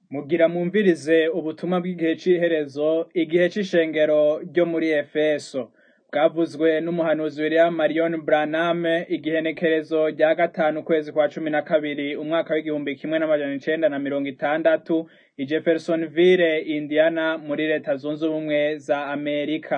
Mugira mwumvirize ubutumwa bw'igihe c'iherezo, igihe c'ishengero ryo muri Efeso. Bwavuzwe n'umuhanuzi William Marion Branham, igenekerezo rya gatanu ukwezi kwa cumi na kabiri, umwaka w'igihumbi kimwe n'amajana icenda na mirongo itandatu, i Jeffersonville, Indiana, muri leta zunze ubumwe za Amerika.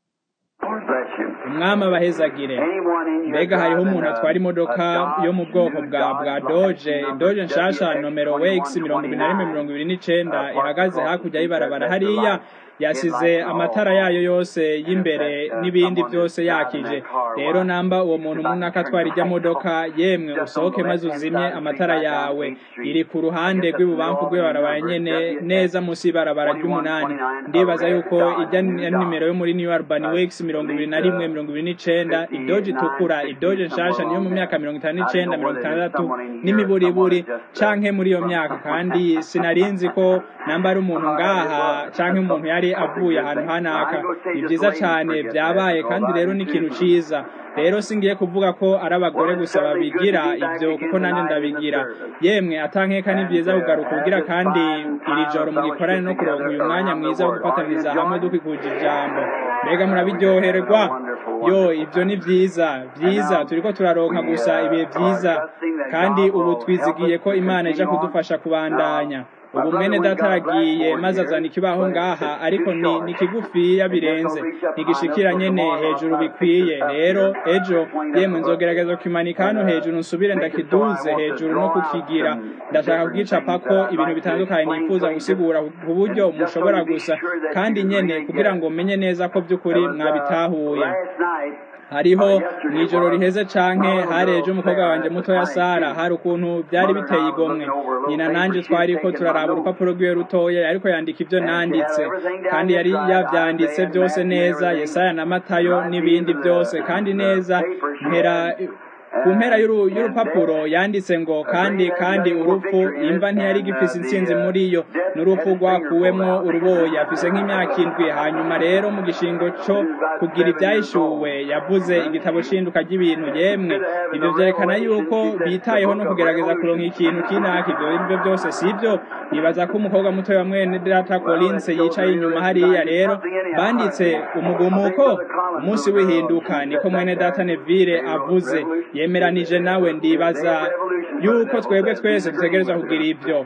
Umwami abahezagire. Mbega hariho umuntu atwara imodoka yo mu bwoko bwa bwa Doge, Doge nshasha nomero WX mirongo ibiri na rimwe mirongo ibiri n'icenda ihagaze hakurya y'ibarabara hariya yasize amatara yayo yose y'imbere n'ibindi byose yakije rero namba uwo muntu munaka atwara ijya modoka yemwe usohoke maze uzimye amatara yawe iri ku ruhande rw'ibubamfu rw'ibarabara nyene neza munsi y'ibarabara ry'umunani ndibaza yuko ijya nimero yo muri New Urban Wax mirongo ibiri na rimwe mirongo ibiri n'icenda idoje itukura idoje nshasha niyo mu myaka mirongo itanu n'icenda mirongo itandatu n'imiburiburi canke muri iyo myaka kandi sinarinzi ko namba ari umuntu ngaha canke umuntu yari avuye ahantu hanaka ni vyiza cane vyabaye kandi rero ni ikintu ciza rero singiye kuvuga ko ari abagore gusa babigira ivyo kuko nanje ndabigira yemwe atankeka ni vyiza kugaruka ubugira kandi iri joro mugikorane no kuronka uyu mwanya mwiza wo gufataniriza hamwe dukikuje ijambo mbega murabiryoherwa yo ivyo ni vyiza vyiza turiko turaronka gusa ibihe vyiza kandi ubu twizigiye ko imana ija kudufasha kubandanya ubu mwene data aragiye maze azana ikibaho ngaha ariko ni ni kigufiya birenze ntigishikira nyene hejuru bikwiye rero ejo yemwe nzogerageza kukimanika hano hejuru nsubire ndakiduze hejuru no kukigira ndashaka kubwicapako ibintu bitandukanye nifuza gusigura ku buryo mushobora gusa kandi nyene kugira ngo menye neza ko by'ukuri mwabitahuye hariho mw'ijoro riheze canke hari ejo umukobwa wanje mutoya Sara hari ukuntu byari biteye igomwe nyina nanje twariko turaraba urupapuro rwiwe rutoya ariko yandika ivyo nanditse kandi yari yavyanditse byose neza Yesaya na Matayo n'ibindi byose kandi neza mpera ku mpera y'urupapuro yanditse ngo kandi kandi urupfu imva ntiyari gifise intsinzi muri yo n'urupfu rwakuwemwo uruboya afise nk'imyaka indwi hanyuma rero mu gishingo co kugira ibyahishuwe yavuze igitabo c'induka ry'ibintu yemwe ivyo vyerekana yuko bitayeho no kugerageza kuronka ikintu kinaka ivyo arivyo byose sivyo nibaza ko umukobwa muto wa mwene data Collins yicaye inyuma hariya rero banditse umugumuko umunsi w'ihinduka niko mwene data Neville avuze yemeranije nawe ndibaza yuko twebwe twese dutegerezwa kugira ivyo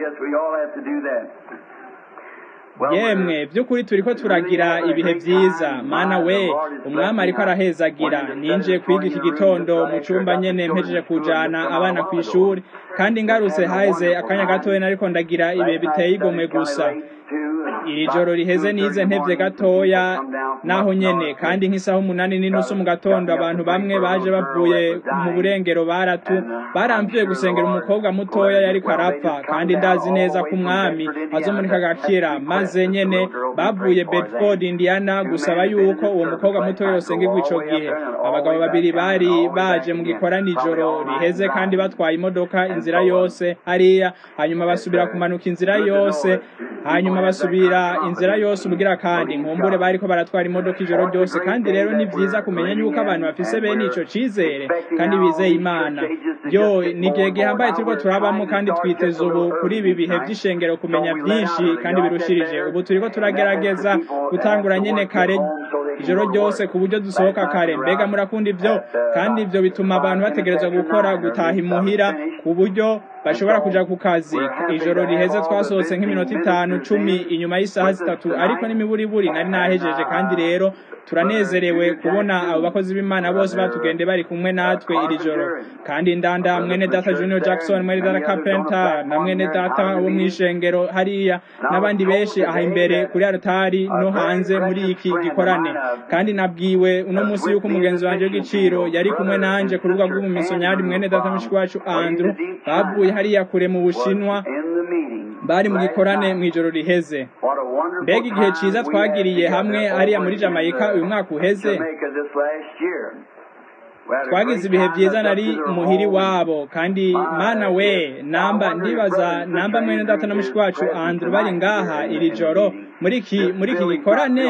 yemwe by'ukuri turiko turagira ibihe vyiza mana we umwami ariko arahezagira ninjiye kwiga iki gitondo mu cumba nyene mpejeje kujana abana kw'ishuri kandi ngarutse haheze akanya gatoya nariko ndagira ibihe biteye igomwe gusa iri joro riheze nize ntevye gatoya naho nyene kandi nk'isaha umunani n'inusu mu gatondo abantu bamwe baje bavuye mu burengero baratu baramvye gusengera umukobwa mutoya yariko arapfa kandi ndazi neza ko umwami azomunika agakira maze nyene bavuye Bedford Indiana gusaba yuko uwo mukobwa mutoya yosengerwa ico gihe abagabo babiri bari baje mu gikorani ijoro riheze kandi batwaye imodoka inzira yose hariya hanyuma basubira kumanuka inzira yose hanyuma basubira inzira yose ubugira kandi nkumbure bariko baratwara imodoka ijoro ryose kandi rero ni vyiza kumenya yuko abantu bafise bene ico cizere kandi bizeye imana yo ni igihe gihambaye turiko turabamo kandi twiteze ubu kuri ibi bihe vy'ishengero kumenya vyinshi kandi birushirije ubu turiko turagerageza gutangura nyene kare ijoro ryose ku buryo dusohoka kare mbega murakunda ivyo kandi ivyo bituma abantu bategerezwa gukora gutaha imuhira ku buryo bashobora kuja ku kazi ijoro riheze twasohotse nk'iminota itanu cumi inyuma y'isaha zitatu ariko n'imiburiburi nari nahejeje kandi rero turanezerewe kubona abo bakozi b'imana bose batugende bari kumwe natwe iri joro kandi ndanda mwene data junior jackson mwene data carpenter na mwene data wo mw'ishengero hariya n'abandi benshi aha imbere kuri altari no hanze muri iki gikorane kandi nabwiwe uno munsi yuko umugenzi wanje w'igiciro yari kumwe nanje ku rubuga rw'umumisonyari mwene data mushiki wacu andrew bavuye hariya kure mu bushinwa bari mu gikorane mw'ijoro riheze mbega igihe ciza twagiriye hamwe hariya muri Jamaica uyu mwaka uheze twagize ibihe vyiza nari muhiri wabo kandi mana we namba ndibaza namba mwene data na mushiki wacu Andrew bari ngaha iri joro muri iki muri iki gikorane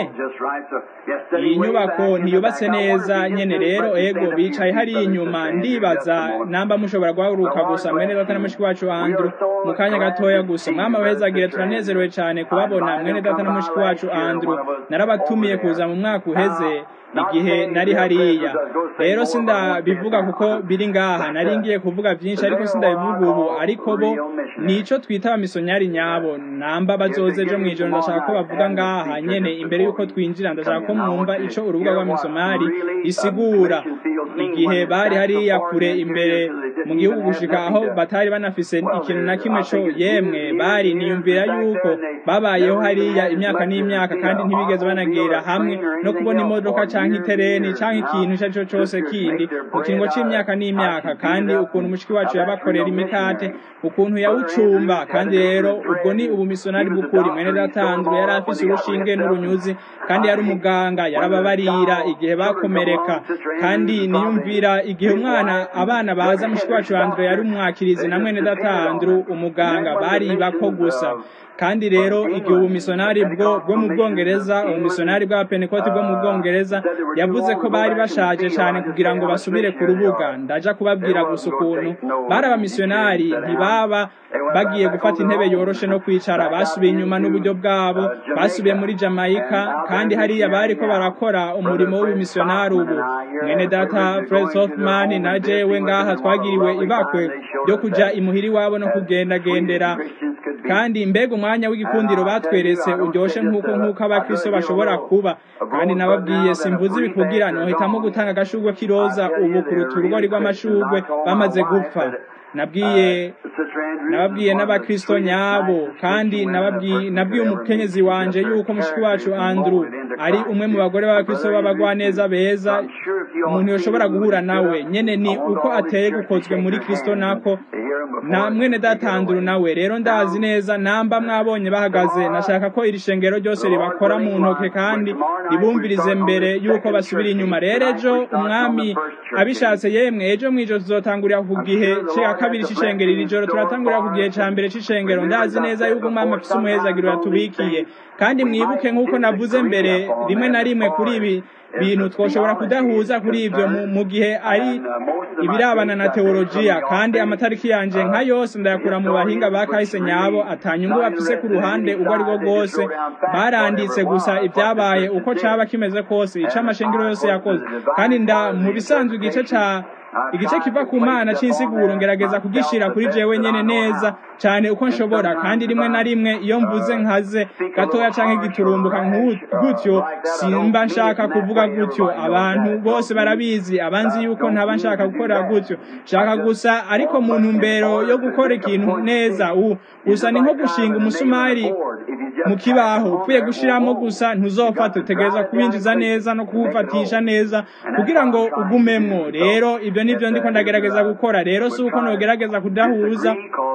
iyi nyubako ntiyubatse neza nyene rero ego bicaye hari inyuma ndibaza namba mushobora guhaguruka gusa mwene data na mushiki wacu Andrew mu kanya gatoya gusa mwama wezagire turanezerewe cyane kubabona mwene data na mushiki wacu Andrew narabatumiye kuza mu mwaka uheze igihe nari hariya rero sindabivuga kuko biri ngaha nari ngiye kuvuga byinshi ariko sindabivuga ubu ariko bo nico twita abamisonyari nyabo namba bazoze ejo mw'ijoro ndashaka ko bavuga ngaha nyene imbere yuko twinjira ndashaka ko mwumva ico urubuga rw'abamisomari isigura igihe bari hariya kure imbere mu gihugu gushika aho batari banafise ikintu na kimwe co yemwe bari niyumvira yuko babayeho hariya imyaka n'imyaka kandi ntibigeze banagira hamwe no kubona imodoka canke itereni canke ikintu ico arico cose kindi mu kiringo c'imyaka n'imyaka kandi ukuntu umushiki wacu yabakorera imikate ukuntu yawucumba kandi rero ubwo ni ubumisonari bw'ukuri mwene datanzwe yari afise urushinge n'urunyuzi kandi yari umuganga yarababarira igihe bakomereka kandi niyumvira igihe umwana abana baza mushiki wacu Andrew yari umwakirizi na mwene datandru umuganga bari bako gusa kandi rero igihe ubumisonari bwo bwo mu bwongereza ubumisonari bwa penekoti bwo mu bwongereza yavuze ko bari bashaje cyane kugira ngo basubire ku rubuga ndaja kubabwira gusa ukuntu bari abamisiyonari ntibaba bagiye gufata intebe yoroshe no kwicara basubiye inyuma n'uburyo bwabo basubiye muri jamaica kandi hariya bari ko barakora umurimo w'ubumisiyonari ubu mwene data fred hoffman na jewe ngaha twagiriwe ibakwe ryo kuja imuhira iwabo no kugendagendera kandi mbega umwanya w'igikundiro batweretse uryoshe nk'uko nk'uko abakristo bashobora kuba kandi nababwiye simvuze ibikugira nohitamo gutanga agashurwe k'iroza ubu ku ruturugori rw'amashurwe bamaze gupfa nabwiye nababwiye n'abakristo nyabo kandi nababwiye nabwiye umukenyezi wanje yuko mushiki wacu Andrew ari umwe mu bagore b'abakristo b'abagwaneza beza umuntu yoshobora guhura nawe nyene ni uko ateye gukozwe muri kristo nako na mwene datanduru nawe rero ndazi neza namba mwabonye bahagaze nashaka ko iri shengero ryose ribakora mu ntoke kandi ribumvirize mbere yuko basubira inyuma rero ejo umwami abishatse yemwe ejo mwijoro tuzotangurira ku gihe cya kabiri c'ishengero iri joro turatangurira ku gihe ca mbere c'ishengero ndazi neza yuko umwami afise umuhezagiro yatubikiye kandi mwibuke nk'uko navuze mbere rimwe na rimwe kuri ibi bintu twoshobora kudahuza kuri ibyo mu gihe ari ibirabana na teolojiya kandi amatariki yanje nka yose ndayakura mu bahinga ba kahise nyabo atanyungu bafise ku ruhande ubwo ari bwo bwose baranditse gusa ibyabaye uko caba kimeze kose ico amashengero yose yakoze kandi nda mu bisanzwe igice ca igice kiva ku mana c'insiguro ngerageza kugishira kuri jewe nyene neza cyane uko nshobora kandi rimwe na rimwe iyo mvuze nkaze gatoya canke giturumbuka gutyo simba nshaka kuvuga gutyo abantu bose barabizi abanzi yuko ntaba nshaka gukora gutyo nshaka gusa ariko mu ntumbero yo gukora ikintu neza ubu gusa ni nko gushinga umusumari mu kibaho upfuye gushiramo gusa ntuzofata utegereza kuwinjiza neza no kuwufatisha neza kugira ngo ugumemwo rero ibyo nivyo ndiko ndagerageza gukora rero si uko nogerageza kudahuza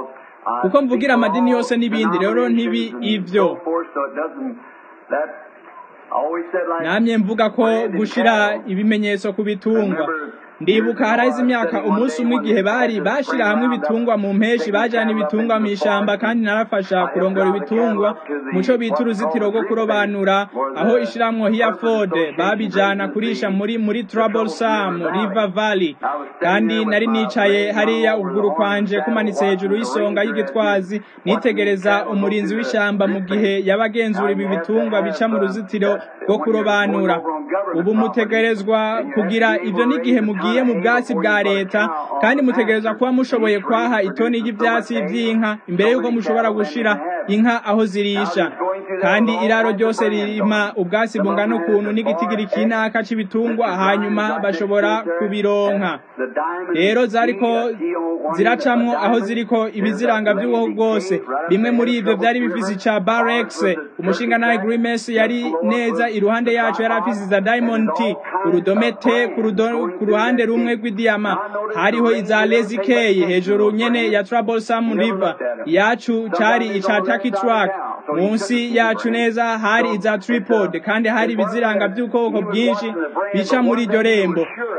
kuko mvugira amadini yose n'ibindi rero ntibi ivyo namye mvuga ko gushira ibimenyetso ku bitungwa ndibuka harahize imyaka umunsi umwe igihe bari bashira hamwe ibitungwa mu mpeshi bajana ibitungwa mu ishamba kandi narafasha kurongora ibitungwa muco bita uruzitiro rwo kurobanura aho ishiramwo Hereford babijana kurisha muri muri Troublesome River Valley kandi nari nicaye hariya ukuguru kwanje kumanitse hejuru y'isonga y'igitwazi nitegereza umurinzi w'ishamba mu gihe yabagenzura ibi bitungwa bica mu ruzitiro rwo kurobanura ubu mutegerezwa kugira ivyo n'igihe mugiye mu bwatsi bwa leta kandi mutegerezwa kuba mushoboye kwaha itoni y'ivyatsi vy'inka imbere yuko mushobora gushira inka aho zirisha kandi iraro ryose ririma ubwatsi bungana ukuntu n'igitigiri kinaka c'ibitungwa hanyuma bashobora kubironka rero zariko ziracamwo aho ziriko ibiziranga vy'ubuho bwose bimwe muri ivyo vyari bifise ica Barex umushinga nawe Grimes yari neza iruhande yacu yari afise za Diamond T urudome T ku ruhande rumwe rw'idiyama hariho iza Lazy K hejuru nyene ya Troublesome River yacu cari ica Taki Truck munsi yacu neza hari iza tripod kandi hari ibiziranga by'ubwoko bwinshi bica muri iryo rembo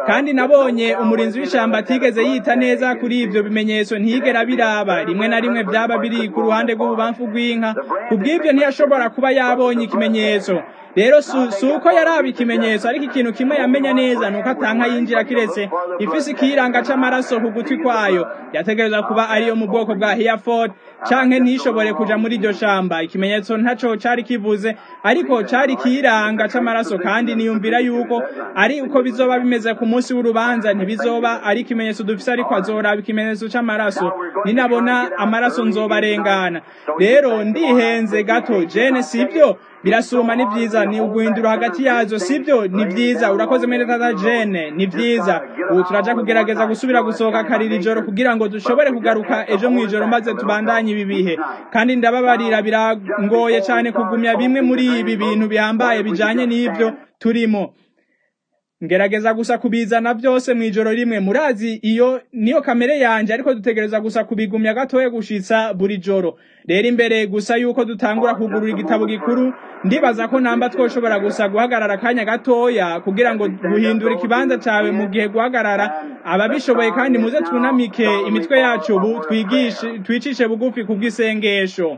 kandi nabonye umurinzi w'ishamba atigeze yita neza kuri ibyo bimenyetso ntiyigera biraba rimwe na rimwe byaba biri ku ruhande rw'ububamfu bw'inka ku bw'ibyo ntiyashobora kuba yabonye ikimenyetso rero si uko yaraba ikimenyetso ariko ikintu kimwe yamenya neza ni uko atanka yinjira kiretse ifise ikiyiranga c'amaraso ku gutwi kwayo yategereza kuba ariyo mu bwoko bwa Hereford canke ntishobore kuja muri iryo shamba ikimenyetso ntaco cari kivuze ariko cari ikiyiranga c'amaraso kandi niyumvira yuko ari uko bizoba bimeze ku munsi w'urubanza ntibizoba ari ikimenyetso dufise ariko azoraba ikimenyetso c'amaraso ninabona amaraso nzobarengana rero ndihenze gato jene sivyo birasuma ni vyiza ni uguhindura hagati yazo sivyo ni vyiza urakoze mwene tata jene ni vyiza ubu turaja kugerageza gusubira gusohoka karira ijoro kugira ngo dushobore kugaruka ejo mw'ijoro maze tubandanye ibi bihe kandi ndababarira birangoye cane kugumya bimwe muri ibi bintu bihambaye bijanye n'ivyo turimo ngerageza gusa kubizana byose mu ijoro rimwe murazi iyo niyo kamere yanje ariko dutegereza gusa kubigumya gatoya gushitsa buri joro rero imbere gusa yuko dutangura kugurura igitabo gikuru ndibaza ko namba twoshobora gusa guhagarara akanya gatoya kugira ngo guhindura ikibanza cawe mu gihe guhagarara ababishoboye kandi muze tunamike imitwe yacu ubu twigishe twicishe bugufi kubw'isengesho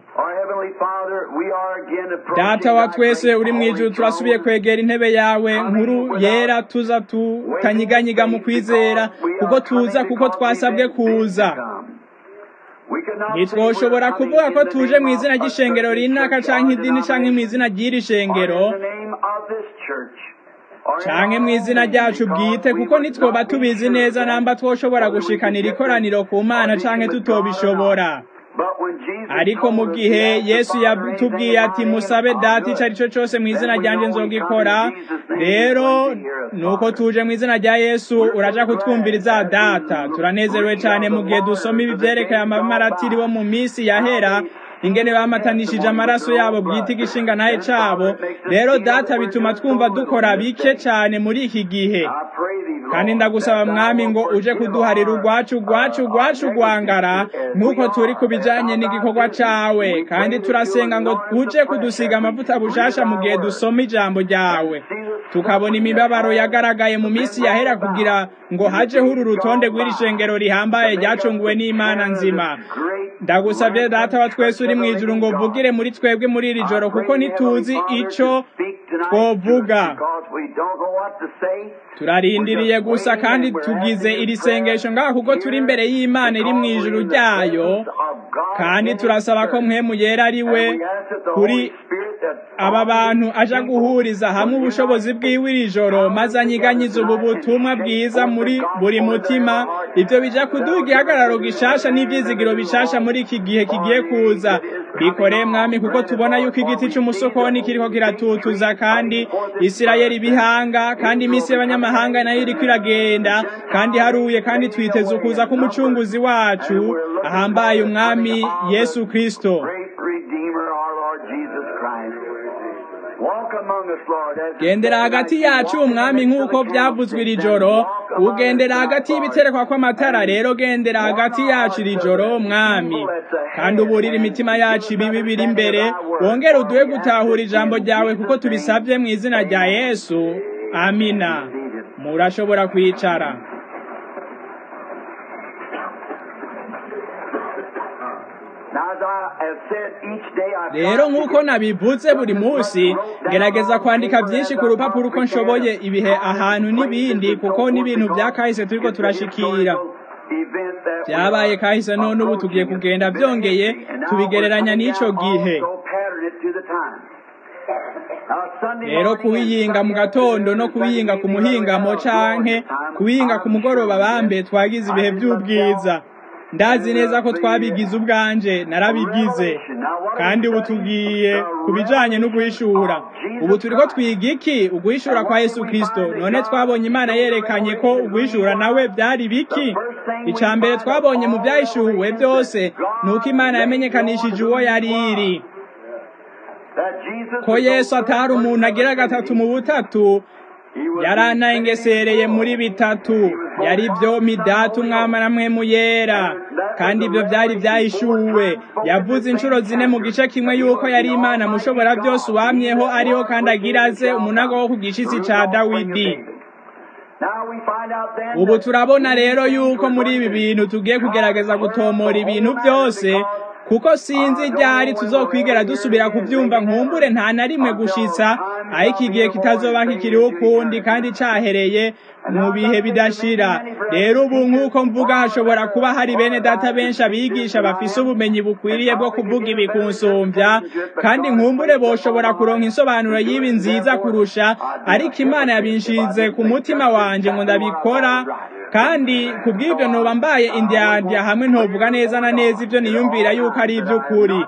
data wa twese uri mu ijuru turasubiye kwegera intebe yawe nkuru yera tuza tutanyiganyiga mu kwizera kuko tuza kuko twasabwe kuza ntitwoshobora kuvuga ko tuje mu izina ry'ishengero rinaka canke idini canke mu izina ry'iri shengero canke mu izina ryacu bwite kuko nitwoba tubizi neza namba twoshobora gushikanira ikoraniro ku mana canke tutobishobora ariko mu gihe yesu yatubwiye ati musabe data ico arico cose mu izina ryanje nzogikora rero nuko tuje mu izina rya yesu uraja kutwumviriza data turanezerewe cane mu gihe dusoma ibi vyerekeye amamaratiri bo mu misi yahera ingene bamatanishije amaraso yabo bwite igishinga naye cabo rero data bituma twumva dukora bike cane muri iki gihe kandi ndagusaba mwami ngo uje kuduharira urwacu urwacu urwacu rwangara nk'uko turi ku bijanye n'igikorwa cawe kandi turasenga ngo uje kudusiga amavuta bushasha mu gihe dusoma ijambo ryawe tukabona imibabaro yagaragaye mu minsi yahera kugira ngo hajeho uru rutonde rw'iri shengero rihambaye ryacunguwe n'imana nzima ndagusabye data wa twese uri mu ijuru ngo vugire muri twebwe muri iri joro kuko ntituzi ico twovuga turarindiriye gusa kandi tugize iri sengesho ngaha kuko turi imbere y'imana iri mu ijuru ryayo kandi turasaba ko mpemu yera ari we kuri aba bantu aja guhuriza hamwe ubushobozi bwiwe iri joro maze anyiganyiza ubu butumwa bwiza muri buri mutima ivyo bija kuduha igihagararo gishasha n'ivyizigiro bishasha muri iki gihe kigiye kuza bikoreye mwami kuko tubona yuko igiti c'umusokoni kiriko kiratutuza kandi isirayeli bihanga kandi imisi y'abanyamahanga nayo iriko iragenda kandi haruye kandi twiteze ukuza k'umucunguzi wacu ahambaye umwami yesu kristo gendera hagati yacu umwami nk'uko byavuzwe iri joro ugendera hagati y'ibiterekwa kw'amatara rero gendera hagati yacu iri joro mwami kandi uburira imitima yacu ibibi biri imbere wongere uduhe gutahura ijambo ryawe kuko tubisabye mu izina rya yesu amina murashobora kwicara rero nk'uko nabivuze buri munsi gerageza kwandika byinshi ku rupapuro uko nshoboye ibihe ahantu n'ibindi kuko n'ibintu bya kahise turiko turashikira byabaye kahise none ubu tugiye kugenda byongeye tubigereranya n'ico gihe rero kuwiyinga mu gatondo no kuwiyinga ku muhingamo canke kuwiyinga ku mugoroba bambe twagize ibihe by'ubwiza ndazi neza ko twabigize ubwanje narabigize kandi ubu tugiye ku bijanye no guhishura ubu turiko twiga iki uguhishura kwa yesu kristo none twabonye imana yerekanye ko uguhishura nawe byari biki ica mbere twabonye mu byahishuwe byose ni uko imana yamenyekanishije uwo yari iri ko yesu atari umuntu agira gatatu mu butatu yaranayengesereye muri bitatu yari byo midatu umwama na mwemu yera kandi ibyo byari byahishuwe yavuze inshuro zine mu gice kimwe yuko yari imana mushobora byose uwamyeho ariho kandi agira aze umunago wo ku gishitsi ca dawidi ubu turabona rero yuko muri ibi bintu tugiye kugerageza gutomora ibintu byose kuko sinzi ryari tuzokwigera dusubira kubyumva nkumbure nta na rimwe gushitsa aho iki gihe kitazoba kikiriho ukundi kandi cahereye mu bihe bidashira rero ubu nk'uko mvuga hashobora kuba hari bene data benshi abigisha bafise ubumenyi bukwiriye bwo kuvuga ibi kunsumbya kandi nkumbure boshobora kuronka insobanuro y'ibi nziza kurusha ariko imana yabinshize ku mutima wanje ngo ndabikora kandi kubw'ibyo noba mbaye indyandya hamwe ntovuga neza na neza ibyo niyumvira yuko ari iby'ukuri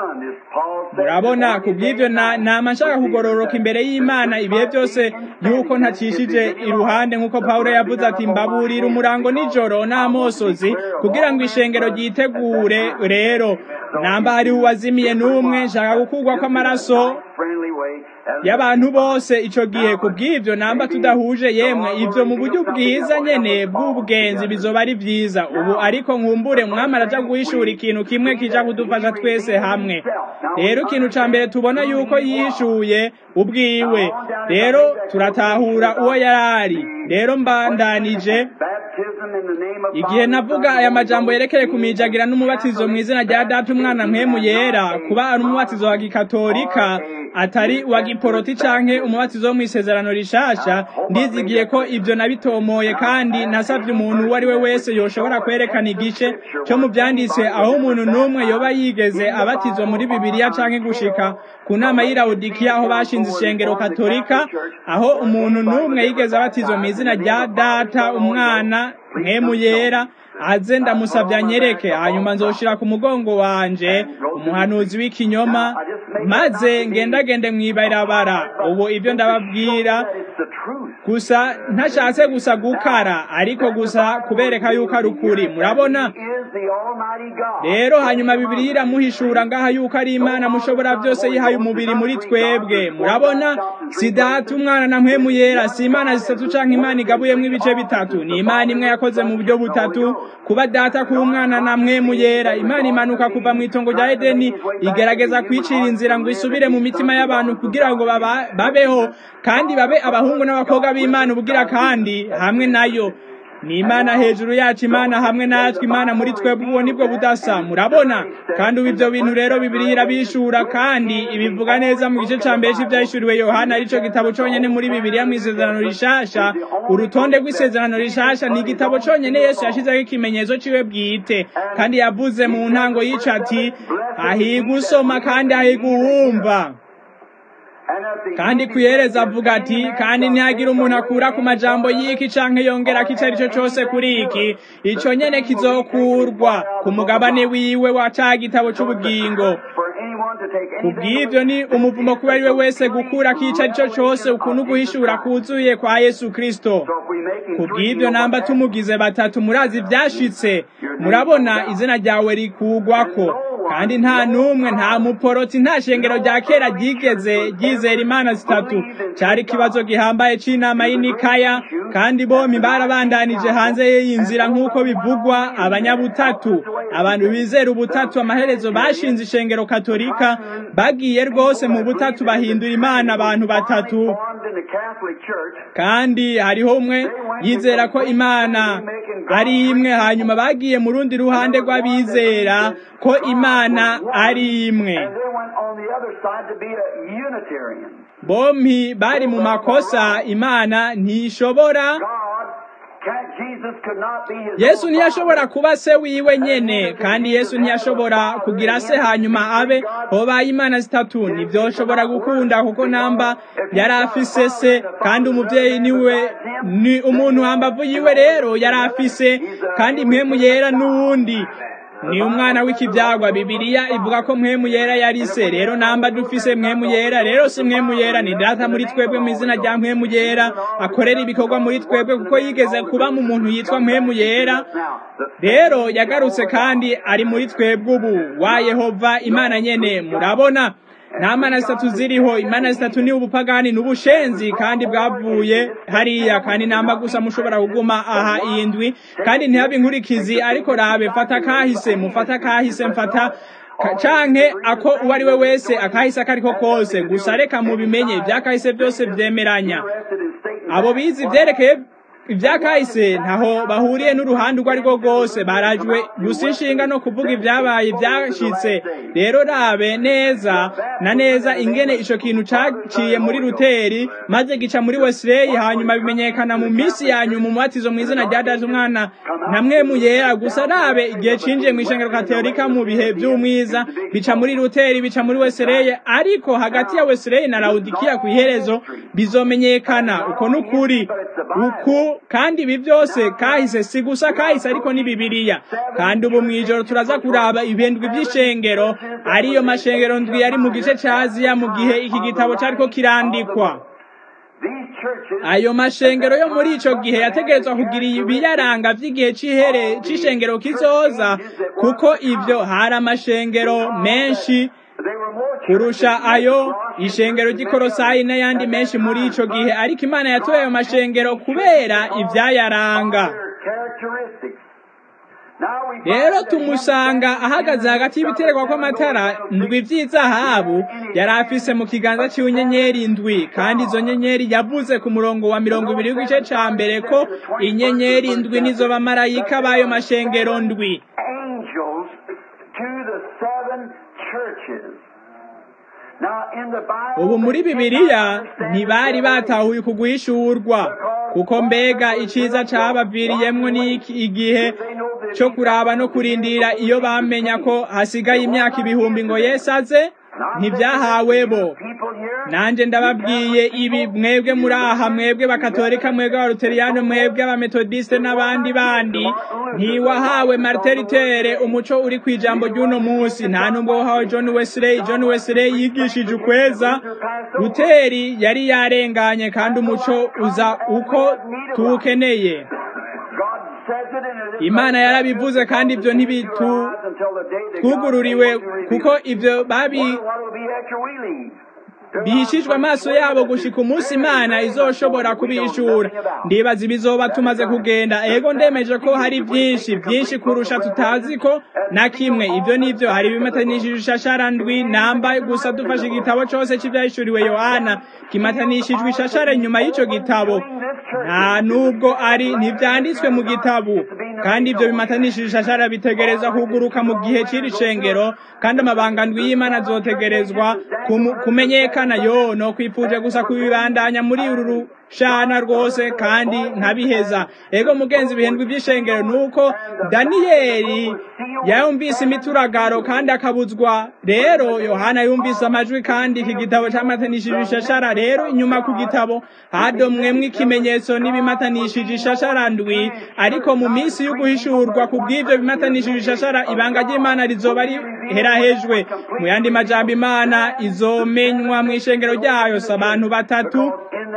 murabona kubw'ibyo nama nshaka kugororoka imbere y'imana ibihe byose yuko ntacishije iruhande nk'uko pawulo yavuze ati mbaburira umurango nijoro n'amosozi kugira ngo ishengero ryitegure rero namba hari uwazimiye n'umwe nshaka gukurwa kw'amaraso y'abantu bose ico gihe kubw'ivyo namba tudahuje yemwe ivyo mu buryo bwiza nyene bw'ubwenzi bizoba ari vyiza ubu ariko nkumbure mwami araja guhishura ikintu kimwe kija kudufasha twese hamwe rero ikintu ca mbere tubona yuko yihishuye ubwiwe rero turatahura uwo yarari rero mbandanije igihe navuga aya majambo yerekeye kumijagira n'umubatizo mu izina rya data umwana mpemu yera kuba ari umubatizo wa gikatolika atari wa giporoti canke umubatizo wo mw'isezerano rishasha ndizigiye ko ivyo nabitomoye kandi nasavye umuntu uwo ari we wese yoshobora kwerekana igice co mu vyanditse aho umuntu n'umwe yoba yigeze abatizwa muri bibiliya canke gushika ku nama y'ilawudikiya aho bashinze ishengero katolika aho umuntu n'umwe yigeze abatizwa mu izina rya data umwana mpemu yera aze ndamusabye anyereke hanyuma nzoshira ku mugongo wanje umuhanuzi w'ikinyoma maze ngendagende mwibarabara ubu ibyo ndababwira gusa ntashatse gusa gukara ariko gusa kubereka yuko ari ukuri murabona rero hanyuma bibiri iramuhishura ngaha yuko ari imana mushobora byose yihaye umubiri muri twebwe murabona si data umwana na mpemu yera si imana zitatu canke imana igabuyemwo ibice bitatu ni imana imwe yakoze mu buryo butatu kuba data ku mwana na mpemu yera imana imanuka kuva mu itongo rya edeni igerageza kwicira inzira ngo isubire mu mitima y'abantu kugira ngo babeho kandi babe abahungu n'abakobwa b'imana ubugira kandi hamwe nayo ni imana hejuru yacu imana hamwe natwe imana muri twebwe uwo nibwo budasa murabona kandi ubu ibyo bintu rero bibiri irabishura kandi ibivuga neza mu gice ca mbere c'ivyahishuriwe yohana arico gitabo conyene muri bibiliya mw'isezerano rishasha urutonde rw'isezerano rishasha ni igitabo conyene yesu yashizeho ikimenyetso ciwe bwite kandi yavuze mu ntango yica ati ahiga usoma kandi ahiga uwumva kandi kuyereza avuga ati kandi ntihagire umuntu akura ku majambo y'iki canke yongera ko ico ari cyo cose kuri iki ico nyene kizokurwa ku mugabane wiwe wa ca gitabo c'ubugingo kubw'ivyo ni umuvumo kuba ari we wese gukura ko ico ari cyo cose ukuntu guhishura kuzuye kwa yesu kristo kubw'ivyo namba tumugize batatu murazi ivyashitse murabona izina ryawe rikugwako kandi nta n'umwe nta muporoti nta shengero rya kera ryigeze ryizera imana zitatu cari ikibazo gihambaye c'inama y'inikaya kandi bompi barabandanije hanze y'iyi nzira nk'uko bivugwa abanyabutatu abantu bizera ubutatu amaherezo bashinze ishengero katolika bagiye rwose mu butatu bahindura imana abantu batatu kandi hariho umwe yizera ko imana ari imwe hanyuma bagiye mu rundi ruhande rw'abizera ko imana ari imwe bompi bari mu makosa imana ntishobora yesu ntiyashobora kuba se wiwe nyene kandi yesu ntiyashobora kugira se hanyuma abe hobaye imana zitatu ntibyoshobora gukunda kuko namba yari afise se kandi umuvyeyi niwe ni umuntu hambavu yiwe rero yari afise kandi mpemu yera n'uwundi ni umwana w'ikibyagwa bibiliya ivuga ko mwemu yera yari se rero namba dufise mwemu yera rero si mwemu yera ni data muri twebwe mu izina rya mwemu yera akorera ibikorwa muri twebwe kuko yigeze kuba mu muntu yitwa mwemu yera rero yagarutse kandi ari muri twebwe ubu wa yehova imana nyene murabona nta mana zitatu ziriho imana zitatu ni ubupagani n'ubushenzi kandi bwavuye hariya kandi namba gusa mushobora kuguma aha indwi kandi ntihabe inkurikizi ariko rabe fata kahise mufata kahise mfata canke ako uwo ari we wese akahise akariko kose gusa reka mubimenye ivyakahise byose vyemeranya abo bizi vyerekeye ibya kahise ntaho bahuriye n'uruhande urwo ari rwo rwose barajwe gusa inshinga no kuvuga ibyabaye byashitse rero rabe neza na neza ingene ico kintu caciye muri ruteri maze gica muri wesley hanyuma bimenyekana mu minsi ya nyuma umubatizo mu izina rya daje umwana namwe muyera gusa rabe igihe cinjiye mu ishengero katolika mu bihe vy'umwiza bica muri ruteri bica muri wesley ariko hagati ya wesley na laudikiya ku iherezo bizomenyekana uko n'ukuri uku kandi ibi byose kahise si gusa kahise ariko ni bibiliya kandi ubu mw'ijoro turaza kuraba ibendwi by'ishengero ariyo mashengero ndwi yari mu gice ca aziya mu gihe iki gitabo cariko kirandikwa ayo mashengero yo muri ico gihe yategerezwa kugira ibiyaranga vy'igihe c'ihere c'ishengero kizoza kuko ivyo hari amashengero menshi kurusha ayo ishengero ry'ikorosayi n'ayandi menshi muri ico gihe ariko imana yatoye ayo mashengero kubera ivyayaranga rero tumusanga ahagaze hagati y'ibiterwa kw'amatara ndwi vy'izahabu yari afise mu kiganza ciwe inyenyeri ndwi kandi izo nyenyeri yavuze ku murongo wa mirongo ibiri w'igice ca mbere ko inyenyeri ndwi nizo bamarayika b'ayo mashengero ndwi ubu muri bibiliya ntibari batahuye ku guhishurwa kuko mbega iciza cabaviriyemwo n'iki igihe co kuraba no kurindira iyo bamenya ko hasigaye imyaka ibihumbi ngo Yesu aze ntibyahawe bo nanje ndababwiye ibi mwebwe muri aha mwebwe bakatolika mwebwe abaluteriyano mwebwe abametodiste n'abandi bandi ntiwahawe marteritere umuco uri ku ijambo ry'uno munsi nta nubwo wahawe john wesley john wesley yigishije ukweza luteri yari yarenganye kandi umuco uza uko tuwukeneye imana yarabivuze kandi ibyo ntibitu twugururiwe kuko ibyo babi bihishijwe amaso yabo gushika umunsi imana izoshobora kubishura ndibaza ibizoba tumaze kugenda ego ndemeje ko hari byinshi byinshi kurusha tutazi ko na kimwe ibyo nivyo hari ibimatanishije ishashara ndwi namba gusa dufashe igitabo cose c'ivyahishuriwe yohana kimatanishijwe ishashara nyuma y'ico gitabo nta nubwo ari ntivyanditswe mu gitabo kandi ivyo bimatanishije ishashara bitegerezwa kuguruka mu gihe c'iri shengero kandi amabanga ndwi y'imana azotegerezwa kumenyekana yo no kwipfuje gusa kubibandanya muri uru rushana rwose kandi ntabiheza ego mugenzi bihendwa iby'ishengero nuko daniyeli yumvise imituragaro kandi akabuzwa rero yohana yumvise amajwi kandi iki gitabo cyamatanishije ishashara rero inyuma ku gitabo hadomwemwo ikimenyetso n'ibimatanishije ishashara ndwi ariko mu minsi y'uguhishurwa ku bw'ivyo bimatanishije ishashara ibanga ry'imana rizoba riherahejwe mu yandi majambo imana izomenywa mu ishengero ryayo si abantu batatu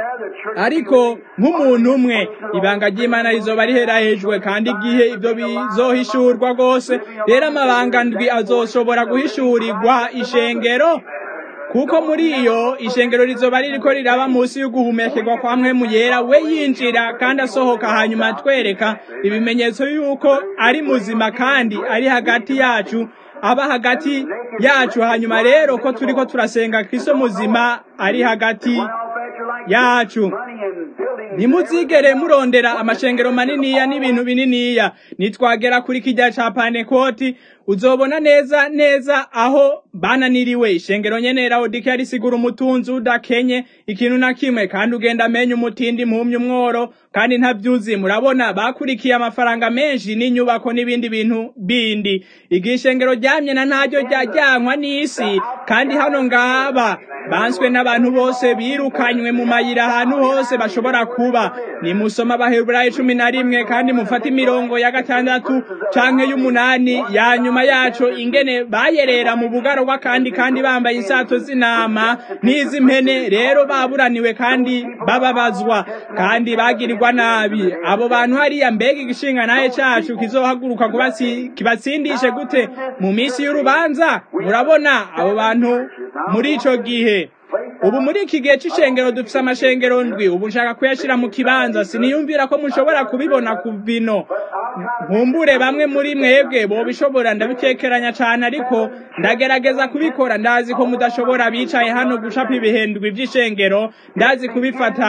ariko nk'umuntu umwe ibanga ry'imana rizoba riherahejwe kandi igihe ibyo bizohishurwa rwose rero amabanga ndwi azoshobora guhishurirwa ishengero kuko muri iyo ishengero rizoba ririko riraba munsi y'uguhumekerwa kwa mwe yera we yinjira kandi asohoka hanyuma atwereka ibimenyetso y'uko ari muzima kandi ari hagati yacu aba hagati yacu hanyuma rero ko turiko turasenga kristo muzima ari hagati yacu ntimuzigere murondera amashengero maniniya n'ibintu bininiya nitwagera kuri kijya ca panekoti uzobona neza neza aho bananiriwe ishengero nyene laodikiya risigura umutunzi udakenye ikintu na kimwe kandi ugenda amenya umutindi mpumye umworo kandi ntavyuzi murabona bakurikiye amafaranga menshi n'inyubako n'ibindi bintu bindi igihe ishengero ryamye na ntaryo ryajyankwa n'isi kandi hano ngaba banswe n'abantu bose birukanywe mu mayira ahantu hose bashobora kuba nimusoma abaheburayo cumi na rimwe kandi mufate imirongo ya gatandatu canke y'umunani ya nyuma yaco ingene bayerera mu bugarwa kandi kandi bambaye isato z'intama n'iz'impene rero baburaniwe kandi bababazwa kandi bagirirwa nabi abo bantu hariya mbega igishinga naye cacu kizohaguruka kibatsindishe gute mu minsi y'urubanza murabona abo bantu muri ico gihe ubu muri iki gihe c'ishengero dufise amashengero ndwi ubu nshaka kuyashira mu kibanza siniyumvira ko mushobora kubibona ku bino nkumbure bamwe muri mwebwe bobishobora ndabikekeranya cane ariko ndagerageza kubikora ndazi ko mudashobora bicaye hano gucapa ibihendwi vy'ishengero ndazi kubifata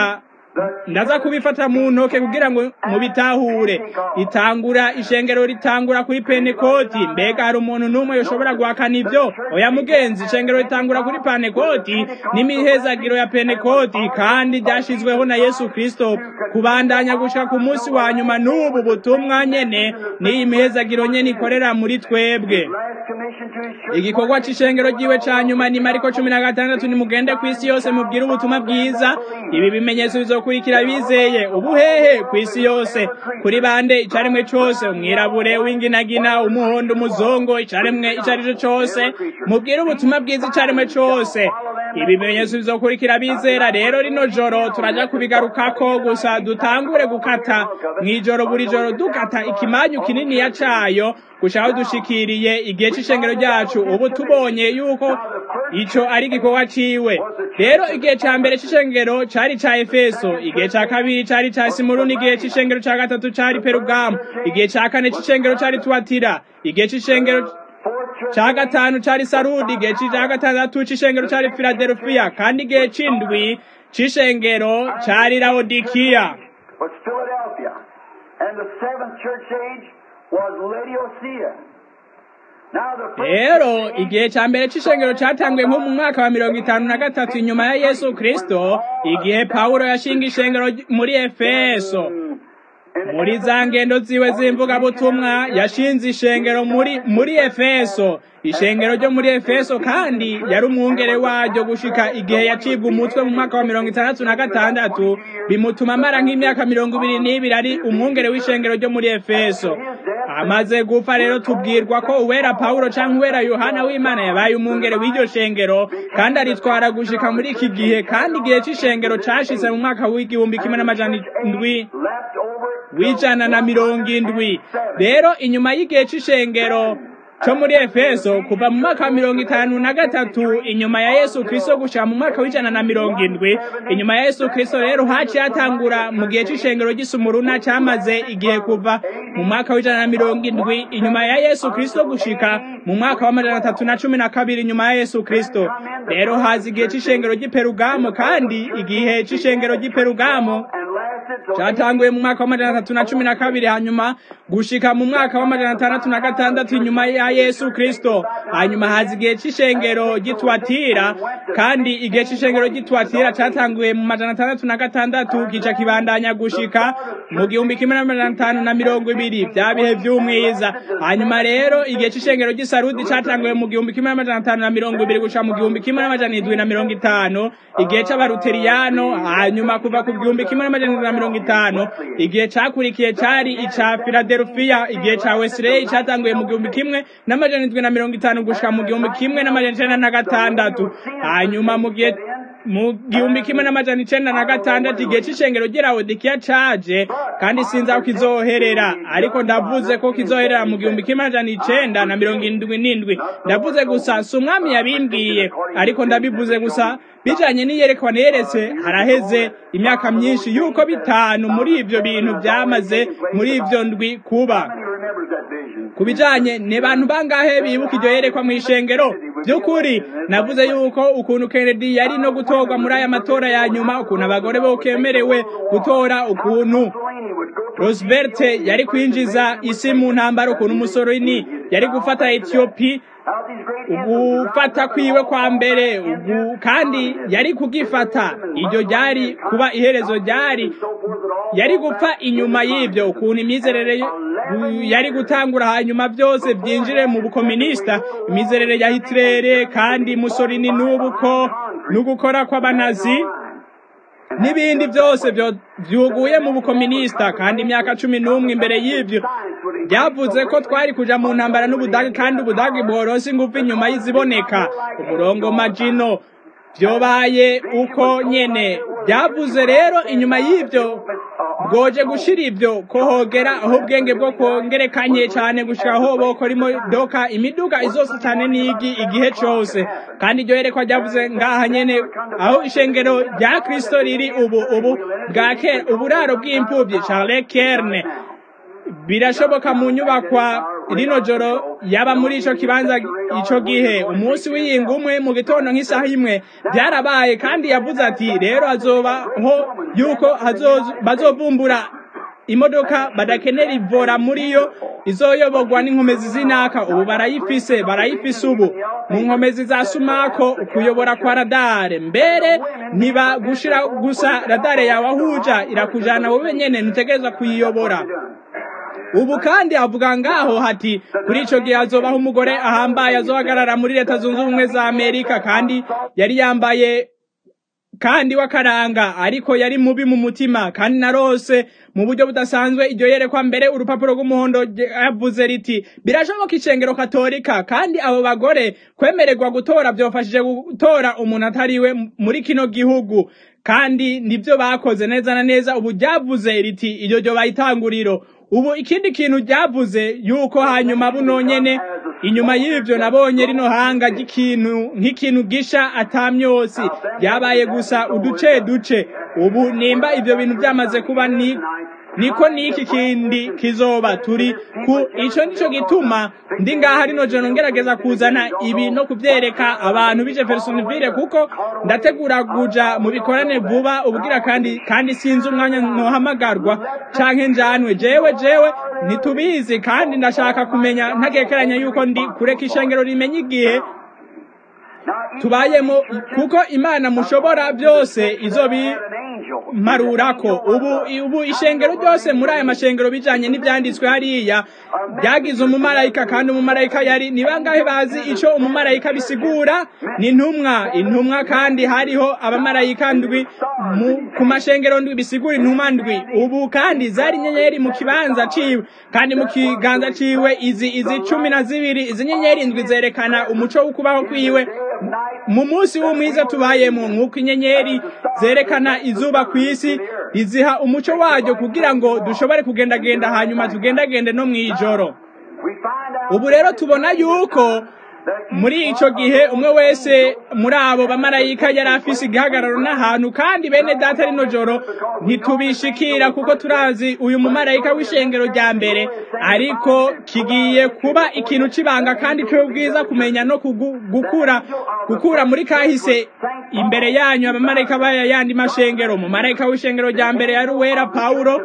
ndaza kubifata mu ntoke kugira ngo mubitahure itangura ishengero ritangura kuri penekoti mbega hari umuntu n'umwe yoshobora guhakana ibyo oya mugenzi ishengero ritangura kuri penekoti n'imihezagiro ya penekoti kandi ryashizweho na yesu kristo kubandanya gushika ku munsi wa nyuma n'ubu butumwa nyene n'iyi mihezagiro nyene ikorera muri twebwe igikorwa c'ishengero ryiwe ca nyuma ni mariko cumi na gatandatu nimugende kw'isi yose mubwire ubutumwa bwiza ibi bimenyetso bizokurikira bizeye ubuhehe kw'isi yose kuri bande icaremwe cose umwirabure w'inginagina umuhondo umuzongo icaremwe ico ari co cose mubwire ubutumwa bwiza icaremwe cose ibi bimenyetso bizokurikira bizera rero rino joro turaja kubigarukako gusa dutangure gukata mw'ijoro buri joro dukata ikimanyu kininiya cayo gushaka dushikiriye igihe c'ishengero ryacu ubu tubonye yuko ico ari igikorwa ciwe rero igihe ca mbere c'ishengero cari ca efeso igihe ca kabiri cari ca simuruni igihe c'ishengero ca gatatu cari perugamu igihe ca kane c'ishengero cari tuwatira igihe c'ishengero ca gatanu cari sarudi igihe ca gatandatu c'ishengero cari filadelfiya kandi igihe c'indwi c'ishengero cari laodikiya was Philadelphia. And the seventh church age was Laodicea. Now the first rero church age igihe ca mbere c'ishengero catanguye nko mu mwaka wa mirongo itanu na gatatu inyuma ya yesu kristo igihe pawulo yashinga ishengero ry- muri efeso muri za ngendo ziwe z'imvugabutumwa yashinze ishengero muri muri efeso ishengero ryo muri efeso kandi yari umwungere waryo gushika igihe yacibwa umutwe mu mwaka wa mirongo itandatu na gatandatu bimutuma amara nk'imyaka mirongo ibiri n'ibiri ari umwungere w'ishengero ryo muri efeso amaze gupfa rero tubwirwa ko uwera pawulo canke uwera yohana w'imana yabaye umwungere w'iryo shengero kandi aritwara gushika muri iki gihe kandi igihe c'ishengero cashitse mu mwaka w'igihumbi kimwe n'amajana indwi left over w'ijana na mirongo indwi rero inyuma y'igihe c'ishengero co muri efeso kuva mu mwaka wa mirongo itanu na gatatu inyuma ya yesu kristo gushika mu mwaka w'ijana na mirongo indwi inyuma ya yesu kristo rero haciye hatangura mu gihe c'ishengero ry'isumuruna camaze igihe kuva mu mwaka w'ijana na mirongo indwi inyuma ya yesu kristo gushika mu mwaka w'amajana atatu na cumi na kabiri inyuma ya yesu kristo rero haza igihe c'ishengero ry'iperugamo kandi igihe c'ishengero ry'iperugamo and lasted till cyatanguye mu mwaka w'amajana atatu na cumi na kabiri hanyuma gushika mu mwaka w'amajana atandatu na gatandatu inyuma ya yesu kristo hanyuma haza igihe c'ishengero ry'itwatira kandi igihe c'ishengero ry'itwatira catanguye mu majana atandatu na gatandatu kica kibandanya gushika mu gihumbi kimwe n'amajana atanu na mirongo ibiri vya bihe vy'umwiza hanyuma rero igihe c'ishengero ry'isarudi catanguye mu gihumbi kimwe n'amajana atanu na mirongo ibiri gushika mu gihumbi kimwe n'amajana indwi na mirongo itanu igihe c'abaluteriyano hanyuma kuva ku gihumbi kimwe n'amajana indwi na mirongo itanu igihe cakurikiye cari ica filadelfiya igihe ca wesley catanguye mu gihumbi kimwe n'amajana indwi na mirongo itanu gushika mu gihumbi kimwe n'amajana icenda na gatandatu hanyuma mu gihe mu gihumbi kimwe n'amajana icenda na gatandatu igihe c'ishengero ry'ilawodikiya caje kandi sinzi aho kizoherera ariko ndavuze ko kizoherera mu gihumbi kimwe n'amajana icenda na mirongo indwi n'indwi ndavuze gusa si umwami yabimbwiye ariko ndabivuze gusa bijanye n'iyerekwa neretse haraheze imyaka myinshi yuko bitanu muri ivyo bintu vyamaze muri ivyo ndwi kuba How many remembers that vision? ku bijanye ni bantu bangahe bibuka iryo yerekwa mu ishengero by'ukuri navuze yuko ukuntu kennedy yari no gutorwa muri aya matora ya nyuma ukuntu abagore bokemerewe gutora ukuntu Mussolini would go through roosevelt yari kwinjiza isi mu ntambara ukuntu umusorini yari gufata etiyopi out these great anthems. ugufata kwiwe kwa mbere ugu kandi yari kugifata iryo ryari kuba iherezo ryari yari gupfa inyuma y'ibyo ukuntu imyizerere y- yari gutangura hanyuma byose byinjire mu bukominisita imyizerere ya hitirere kandi musorini n'ubuko n'ugukora kw'abanazi n'ibindi byose byo- byuguye mu bukominisita kandi imyaka cumi n'umwe imbere y'ibyo byavuze ko twari kuja mu ntambara n'ubudage kandi ubudage bworose ingufu inyuma y'iziboneka umurongo majino vyobaye uko nyene byavuze rero inyuma y'ibyo bwoje gushira ibyo ko hogera aho ubwenge bwo kongerekanye cyane gushika aho bokora imodoka imiduga izose cyane n'igi igihe cose kandi iryo yerekwa ryavuze ngaha nyene aho ishengero rya kristo riri ubu ubu bwa kera uburaro bw'impfuvyi charles kerne birashoboka mu nyubakwa rino joro yaba muri ico kibanza ico gihe umunsi w'iyinga umwe mu gitondo nk'isaha imwe byarabaye kandi yavuze ati rero hazobaho yuko bazovumbura imodoka badakenera ivora muri yo izoyoborwa n'inkomezi z'inaka ubu barayifise barayifise ubu mu nkomezi za sumako ukuyobora kwa radare mbere ntiba gushira gusa radare yawe ahuja irakujana wowe nyene ntutegereza kuyiyobora ubu kandi avuga ngaho hati kuri ico gihe hazobaho umugore ahambaye azohagarara muri leta zunze ubumwe za amerika kandi yari yambaye kandi wakaranga ariko yari mubi mu mutima kandi narose mu buryo budasanzwe iryo yerekwa mbere urupapuro rw'umuhondo yavuze riti birashoboka icengero katolika kandi abo bagore kwemererwa gutora byofashije gutora umuntu atariwe muri kino gihugu kandi nibyo bakoze neza na neza ubu ryavuze riti iryo ryo bayitanguriro ubu ikindi kintu ryavuze yuko hanyuma buno nyene inyuma y'ivyo nabonye rino hanga ry'ikintu nk'ikintu gisha atamyosi byabaye gusa uduce duce ubu nimba ivyo bintu byamaze kuba ni niko niki kindi kizoba turi ku ico nico gituma ndi ngaha rino joro ngerageza kuzana ibi no kuvyereka abantu bije Jeffersonville kuko ndategura kuja mu bikorane vuba ubwira kandi kandi sinzi umwanya nohamagarwa canke njanwe jewe jewe ntitubizi kandi ndashaka kumenya ntagekeranya yuko ndi kureka ishengero rimenya igihe tubayemo kuko imana mushobora byose izo bimarurako ubu ubu ishengero ryose muri aya mashengero bijanye n'ibyanditswe hariya byagize umumarayika kandi umumarayika yari ni bangahe bazi ico umumarayika bisigura ni intumwa intumwa kandi hariho abamarayika ndwi ku mashengero ndwi bisigura intumwa ndwi ubu kandi zari inyenyeri mu kibanza ciwe kandi mu kiganza ciwe izi izi cumi na zibiri izi nyenyeri ndwi zerekana umuco w'ukubaho kwiwe mu munsi w'umwiza tubayemo nk'uko inyenyeri zerekana izuba ku isi riziha umuco waryo kugira ngo dushobore kugendagenda hanyuma tugendagende no mu ijoro ubu rero tubona yuko muri ico gihe umwe wese muri abo bamarayika yari afise igihagararo n'ahantu kandi bene data rino joro ntitubishikira kuko turazi uyu mumarayika w'ishengero rya mbere ariko kigiye kuba ikintu c'ibanga kandi c'ubwiza kumenya no gukura gukura muri kahise imbere yanyu abamarayika baya yandi mashengero umumarayika w'ishengero rya mbere yari uwera pawulo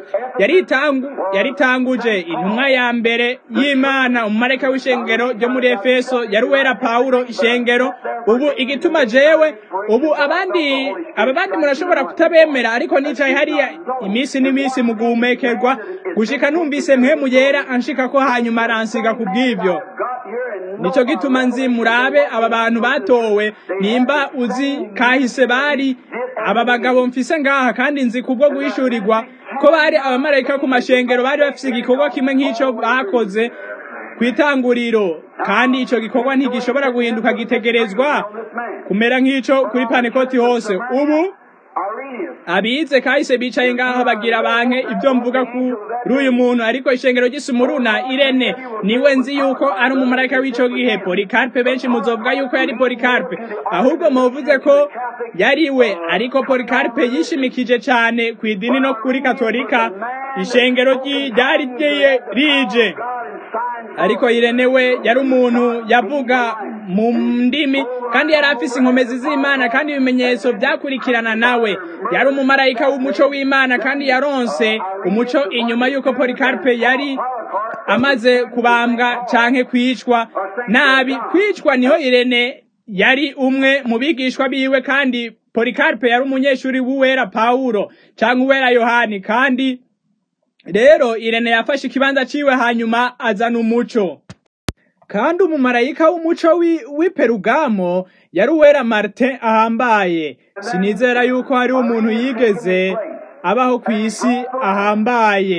yaritanguje intumwa ya mbere y'imana umumarayika w'ishengero ryo muri efeso yari uwera pawulo ishengero ubu igituma jewe ubu abandi aba bandi murashobora kutabemera ariko nicaye hariya iminsi n'iminsi mu guhumekerwa gushika numvise mpemu yera anshika ko hanyuma aransiga ku bw'ivyo nico gituma nzi murabe aba bantu batowe nimba uzi kahise bari aba bagabo mfise ngaha kandi nzi kubwo guhishurirwa ko bari abamarayika ku mashengero bari bafise igikorwa kimwe nk'ico bakoze kwitanguriro kandi ico gikorwa ntigishobora guhinduka gitegerezwa kumera nk'ico kuri panekoti hose ubu abize kahise bicaye ngaho bagira banke ibyo mvuga kuri uyu muntu ariko ishengero ry'isumuruna irene niwe nzi yuko ari umumarayika w'ico gihe polikarpe benshi muzovuga yuko yari polikarpe ahubwo muvuze ko yari we ariko polikarpe yishimikije cane ku idini no kuri katolika ishengero ryari rije ariko irene we yari umuntu yavuga mu ndimi kandi yari afise inkomezi z'imana kandi ibimenyetso byakurikirana nawe yari umumarayika w'umuco w'imana kandi yaronse umuco inyuma y'uko polikarpe yari amaze kubambwa canke kwicwa nabi kwicwa niho irene yari umwe mu bigishwa biwe kandi polikarpe yari umunyeshuri w'uwera pawulo canke uwera yohani kandi rero irene yafashe ikibanza ciwe hanyuma azana umuco kandi umumarayika w'umuco w'iperugamo yari uwera martin ahambaye sinizera yuko hariho umuntu yigeze abaho ku isi ahambaye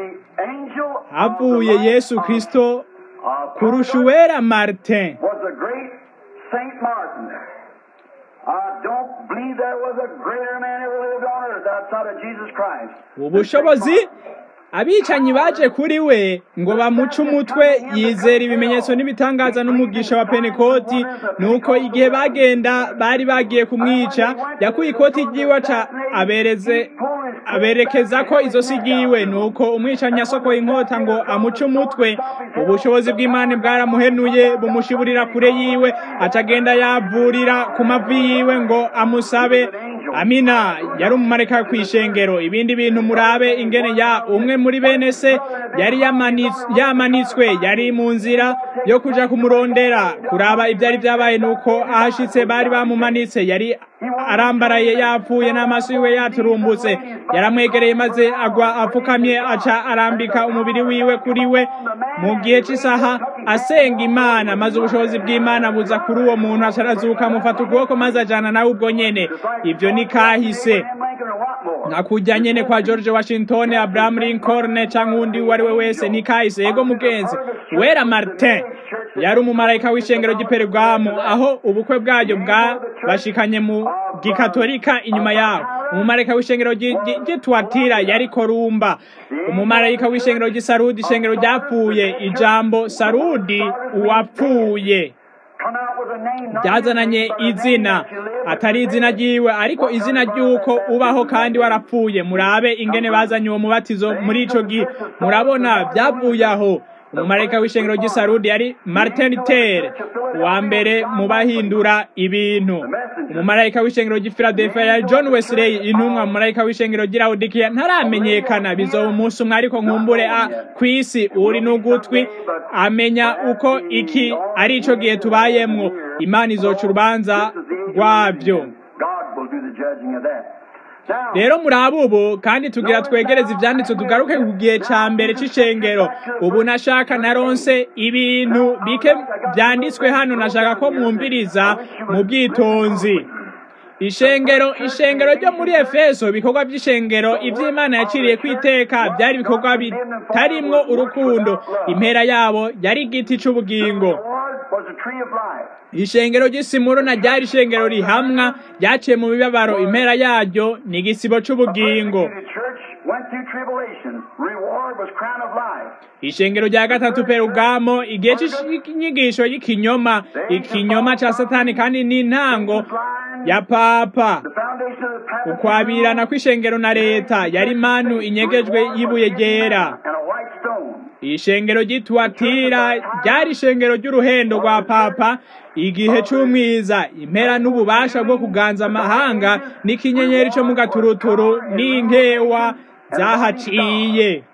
havuye yesu kristo kurusha uwera martin ubushobozi abicanyi baje kuri we ngo bamuce umutwe yizera ibimenyetso n'ibitangaza n'umugisha wa penekoti nuko igihe bagenda bari bagiye kumwica yakuye ikoti ry'iwe aca abereze aberekeza ko izosi ryiwe nuko umwicanyi yasokoye inkota ngo amuce umutwe ubushobozi bw'imana bwaramuhenuye bumushiburira kure yiwe acagenda yavurira ku mavi yiwe ngo amusabe amina yari umumareka kw'ishengero ibindi bintu murabe ingene ya umwe muri bene se yari yamanitswe yari mu nzira yo kuja kumurondera kuraba ivyari vyabaye nuko ahashitse bari bamumanitse yari arambaraye yapfuye n'amaso yiwe yaturumbutse yaramwegereye maze agwa apfukamye aca arambika umubiri wiwe kuri we mu gihe cy'isaha asenga imana maze ubushobozi bw'imana buza kuri uwo muntu aca arazuka amufata ukuboko maze ajana nawe ubwo nyene ivyo ni kahise nka kujya nyene kwa george washington abraham lincoln canke uwundi uwo ari we wese ni kahise yego mugenzi wera martin yari umumarayika w'ishengero ry'iperugamu aho ubukwe bwayo bwabashikanye mu gikatolika inyuma yaho umumarayika w'ishengero ry'itwatira yari korumba umumarayika w'ishengero ry'isarudi ishengero ryapfuye ijambo sarudi uwapfuye byazananye izina atari izina ryiwe ariko izina ry'uko ubaho kandi warapfuye murabe ingene bazanye uwo mubatizo muri ico gihe murabona byavuye aho umumarayika w'ishengero ry'isarudi yari martin luther wa mbere mu bahindura ibintu umumarayika w'ishengero ry'ifiladelfia yari john wesley intumwa umumarayika w'ishengero ry'iraudikiya ntaramenyekana bizoba umunsi umwe ariko nkumbure a kw'isi uri n'ugutwi amenya uko iki ari ico gihe tubayemwo imana izoca urubanza rwavyo rero murabe ubu kandi tugira twegereze ivyanditso tugaruke ku gihe ca mbere c'ishengero ubu nashaka naronse ibintu bike vyanditswe hano nashaka ko mwumviriza mu bwitonzi ishengero ishengero ryo muri efeso ibikorwa by'ishengero iby'imana yaciriye ku iteka byari ibikorwa bitarimwo urukundo impera yabo yari igiti c'ubugingo ishengero ry'isimuruna ryari ishengero rihamwa ryaciye mu mibabaro impera yaryo ni igisibo c'ubugingo ishengero rya gatatu perugamo igihe c'inyigisho y'ikinyoma ikinyoma ca satani kandi n'intango ya papa ukwabirana kw'ishengero na leta yari manu inyegejwe y'ibuye ryera ishengero ry'ituwatira ryari ishengero ry'uruhendo rwa papa igihe c'umwiza impera n'ububasha bwo kuganza amahanga n'ikinyenyeri co mu gaturuturu n'inkewa zahaciye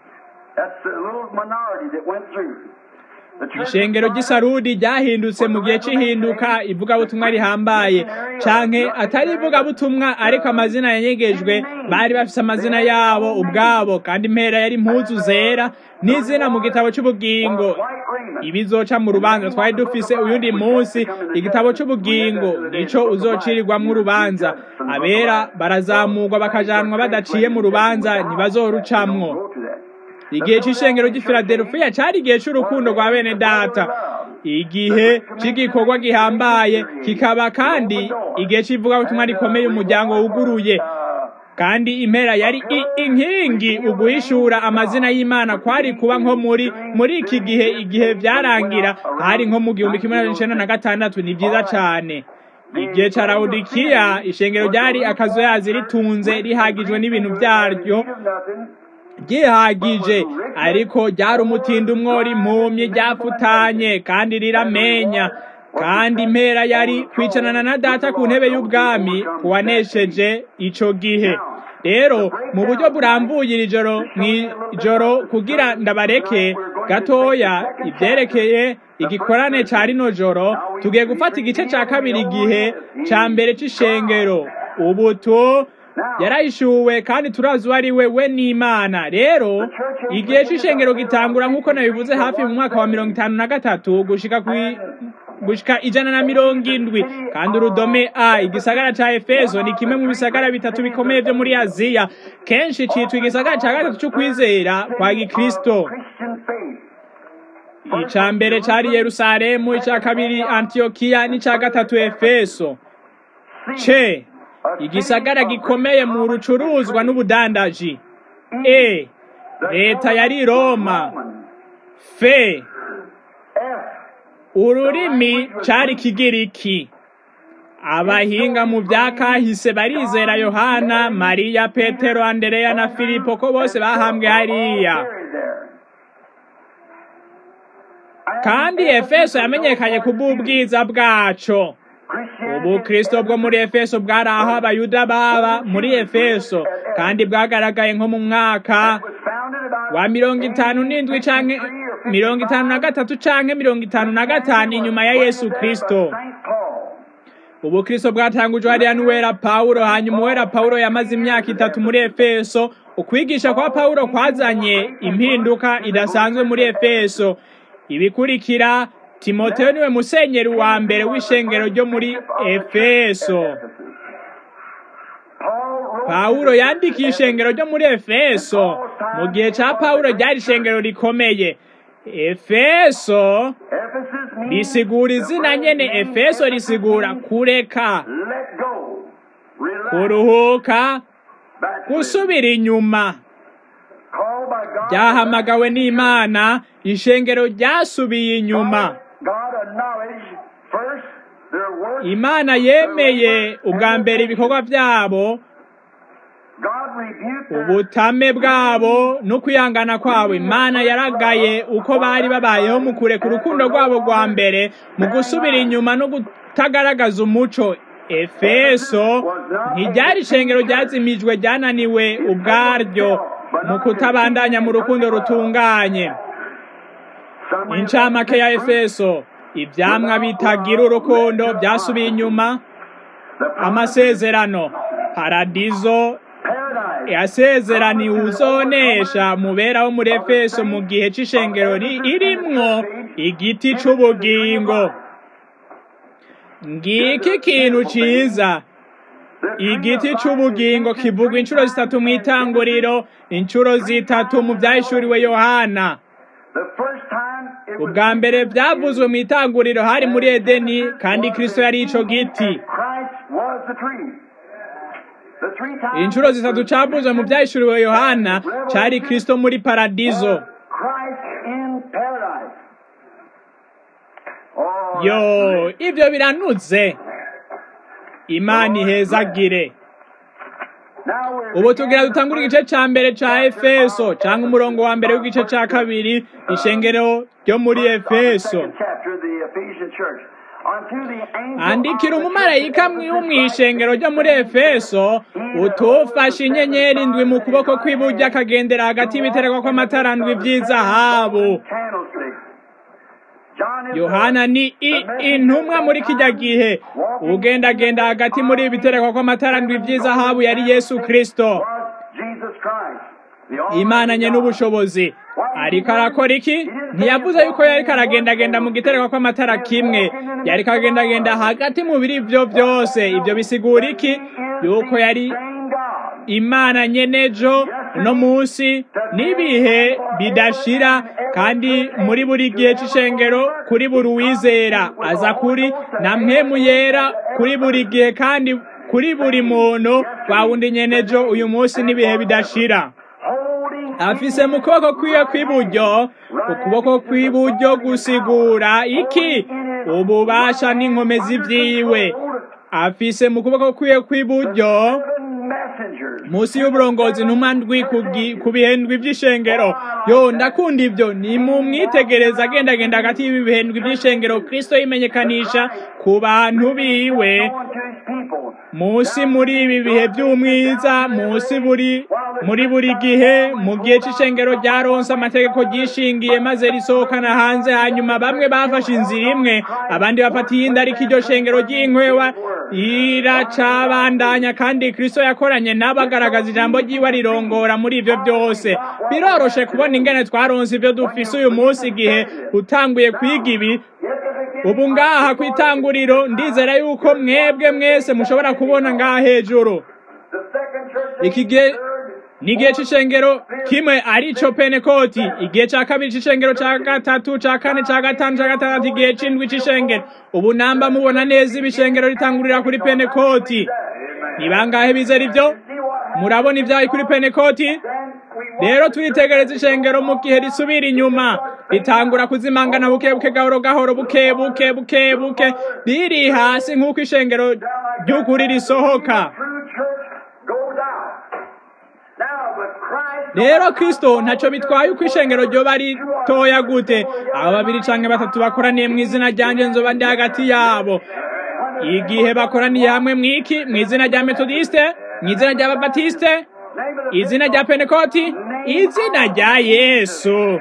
ishengero ry'isarudi ryahindutse mu gihe cy'ihinduka ivugabutumwa rihambaye canke atari ivugabutumwa ariko amazina yanyegejwe bari bafise amazina yabo ubwabo kandi impera yari impuzu zera n'izina mu gitabo c'ubugingo ibizoca mu rubanza twari dufise uyundi munsi igitabo c'ubugingo nico uzocirirwamwo urubanza abera barazamurwa bakajanwa badaciye mu rubanza ntibazorucamwo igihe c'ishengero ry'ifiladelfiya cari igihe c'urukundo rwa bene data igihe c'igikorwa gihambaye kikaba kandi igihe c'ivugabutumwa rikomeye umuryango wuguruye kandi impera yari inkingi uguhishura amazina y'imana kwari kuba nko muri muri iki gihe igihe vyarangira hari nko mu gihumbi kimwe n'amajana icenda na gatandatu ni vyiza cane igihe ca lawodikiya ishengero ryari akazuyazi ritunze rihagijwe n'ibintu vyaryo ryihagije ariko ryari umutindi umwori impumyi ryapfutanye kandi riramenya kandi impera yari kwicanana na data ku ntebe y'ubwami kuwanesheje ico gihe rero mu buryo burambuye iri joro mw'ijoro kugira ndabareke gatoya ivyerekeye igikorane ca rino joro tugiye gufata igice ca kabiri igihe ca mbere c'ishengero ubutu yarahishuwe kandi turazi uwo ari we we n'imana rero igihe c'ishengero gitangura nk'uko nabivuze hafi mu mwaka wa mirongo itanu na gatatu gushika gushika ijana na mirongo indwi kandi urudome a igisagara ca efeso ni kimwe mu bisagara bitatu bikomeye vyo muri aziya kenshi citwa igisagara ca gatatu c'ukwizera kwa gikristo ica mbere cari yerusalemu ica kabiri antiyokiya n'ica gatatu efeso ce igisagara gikomeye mu rucuruzwa n'ubudandaji e leta yari roma f F. ururimi cari kigiriki abahinga mu bya kahise barizera yohana mariya petero andereya na filipo ko bose bahambwe hariya Buried there. kandi efeso yamenyekanye ku bw'ubwiza bwaco ubukristo bwo muri efeso bwari aho abayuda baba muri efeso kandi bwagaragaye nko mu mwaka wa mirongo itanu n'indwi canke mirongo itanu na gatatu canke mirongo itanu na gatanu inyuma ya yesu kristo ubukristo bwatangujwe hariya n'uwera pawulo hanyuma uwera pawulo yamaze imyaka itatu muri efeso ukwigisha kwa pawulo kwazanye impinduka idasanzwe muri efeso ibikurikira timoteyo niwe musenyeri wa mbere w'ishengero ryo muri efeso pawulo yandikiye ishengero ryo muri efeso mu gihe ca pawulo ryari ishengero rikomeye efeso risigura izina nyene efeso risigura kureka kuruhuka gusubira inyuma ryahamagawe n'imana ishengero ryasubiye inyuma imana yemeye ubwa mbere ibikorwa byabo ubutame bwabo no kwihangana kwabo imana yaragaye uko bari babayeho mu kureka urukundo rwabo rwa mbere mu gusubira inyuma no kutagaragaza umuco efeso ntiryari ishengero ryazimijwe ryananiwe ubwaryo mu kutabandanya mu rukundo rutunganye incamake ya efeso ivyamwa bitagira urukundo byasubiye inyuma amasezerano paradizo yasezeraniwe uzonesha mubera wo muri efeso mu gihe c'ishengero irimwo igiti c'ubugingo ngiki ikintu ciza igiti c'ubugingo kivugwa inshuro zitatu mu itanguriro inshuro zitatu mu vyahishuriwe yohana ubwa mbere byavuzwe mu itanguriro hari muri edeni kandi kristo yari ico giti inshuro zitatu cavuzwe mu vyahishuriwe yohana cari kristo muri paradizo yo ivyo biranuze imana ihezagire ubu tugira dutangura igice ca mbere ca efeso canke umurongo wa mbere w'igice ca kabiri ishengero ryo muri efeso andikira umumarayika wo mw'ishengero ryo muri efeso utufashe inyenyeri ndwi mu kuboko kw'iburyo akagendera hagati y'ibitereko kw'amatara ndwi vy'izahabu yohana ni intumwa muri kijya gihe ugendagenda hagati muri ibi bitereko kw'amatara ndwi vy'izahabu yari yesu kristo imananye n'ubushobozi ariko arakora iki ntiyavuze yuko yariko aragendagenda mu gitereko kw'amatara kimwe yariko agendagenda hagati mu biri ivyo vyose ivyo bisigura iki yuko yari imana nyenejo no munsi n'ibihe bidashira kandi muri buri gihe c'ishengero kuri buri uwizera aza kuri na mpemu yera kuri buri gihe kandi kuri buri muntu wa wundi nyenejo uyu munsi n'ibihe bidashira afise mu kuboko kwiwe kw'iburyo ukuboko kw'iburyo gusigura iki ububasha n'inkomezi vyiwe afise mu kuboko kwiwe kw'iburyo musi y'uburongozi ntumwa ndwi ku bihendwi vy'ishengero yo ndakunda ivyo ni mu mwitegereza agendagenda hagati y'ibi bihendwi vy'ishengero kristo yimenyekanisha ku bantu biwe musi muri ibi bihe vy'umwiza musi buri muri buri gihe mu gihe c'ishengero ryaronse amategeko ryishingiye maze risohokana hanze hanyuma bamwe bafashe inzira imwe abandi bafata iyindi ariko iryo shengero ry'inkwewa iracabandanya kandi kristo yakoranye n'abagaragaza ijambo ryiwe rirongora muri ivyo byose biroroshe kubona ingene twaronse ivyo dufise uyu munsi igihe utanguye kwiga ibi ubu ngaha ku itanguriro ndizera yuko mwebwe mwese mushobora kubona ngaha hejuru iki gihe ni igihe c'ishengero kimwe arico penekoti igihe ca kabiri c'ishengero ca gatatu ca kane ca gatanu ca gatandatu igihe c'indwi c'ishengero ubu namba mubona neza ibishengero ritangurira kuri penekoti ni bangahe bizera ivyo murabona ivyaye kuri penekoti rero turitegereza ishengero mu gihe risubira inyuma ritangura kuzimangana buke buke gahoro gahoro buke buke buke buke riri hasi nk'uko ishengero ry'ukuri risohoka rero kristo ntacyo bitwaye uko ishengero ryoba ritoya gute abo babiri canke batatu bakoraniye mu izina ryanje nzoba ndi hagati yabo igihe bakoraniye hamwe mwiki mu izina rya metodiste mu izina rya babatiste izina rya penekoti izina rya yesu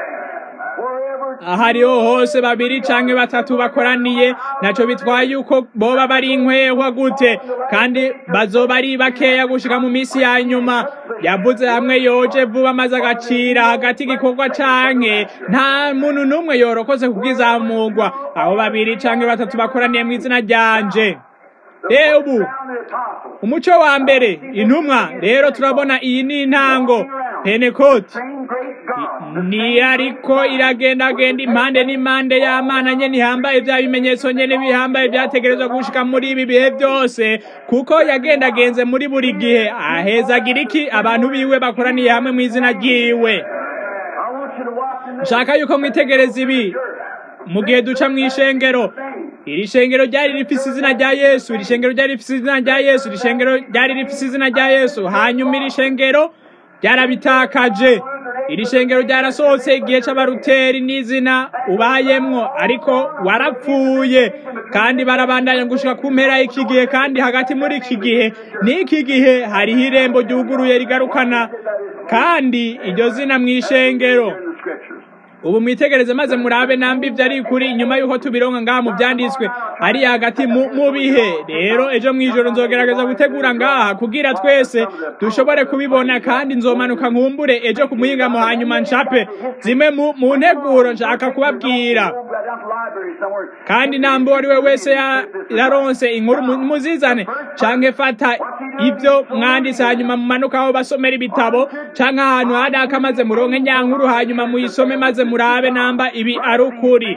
aho ariho hose babiri canke batatu bakoraniye naco bitwaye yuko boba bari inkwehwa gute kandi bazoba ari bakeya gushika mu misi ya nyuma yavuze hamwe yoje vuba maze agacira hagati igikorwa canke nta muntu n'umwe yorokoze kubwizamurwa aho babiri canke batatu bakoraniye mu izina ryanje rero ubu umuco wa mbere intumwa rero turabona iyi ni intango penekoti ni ariko iragendagenda impande n'impande y'amana nyene ihambaye vya bimenyetso nyene bihambaye vyategerezwa gushika muri ibi bihe byose kuko yagendagenze muri buri gihe ahezagira iki abantu biwe bakoraniye hamwe mu izina ryiwe nshaka yuko mwitegereza ibi mu gihe duca mu ishengero iri shengero ryari rifise izina rya yesu iri shengero ryari rifise izina rya yesu iri shengero ryari rifise izina rya yesu hanyuma iri shengero ryarabitakaje iri shengero ryarasohotse igihe c'abaruteri n'izina ubayemwo ariko warapfuye kandi barabandanya gushika ku mpera y'iki gihe kandi hagati muri iki gihe n'iki gihe hariho irembo ryuguruye rigarukana kandi iryo zina mu ishengero ubu mwitegereze maze murabe nambi vyari kuri inyuma yuko tubironka ngaha mu vyanditswe ari hagati mu bihe rero ejo mwijoro nzogerageza gutegura ngaha kugira twese dushobore kubibona kandi nzomanuka nkumbure ejo ku muhingamo hanyuma nshape zimwe mu nteguro nshaka kubabwira kandi nambe uwo ari we wese yaronse inkuru muzizane canke fata ibyo mwanditse hanyuma mumanuka aho basomera ibitabo canke ahantu hadaka maze muronke nyankuru hanyuma muyisome maze murabe namba ibi ari ukuri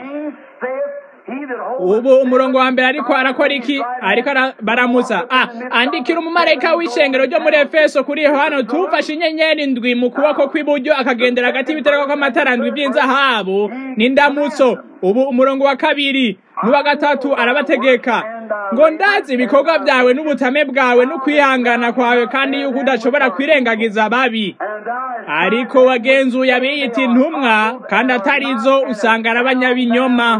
ubu umurongo wa mbere ariko arakora iki ariko baramuza ah andikira umumarayika w'ishengero ryo muri efeso kuri yohana tufashe inyenyeri ndwi mu kuboko kw'iburyo akagendera hagati y'ibitereko kw'amatara ndwi by'inzahabu n'indamutso ubu umurongo wa kabiri n'uwa gatatu arabategeka ngo ndazi ibikorwa byawe n'ubutame bwawe no kwihangana kwawe kandi yuko udashobora kwirengagiza ababi ariko wagenzuye abiyita intumwa kandi atari zo usanga ari abanyabinyoma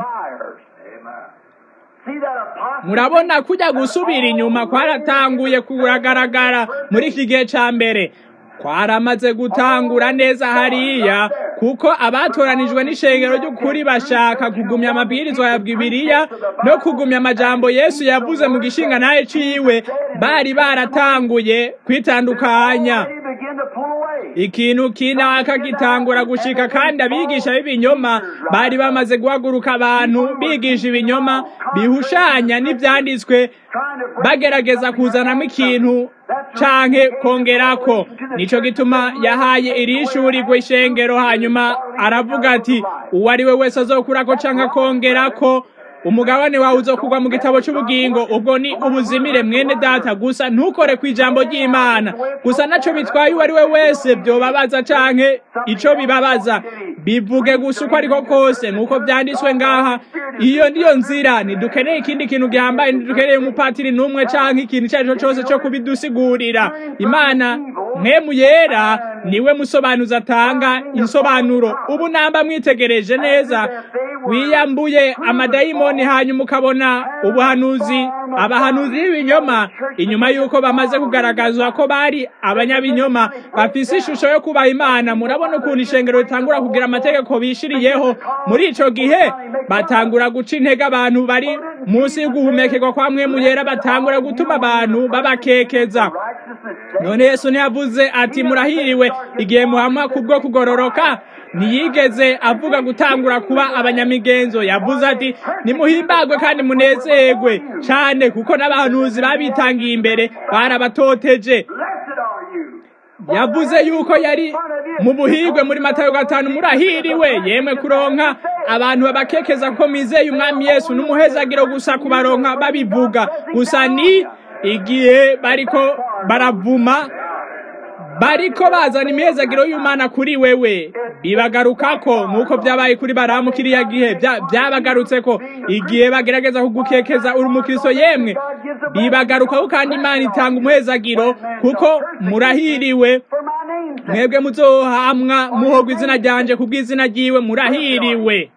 murabona kujya gusubira inyuma kwaratanguye kuragaragara muri iki gihe cya mbere kwaramaze gutangura neza hariya kuko abatoranijwe n'ishengero ry'ukuri bashaka kugumya amabwirizwa ya bibiriya no kugumya amajambo yesu yavuze mu gishinga naye ciwe bari baratanguye kwitandukanya ikintu kinaka gitangura gushika kandi abigisha b'ibinyoma bari bamaze guhaguruka abantu bigisha ibinyoma bihushanya n'ivyanditswe bagerageza kuzanamo ikintu canke kongerako nico gituma yahaye iri shuri ishengero hanyuma aravuga ati uwo ari we wese azokurako canke akongerako umugabane wawe uzokugwa mu gitabo cy'ubugingo ubwo ni ubuzimire mwene data gusa ntukore ku ijambo ry'imana gusa naco bitwaye uwo ari we wese byobabaza canke ico bibabaza bivuge gusa uko ariko kose nk'uko byanditswe ngaha iyo niyo nzira ntidukeneye ikindi kintu gihambaye ntidukeneye umupatiri n'umwe canke ikintu icyo ari cyo cyose cyo kubidusigurira imana mwemu yera niwe musobanuzi atanga insobanuro ubu namba mwitegereje neza wiyambuye amadayimoni hanyuma ukabona ubuhanuzi abahanuzi b'ibinyoma inyuma y'uko bamaze kugaragazwa ko bari abanyabinyoma bafise ishusho yo kubaha imana murabona ukuntu ishengero ritangura kugira amategeko bishiriyeho muri ico gihe batangura guca intege abantu bari munsi y'uguhumekerwa kwa mwemu yera batangura gutuma abantu babakekeza none yesu ntiyavuze ati murahiriwe igihe muhamwa kubwo kugororoka ntiyigeze avuga gutangura kuba abanyamigenzo yavuze ati nimuhimbagwe kandi munezerwe cyane kuko n'abahanuzi babitangiye imbere barabatoteje yavuze yuko yari mu buhigwe muri matayo gatanu murahiriwe yemwe kuronka abantu babakekeza ko mizeye umwami yesu n'umuhezagiro gusa kubaronka babivuga gusa ni igihe bariko baravuma bariko bazana imihezagiro y'imana kuri wewe bibagarukako nk'uko byabaye kuri baramu kiriya gihe byabagarutseko igihe bagerageza kugukekeza uri umukristo yemwe bibagarukako kandi imana itanga umuhezagiro kuko murahiriwe mwebwe muzohamwa muhogwa izina ryanje kubw'izina ryiwe murahiriwe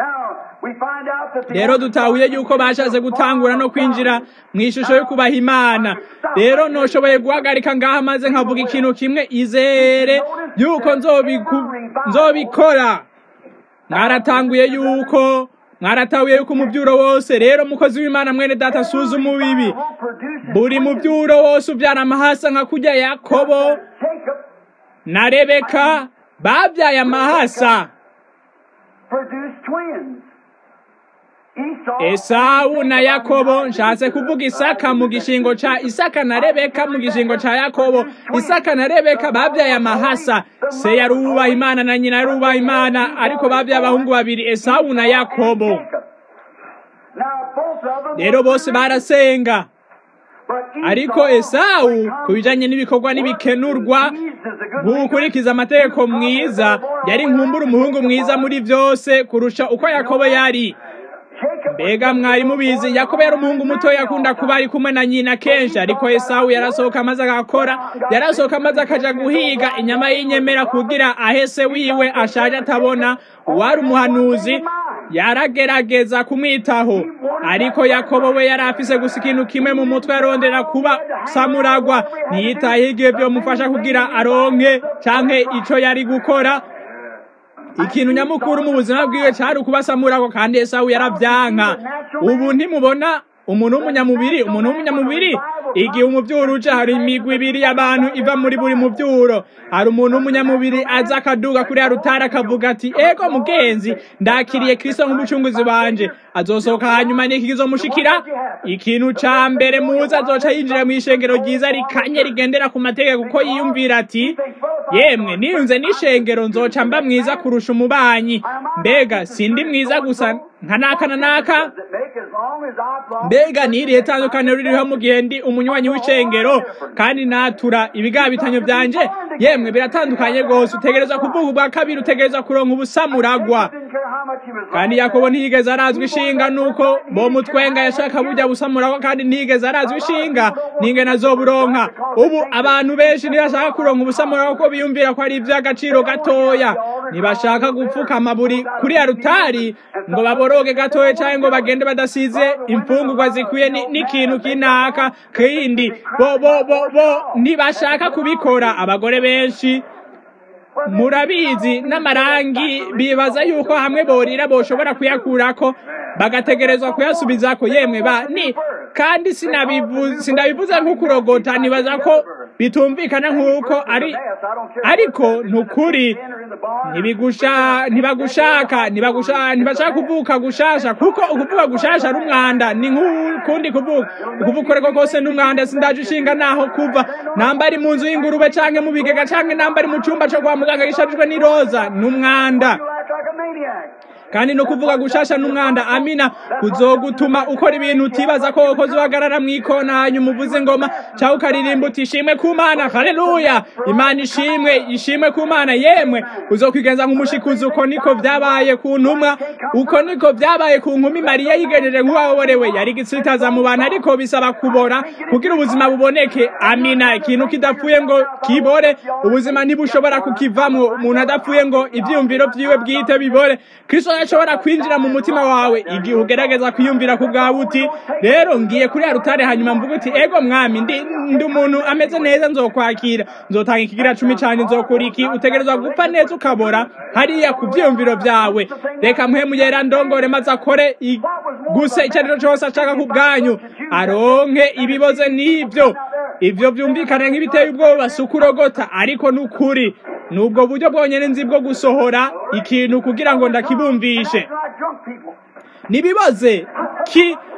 rero dutahuye yuko bashatse gutangura no kwinjira mu ishusho yo kubaha imana rero ntushoboye guhagarika ngaha maze nkavuga ikintu kimwe izere yuko nzobikora mwaratanguye yuko mwaratahuye yuko umubyuro wose rero mukozi w'imana mwene data asuzuma ubibi buri mubyuro wose ubyara amahasa nka kujya yakobo na rebeka babyaye amahasa esawu na yakobo nshatse kuvuga isaka mu gishingo ca isaka na rebeka mu gishingo ca yakobo isaka na rebeka babyaye amahasa se yari uwubaha imana na nyina yari uwubaha imana ariko babyaye abahungu babiri esawu na yakobo rero bose barasenga ariko esawu ku bijanye n'ibikorwa n'ibikenurwa gukurikiza amategeko mwiza yari nkumbura umuhungu mwiza muri byose kurusha uko yakobo yari mbega mwari mubizi yakobo yari umuhungu muto yakunda kuba ari kumwe na nyina kenshi ariko esawu yarasohoka maze agakora yarasohoka maze akaja guhiga inyama y'inyemera kugira ahese wiwe ashaje atabona uwari umuhanuzi yaragerageza kumwitaho ariko yakobo we yari afise gusa ikintu kimwe mu mutwe yarondera kuba samuragwa ntiyitayeho igihe vyomufasha kugira aronke canke ico yari gukora ikintu nyamukuru mu buzima bwiwe cyari ukubasamurako kandi esawu yaravyanka ubu ntimubona umuntu w'umunyamubiri umuntu w'umunyamubiri igihe umuvyuro uje hari imigwi ibiri y'abantu iva muri buri muvyuro hari umuntu w'umunyamubiri aza akaduga kuri ya rutara akavuga ati ego mugenzi ndakiriye kristo nk'umucunguzi wanje azosohoka hanyuma niki kizomushikira ikintu ca mbere muza azoca yinjira mu ishengero ryiza rikanye rigendera ku mategeko kuko yiyumvira ati yemwe niyunze n'ishengero nzoca mba mwiza kurusha umubanyi mbega sindi mwiza gusa nka naka na naka mbega nirihe tandukaniro ririho mu gihe ndi umunywanyi w'ishengero kandi natura ibigabitanyo byanje yemwe biratandukanye rwose utegereza kuvuga ubwa kabiri utegereza kuronka ubusamuragwa kandi yakobo ntiyigeze arazwa ishinga nuko bo mutwenga yashaka burya busamuragwa kandi ntiyigeze arazwa ishinga n'ingene azoburonka ubu abantu benshi ntibashaka kuronka ubusamuragwa ko biyumvira ko ari iby'agaciro gatoya ntibashaka gupfukama buri kuri ya rutari ngo baboroge gatoya cyangwa ngo bagende badasize imfungurwa zikwiye n'ikintu kinaka kindi bo bo bo bo ntibashaka kubikora abagore benshi murabizi n'amarangi bibaza yuko hamwe borira boshobora kuyakurako bagategerezwa kuyasubizako yemwe ba ni kandi sinabivuze sinabivuze nk'ukurogota nibaza ko bitumvikana nk'uko ari ariko nukuri ntibigusha ntibagushaka ntibagusha ntibashaka kuvuka gushasha kuko ukuvuga gushasha ari umwanda ni nk'ukundi kuvuga ukuvuga ariko kose ni umwanda sindaje ushinga naho kuva namba ari mu nzu y'ingurube canke mu bigega canke namba ari mu cumba co kwa muganga gishajijwe n'iroza ni umwanda kandi no kuvuga gushasha n'umwanda amina kuzogutuma ukora ibintu utibaza ko wakoze uhagarara mu ikona hanyuma uvuze ingoma cyangwa ukaririmba uti ishimwe ku mana haleluya imana ishimwe ishimwe ku mana yemwe uzokwigenza nk'umushikuzi uko niko vyabaye ku ntumwa uko niko vyabaye ku nkumi mariya yigejeje nk'uwaborewe yari gitsitaza mu bantu ariko bisaba kubora kugira ubuzima buboneke amina ikintu kidapfuye ngo kibore ubuzima ntibushobora kukivamwo umuntu adapfuye ngo ivyiyumviro vyiwe bwite bibore kristo ashobora kwinjira mu mutima wawe igihe ugerageza kwiyumvira ku bwawe uti rero ngiye kuri ya rutare hanyuma mvuga uti ego mwami ndi ndi umuntu ameze neza nzokwakira nzotanga ikigira cumi cyane nzokora iki utegerezwa gupfa neza ukabora hariya ku byiyumviro byawe reka mpemu yera ndongore maze akore gusa icyo ari cyo cyose ashaka ku bwanyu aronke ibiboze n'ibyo ibyo byumvikana nk'ibiteye ubwoba si ukurogota ariko ni ukuri ni ubwo buryo bwonyine nzi bwo gusohora ikintu kugira ngo ndakibumvishe nibibaze ki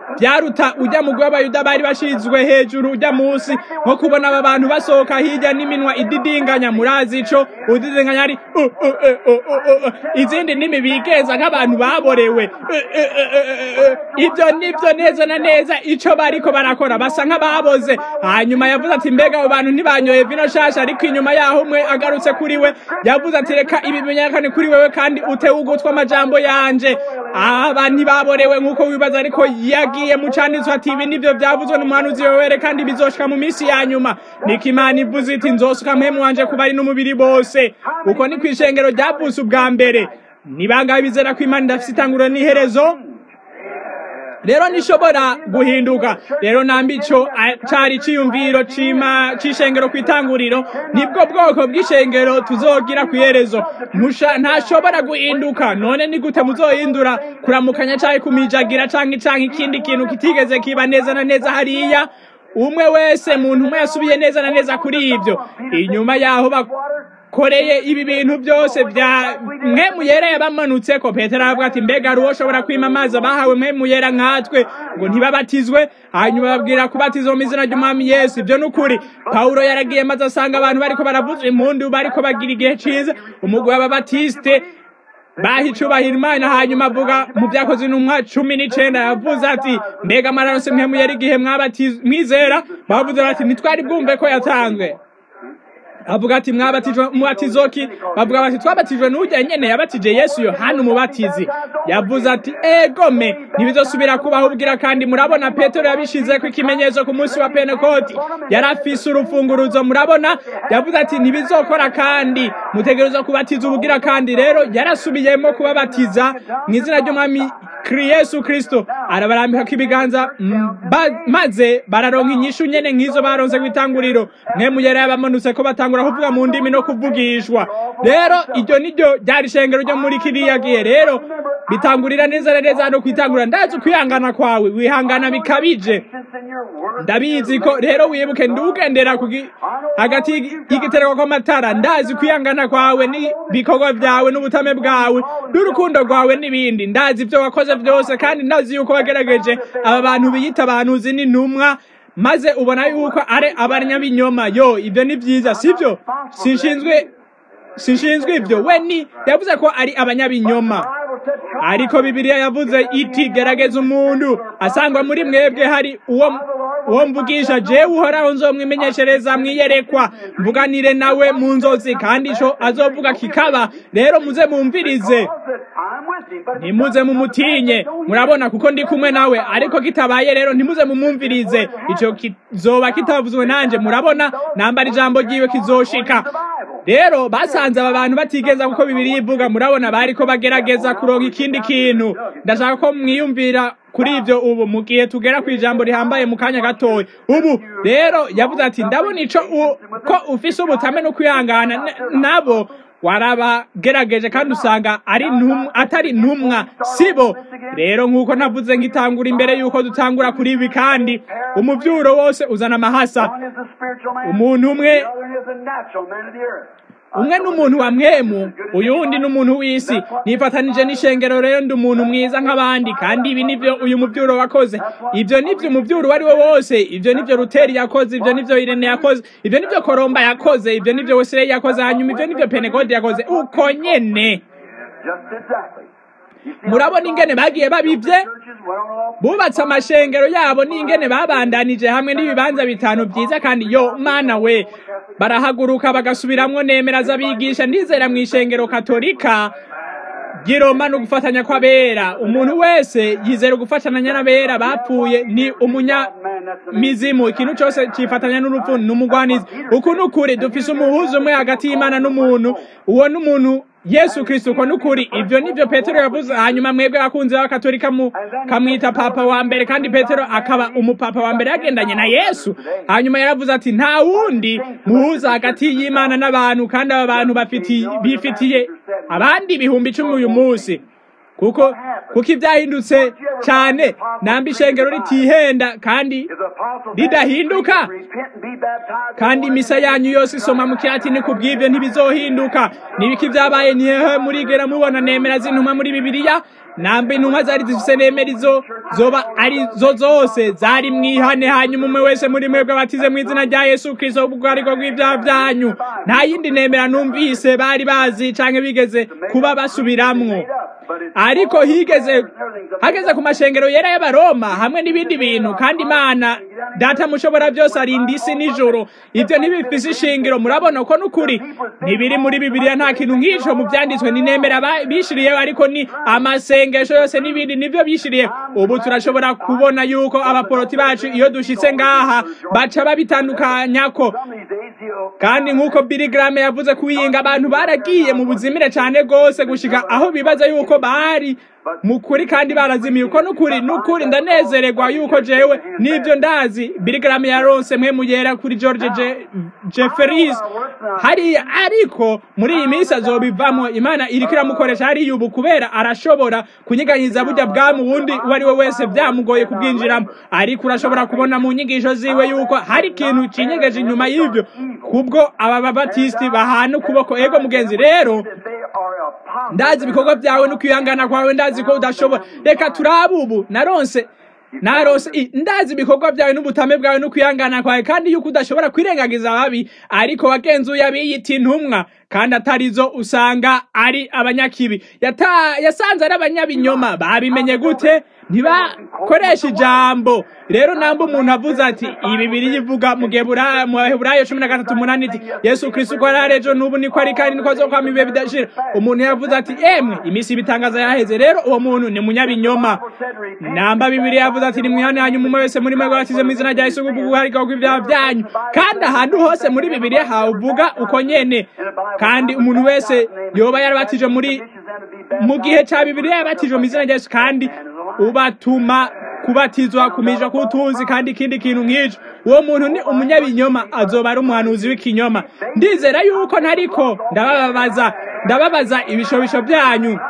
byaruta ujya mu w'abayuda bari bashinzwe hejuru ujya munsi nko kubona aba bantu basohoka hirya n'iminwa ididinganya murazi ico udidinganya ari uh, uh, uh, uh, uh, uh. izindi ndimi bigenza nk'abantu baborewe Uh, uh, uh, uh, uh. ibyo nibyo neza na neza ico bariko barakora basa nk'ababoze hanyuma yavuze ati mbega abo bantu ntibanyoye vino shasha ariko inyuma yaho umwe agarutse kuri we yavuze ati reka ibi bimenyekane kuri wewe kandi utewe ugutwi amajambo yanje aba ntibaborewe nk'uko wibaza ariko yagiye mu canditswe ati ibi nivyo vyavuzwe n'umuhanuzi wewere kandi bizoshika mu minsi ya nyuma niko imana ivuze iti nzosuka mpemu wanje ku bari n'umubiri bose uko ni kw'ishengero ryavutse ubwa mbere ni bangahe bizera ko imana idafise itanguriro n'iherezo rero nishobora guhinduka rero nambi ico cari ciyumviro cima c'ishengero kw'itanguriro nibwo bwoko bw'ishengero tuzogira kw'iherezo musha ntashobora guhinduka none ni gute muzohindura kuramukanya canke kumijagira canke canke ikindi kintu kitigeze kiba neza na neza hariya umwe wese muntu umwe yasubiye neza na neza kuri ivyo inyuma yaho bakoreye ibi bintu byose bya mwe muyera yabamanutse ko petero aravuga ati mbega hari uwoshobora kwima amazi bahawe mwe muyera nkatwe ngo ntibabatizwe hanyuma babwira kubatizwa mu izina ry'umwami yesu ibyo ni ukuri pawulo yaragiye maze asanga abantu bariko baravuza impundu bariko bagira igihe ciza umugwi w'ababatisite baha icubahiro imana hanyuma avuga mu byakoze intumwa cumi n'icenda yavuze ati mbega amaraso mwe muyera igihe mwizera bavuze bati ntitwari bwumve ko yatanzwe avuga ati mwabatijwe mubatizoki bavuga bati twabatijwe n'ujya nyene yabatije yesu yohana umubatizi yavuze ati egome ntibizosubira kubaho ubwira kandi murabona petero yabishizeko ikimenyetso ku munsi wa penekoti yari afise urufunguruzo murabona yavuze ati ntibizokora kandi mutegerezwa kubatiza ubugira kandi rero yarasubiyemo kubabatiza mu izina ry'umwami yesu kristo arabarambikako ibiganza maze bararonka inyishu nyene nk'izo baronse kw'itanguriro mwe muyera yabamanutse ko batangura kuvuga mu ndimi no kuvugishwa rero iryo niryo ryari ishengero ryo muri kiriya gihe rero bitangurira neza na neza no kwitangurira ndazi ukwihangana kwawe wihangana bikabije ndabizi ko rero wibuke ndugendera hagati y'igitereko kw'amatara ndazi kwihangana kwawe n'ibikorwa vyawe n'ubutame bwawe n'urukundo rwawe n'ibindi ndazi ivyo wakoze byose kandi ndazi yuko wagerageje aba bantu biyita abantuzi n'intumwa maze ubona yuko ari abanyabinyoma yo ibyo ni byiza sibyo sinshinzwe sinshinzwe ibyo we ni yavuze ko ari abanyabinyoma ariko bibiliya yavuze iti gerageza umuntu asangwa muri mwebwe hari uwo uwo mvugisha jewe uhoraho nzomwimenyeshereza mwiyerekwa mvuganire nawe mu nzozi kandi ico azovuga kikaba rero muze mumvirize ntimuze mumutinye murabona kuko ndi kumwe nawe ariko kitabaye rero ntimuze mumumvirize ico kizoba kitavuzwe nanje murabona nambara ijambo ryiwe kizoshika rero basanze aba bantu batigeza kuko bibiri ivuga murabona bariko bagerageza kuronka ikindi kintu ndashaka ko mwiyumvira kuri ivyo ubu mu gihe tugera ku ijambo rihambaye mu kanya gatoya ubu rero yavuze ati ndabona ico ko ufise ubutame no kwihangana nabo warabagerageje kandi usanga ari atari ntumwa sibo rero nk'uko navuze ngitangura imbere y'uko dutangura kuri ibi kandi umuvyuro wose uzana amahasa umuntu umwe umwe n'umuntu wa mwemu uyundi n'umuntu w'isi nifatanije n'ishengero rero ndi umuntu mwiza nk'abandi kandi ibi nivyo uyu muvyuro wakoze ivyo nivyo umuvyuro uwo ari wo wose ivyo nivyo ruteri yakoze ivyo nivyo irene yakoze ivyo nivyo koromba yakoze ivyo nivyo wesirey yakoze hanyuma ivyo nivyo penegodi yakoze uko nyene murabona ingene bagiye babivye bubatse amashengero yabo n'ingene babandanije hamwe n'ibibanza bitanu vyiza kandi yo mana we barahaguruka bagasubiramwo nemera z'abigisha ndizera mw'ishengero katolika giroma no gufatanya kw'abera umuntu wese yizera gufatanya n'abera bapfuye ni umunyamizimu ikintu cyose cifatanya n'urupfu n'umugwanizi uku ni ukuri dufise umuhuza umwe hagati y'imana n'umuntu uwo n'umuntu yesu kristo uko nukuri ivyo nivyo petero yavuze hanyuma mwebwe abakunzi b'abakatolika kamwita papa wa mbere kandi petero akaba umupapa wa mbere yagendanye na yesu hanyuma yaravuze ati nta wundi muhuza hagati y'imana n'abantu kandi aba bantu bifitiye abandi ibihumbi icumi uyu munsi kuko kuko ibyahindutse cyane namba ishengero ritihenda kandi ridahinduka kandi imisa yanyu yose isoma mu kiratini ku bw'ibyo ntibizohinduka nibiki byabaye nihehe murigera mubona nemera z'intumwa muri bibiliya nambe intumwa zari zifise nemera izo zoba ari zo zose zari mwihane hanyuma umwe wese muri mwebwe abatize mu izina rya yesu kristo ubwariko bw'ibyaha byanyu nta yindi nemera numvise bari bazi canke bigeze kuba basubiramwo ariko higeze hageze ku mashengero yera y'abaroma hamwe n'ibindi bintu kandi imana data mushobora byose arinda isi n'ijoro ibyo ntibifise ishingiro murabona ko n'ukuri ntibiri muri bibiliya nta kintu nk'ico mu byanditswe ni nemera bishiriye ariko ni amasengesho yose n'ibindi nivyo bishiriye ubu turashobora kubona yuko abaporoti bacu iyo dushitse ngaha baca babitandukanyako kandi nk'uko Billy Graham yavuze kuwiyinga abantu baragiye mu buzimire cyane rwose gushika aho bibaza yuko bari mukuri kandi barazimiye uko nukuri nukuri ndanezererwa yuko jewe nibyo ndazi Billy Graham yaronse mwe muyera kuri George Jeffries hariya ariko muri iyi minsi azobivamo imana iriko iramukoresha hariya ubu kubera arashobora kunyiganyiza burya bwamu wundi uwo ari we wese byamugoye kubwinjiramo ariko urashobora kubona mu nyigisho ziwe yuko hari ikintu kinyegeje inyuma y'ibyo kubwo aba babatisiti bahana ukuboko ego mugenzi rero ndazi ibikorwa byawe no kwihangana kwawe ndazi ko udashobora reka turabe ubu naronse narose ndazi ibikorwa byawe n'ubutame bwawe no kwihangana kwawe kandi yuko udashobora kwirengagiza ababi ariko wagenzuye abiyita intumwa kandi atarizo usanga ari abanyakibi yasanze ari abanyabinyoma babimenye gute ntibakoresha ijambo rero namba umuntu avuze ati ibi biri yivuga mu Heburayo cumi na gatatu umunani iti yesu kristo uko ari ejo n'ubu niko ari kandi niko azokwama ibihe bidashira umuntu yavuze ati emwe iminsi ibitangaza yaheze rero uwo muntu ni munyabinyoma namba bibiri yavuze ati ni mwihane hanyuma umwe wese muri mwe batize mu izina rya yesu guharika kw'ibyaha byanyu kandi ahantu hose muri bibiri havuga uko nyene kandi umuntu wese yoba yarabatije muri mu gihe cya bibiri yabatijwe mu izina rya yesu kandi ubatuma kubatizwa kumija kutuzi kandi ikindi kintu nk'icyo uwo muntu ni umunyabinyoma azoba ari umuhanuzi w'ikinyoma ndizera yuko ntariko ndababaza ndababaza ibishobisho byanyu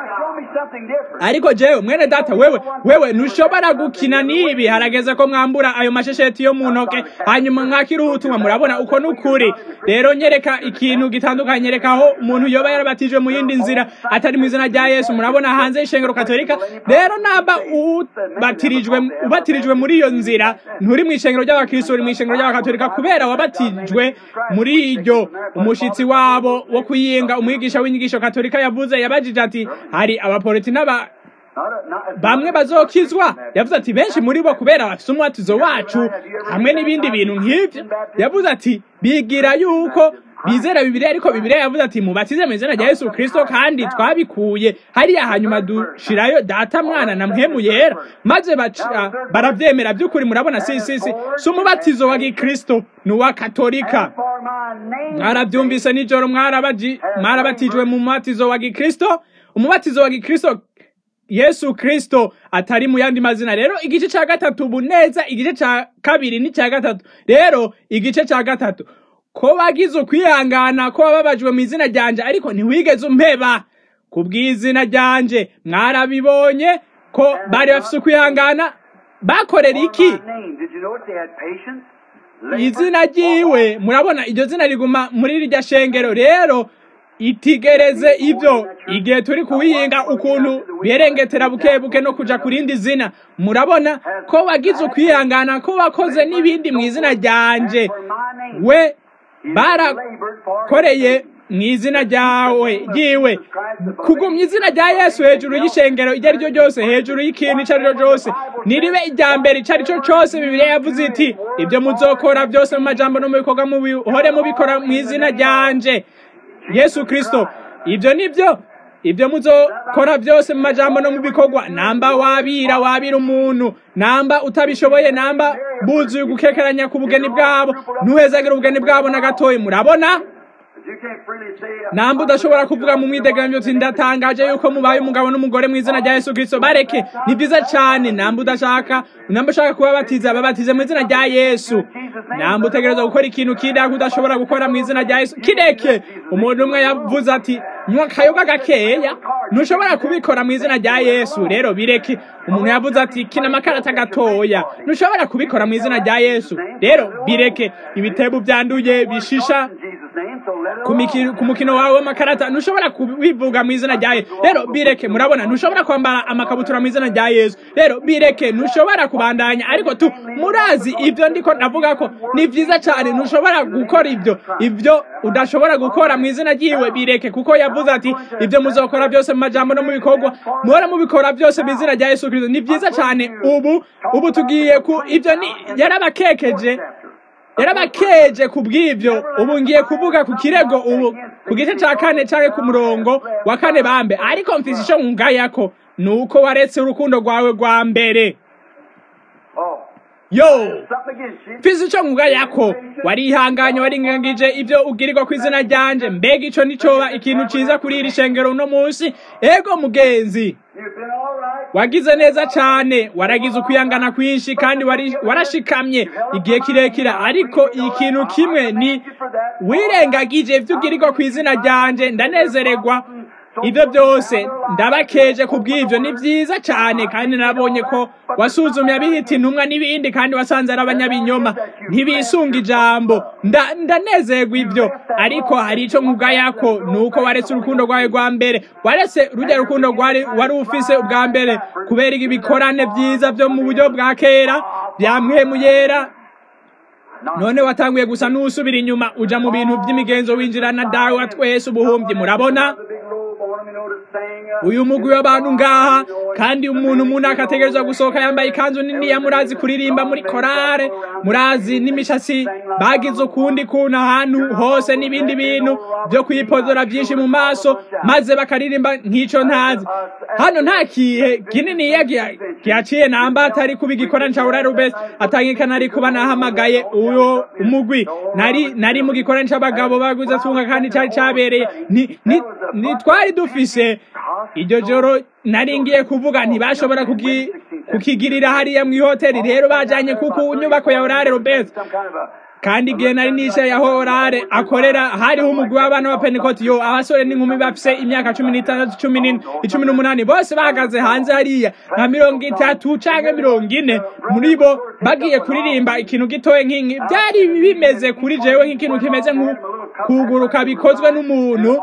ariko jewe mwene data wewe wewe ntushobora gukina n'ibi harageze ko mwambura ayo mashesheti yo mu ntoke hanyuma mwakira ubutumwa murabona uko n'ukuri rero nyereka ikintu gitandukanye nyereka aho umuntu yoba yarabatijwe mu yindi nzira atari mu izina rya yesu murabona hanze y'ishengero katolika rero namba ubatirijwe ubatirijwe muri iyo nzira nturi mu ishengero ry'abakristo uri mu ishengero ry'abakatolika kubera wabatijwe muri iryo umushitsi wabo wo kuyinga umwigisha w'inyigisho katolika yavuze yabajije ati hari abapoliti n'aba bamwe bazokizwa yavuze ati benshi muri bo kubera bafite umwatizo wacu hamwe n'ibindi bintu nk'ibyo yavuze ati bigira yuko bizera bibiliya ariko bibiliya yavuze ati mubatize mu izina rya yesu kirisito kandi twabikuye hariya hanyuma dushirayo data mwana na mpemu yera maze barabyemera by'ukuri murabona si si si si umubatizo wa gikristo ni uwa katolika mwarabyumvise nijoro mwarabatijwe mu mubatizo wa gikristo umubatizo wa gikristo yesu kristo atari mu yandi mazina rero igice cya gatatu ubu neza igice cya kabiri n'icya gatatu rero igice cya gatatu ko wagize ukwihangana ko wababajwe mu izina ryanje ariko ntiwigeze umpeba ku bw'izina ryanje mwarabibonye ko bari bafite ukwihangana bakorera iki izina ryiwe murabona iryo zina riguma muri rirya shengero rero itigereze ibyo igihe turi kuwihinga ukuntu birengetera buke buke no kuja ku rindi zina murabona ko wagize ukwihangana ko wakoze n'ibindi mu izina ryanje we barakoreye mu izina ryawe ryiwe kugumya izina rya yesu hejuru y'ishengero iryo ari ryo ryose hejuru y'ikintu icyo ari cyo cyose niribe irya mbere icyo ari cyo cyose bibiliya yavuze iti ibyo muzokora byose mu majambo no mu bikorwa muhore mubikora mu izina ryanje yesu kirisito ibyo ni byo ibyo muzokora byose mu majambo no mu bikorwa namba wabira wabira umuntu namba utabishoboye namba buzuye gukekeranya ku bugeni bwabo ntuhezagire ubugeni bwabo na gatoya murabona namba udashobora kuvuga mu mwidegamyo uti ndatangaje yuko mubaye umugabo n'umugore mu izina rya yesu kirisito bareke ni byiza cyane namba udashaka namba ushaka kubabatiza babatize mu izina rya yesu namba utegereza gukora ikintu kindi ariko udashobora gukora mu izina rya yesu kireke umuntu umwe yavuze ati nywa akayoga gakeya ntushobora kubikora mu izina rya yesu rero bireke umuntu yavuze ati kina amakarata gatoya ntushobora kubikora mu izina rya yesu rero bireke ibitebo byanduye bishisha ku mukino wawe w'amakarata ntushobora kubivuga mu izina rya yesu rero bireke murabona ntushobora kwambara amakabutura mu izina rya yesu rero bireke ntushobora kubandanya ariko tu murazi ibyo ndiko ndavuga ko ni byiza cyane ntushobora gukora ibyo ibyo udashobora gukora mu izina ryiwe bireke kuko yavuze ati ibyo muzokora byose mu majambo no mu bikorwa muhora mubikora byose mu izina rya yesu kirisito ni byiza cyane ubu ubu tugiye ku ibyo ni yarabakekeje yarabakeje ku bw'ibyo ubu ngiye kuvuga ku kirego ubu ku gice cya kane cyangwa ku murongo wa kane bambe ariko mfise icyo nkungayako ni uko waretse urukundo rwawe rwa mbere yo mfise icyo nkungayako warihanganye waringangije ibyo ugirirwa ku izina ryanje mbega ico nicoba ikintu ciza kuri iri shengero uno munsi ego mugenzi wagize neza cyane waragize ukwihangana kwinshi kandi warashikamye igihe kirekire ariko ikintu kimwe ni wirengagije ibyo ugirirwa ku izina ryanje ndanezererwa ibyo byose ndabakeje ku bw'ibyo ni byiza cyane kandi nabonye ko wasuzumye abihita intumwa n'ibindi kandi wasanze ari abanyabinyoma ntibisunga ijambo ndanezerwa ibyo ariko hari icyo nkugayako ni uko waretse urukundo rwawe rwa mbere waretse rujya rukundo rwari wari ufise ubwa mbere kubera ibikorane byiza byo mu buryo bwa kera byamwemu yera none watanguye gusa n'usubira inyuma uja mu bintu by'imigenzo winjirana dawe wa twese ubuhumbyi murabona uyu mugwi w'abantu ngaha kandi umuntu umuntu akategerezwa gusohoka yambaye ikanzu niniya murazi kuririmba muri korale murazi n'imishatsi bagize ukundi kuntu ahantu hose n'ibindi bintu byo kwipozora byinshi mu maso maze bakaririmba nk'ico ntazi hano nta kihe kininiya gihaciye namba atari kuba igikorane ca urare ubese atangikana ari kuba nahamagaye uwo umugwi nari nari mu gikorane c'abagabo baguze tunga kandi cari cabereye ntitwari dufise iryo joro nari ngiye kuvuga ntibashobora kukigirira hariya mu ihoteli rero bajanye kuko nyubako ya orare robert kandi igihe nari nicaye aho orare akorera hariho umugwi w'abana wa pentekoti yo abasore n'inkumi bafise imyaka cumi n'itandatu cumi n'ine icumi n'umunani bose bahagaze hanze hariya nka mirongo itatu canke mirongo ine muri bo bagiye kuririmba ikintu gitoye nk'inki byari bimeze kuri jewe nk'ikintu kimeze nk'ukuguruka bikozwe n'umuntu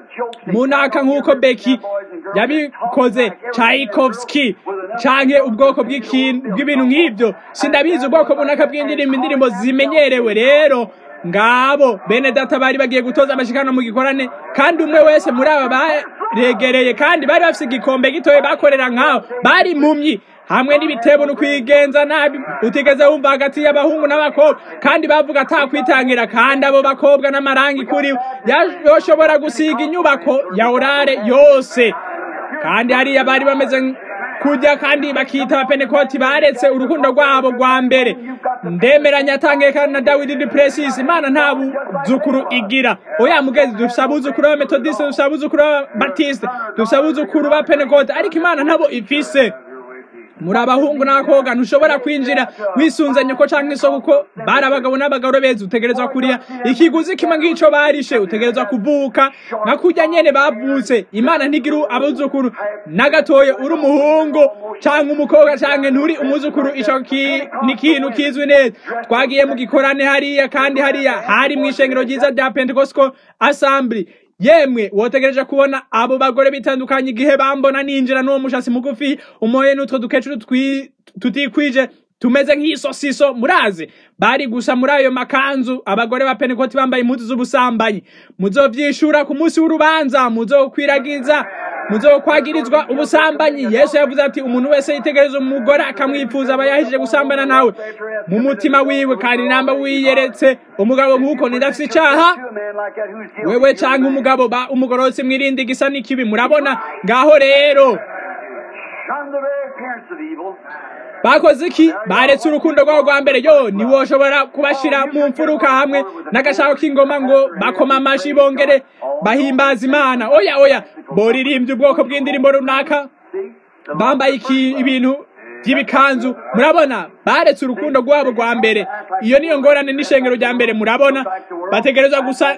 munaka nk'uko beki yabikoze Tchaikovsky canke ubwoko bw'ibintu nk'ibyo sindabizi ubwoko bunaka bw'indirimbo indirimbo zimenyerewe rero ngabo bene data bari bagiye gutoza amashikano mu gikorane kandi umwe wese muri aba baregereye kandi bari bafise igikombe gitoye bakorera nk'aho bari mumyi hamwe n'ibitebo no kwigenza nabi utigeze wumva hagati y'abahungu n'abakobwa kandi bavuga atakwitangira kandi abo bakobwa n'amarangi kuri yoshobora gusiga inyubako ya orare yose kandi hariya bari bameze kujya kandi bakita abapenekoti baretse urukundo rwabo rwa mbere ndemeranya atangeka na dawidi di presis imana nta buzukuru igira oya mugezi dufise abuzukuru b'abametodiste dufise abuzukuru b'ababatiste dufise abuzukuru ba penekoti ariko imana ntabo ifise muri abahungu n'abakobwa ntushobora kwinjira wisunze nyoko canke isoko uko bari abagabo n'abagabo beza utegerezwa kuriha ikiguzi kimwe ng'ico barishe utegerezwa kuvuka nka kurya nyene bavutse imana ntigira abuzukuru na gatoya uri umuhungu canke umukobwa canke nturi umuzukuru ico ni ikintu kizwi neza twagiye mu gikorane hariya kandi hariya hari mw'ishengero ryiza rya pentecostal assembly yemwe wotegereje kubona abo bagore bitandukanye igihe bambona ninjira n'uwo mushasi mugufi umoye n'utwo dukecuru tutikwije tumeze nk'isosiso murazi bari gusa muri ayo makanzu abagore ba penekoti bambaye impuzu z'ubusambanyi muzovyishura ku munsi w'urubanza muzokwiragiza muzokwagirizwa ubusambanyi yesu yavuze ati umuntu wese yitegereza umugore akamwifuza aba yahejije gusambana nawe mu mutima wiwe kandi namba wiyeretse umugabo nk'uko nidafise icaha wewe canke umugabo ba umugorotsi mwirindi gisa n'ikibi murabona ngaho rero bakoze iki baretse urukundo rwabo rwa mbere yo ntiwoshobora kubashira mu mfuruka hamwe n'agashako k'ingoma ngo bakoma amashi bongere bahimbaza imana oya oya boririmbye ubwoko bw'indirimbo runaka bambaye iki ibintu by'ibikanzu murabona baretse urukundo rwabo rwa mbere iyo niyo ngorane n'ishengero rya mbere murabona bategerezwa gusa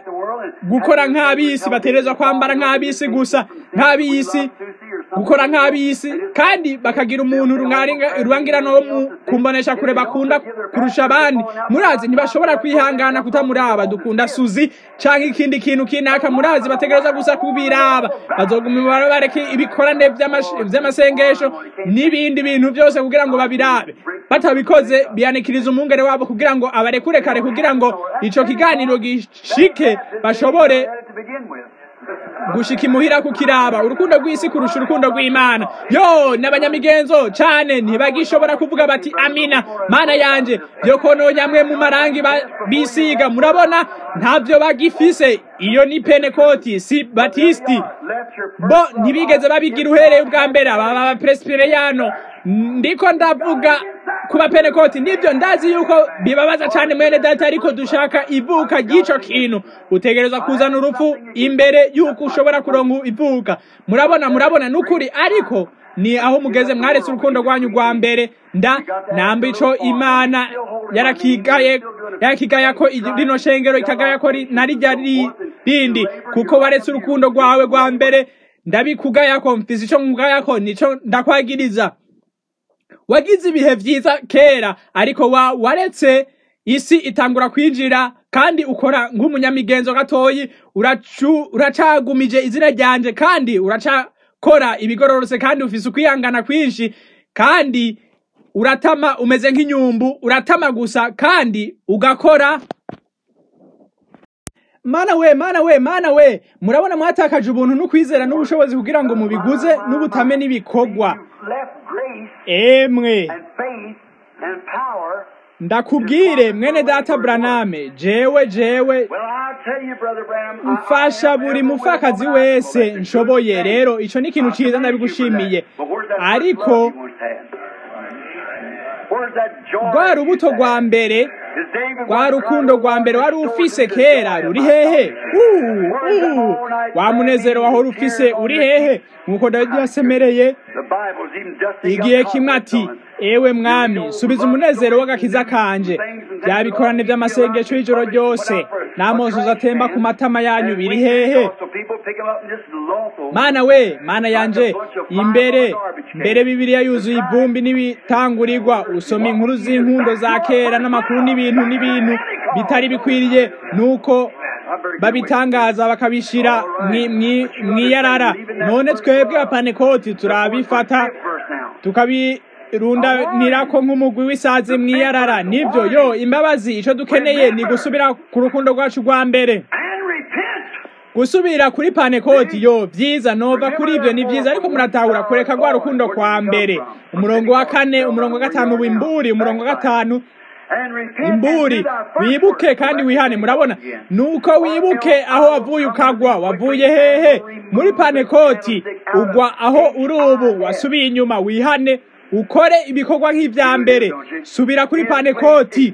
gukora nk'ab'isi bategerezwa kwambara nk'ab'isi gusa nk'ab'isi gukora nk'ab'isi kandi bakagira umuntu rurangirana wo mu kumbonesha kure bakunda kurusha abandi murazi ntibashobora kwihangana kutamuraba dukunda suzi cyangwa ikindi kintu kinaka murazi bategereza gusa kubiraba bazoguma bareke ibikorane vy'amasengesho n'ibindi bintu byose kugira ngo babirabe batabikoze biyanikiriza umwungere wabo kugira ngo abarekure kare kugira ngo ico kiganiro gishike bashobore gushika imuhira kukiraba urukundo rw'isi kurusha urukundo rw'imana yo n'abanyamigenzo cane ntibagishobora kuvuga bati amina mana yanje vyo kononyamwe mu marangi bisiga murabona ntavyo bagifise iyo ni penekoti si batisti bo ntibigeze babigira uhereye ubwa mbere aba prespereyano ndiko ndavuga kuba penekoti nibyo ndazi yuko bibabaza cyane mwene data ariko dushaka ivuka ry'ico kintu utegereza kuzana urupfu imbere yuko ushobora kuronka ivuka murabona murabona nukuri ariko ni aho mugeze mwaretse urukundo rwanyu rwa mbere nda namba ico imana yarakigaye yarakigaya ko rino shengero ikagaya ko narijya rindi kuko waretse urukundo rwawe rwa mbere ndabikugaya ko mfise ico nkugaya ko nico ndakwagiriza wagize ibihe vyiza kera ariko wa waretse isi itangura kwinjira kandi ukora nk'umunyamigenzo gatoyi uracagumije izina ryanje kandi uracakora ibigororotse kandi ufise ukwihangana kwinshi kandi uratama umeze nk'inyumbu uratama gusa kandi ugakora mana we mana we mana we murabona mwatakaje ubuntu n'ukwizera n'ubushobozi kugira ngo mubiguze n'ubutame n'ibikorwa emwe ndakubwire mwene data braname jewe jewe mfasha buri mufakazi wese nshoboye rero ico ni ikintu ciza ndabigushimiye ariko rwa rubuto rwa mbere rwa rukundo rwa mbere wari ufise kera ruri hehe wa munezero wahora ufise uri hehe nk'uko dawidi yasemereye igihe kimwe ati ewe mwami subiza umunezero w'agakiza kanje bya bikorane by'amasengesho y'ijoro ryose n'amosozi atemba ku matama yanyu biri hehe mana we mana yanje imbere mbere bibiliya yuzuye ivumbi n'ibitangurirwa usoma inkuru z'inkundo za kera n'amakuru n'ibintu n'ibintu bitari bikwiriye nuko babitangaza bakabishira mwiyarara none twebwe apanekoti turabifata tukabirundanirako nk'umugwi w'isazi mwiyarara nibyo yo imbabazi ico dukeneye ni gusubira ku rukundo rwacu rwa mbere gusubira kuri panekoti yo vyiza nova kuri ivyo ni vyiza ariko muratahura kureka rwa rukundo kwa mbere umurongo wa kane umurongo wa gatanu w'imburi umurongo wa gatanu imburi wibuke kandi wihane murabona nuko wibuke aho wavuye ukagwa wavuye hehe muri panekoti ugwa aho uri ubu wasubiye inyuma wihane ukore ibikorwa nk'ivya mbere subira kuri panekoti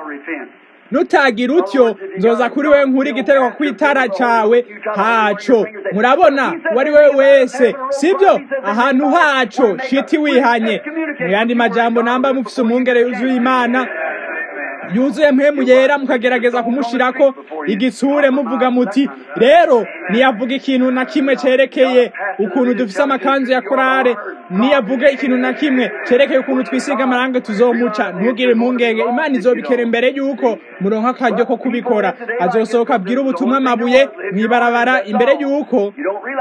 nutagira utyo nzoza kuri we nkuri igitereko kw'itara cawe haco murabona uwari we wese sibyo ahantu haco shiti wihanye mu yandi majambo namba mufise umwungere yuzuye imana yuzuye mpemu yera mukagerageza kumushirako igitsure muvuga muti rero niyavuga ikintu na kimwe cerekeye ukuntu dufise amakanzu ya korale niyavuga ikintu na kimwe cerekeye ukuntu twisiga amarangi tuzomuca ntugire impungenge imana izobikera imbere yuko muronka akaryo ko kubikora azosohoka abwira ubutumwa amabuye mwibarabara imbere yuko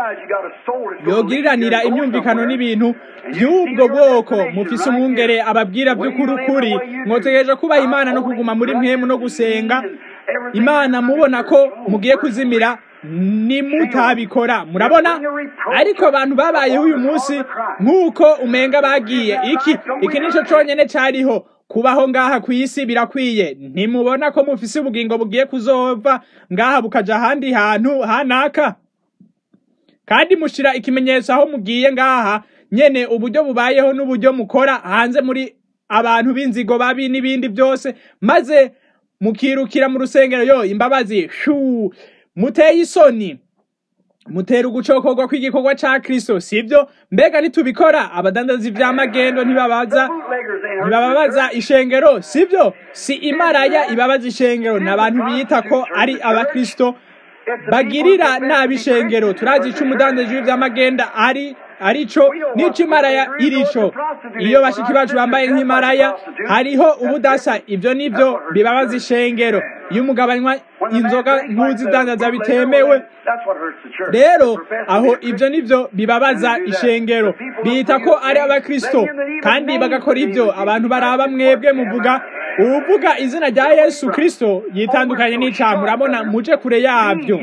yogiriranira imyumvikano n'ibintu by'ubwo bwoko mufise umwungere ababwira by'ukuri ukuri mwotegereje kubaha imana no kuguma muri mpemu no gusenga imana mubona ko mugiye kuzimira nimutabikora murabona ariko abantu babayeho uyu munsi nk'uko umenga bagiye iki iki nico conyene cariho kubaho ngaha ku isi birakwiye ntimubona ko mufise ubugingo bugiye kuzova ngaha bukaja ahandi hantu hanaka kandi mushira ikimenyetso aho mugiye ngaha nyene uburyo bubayeho n'uburyo mukora hanze muri abantu b'inzigo babi n'ibindi byose maze mukirukira mu rusengero yo imbabazi shu muteye isoni mutera ugucokorwa kw'igikorwa ca Kristo sivyo mbega nitubikora abadandazi vy'amagendo ntibabaza ntibababaza ishengero sivyo si imaraya ibabaza ishengero n'abantu biyita ko ari abakristo bagirira nabi ishengero turazi ico umudandaji w'ivy'amagenda ari arico n'ico imaraya irico iyo bashiki bacu bambaye nk'imaraya hariho ubudasa ivyo nivyo bibabaza ishengero iyo umugabo anywa inzoga ntuzidandaza bitemewe rero aho ivyo nivyo bibabaza ishengero bita ko ari abakristo kandi bagakora ivyo abantu baraba mwebwe muvuga uvuga izina rya yesu kristo yitandukanye n'icaha murabona muje kure yavyo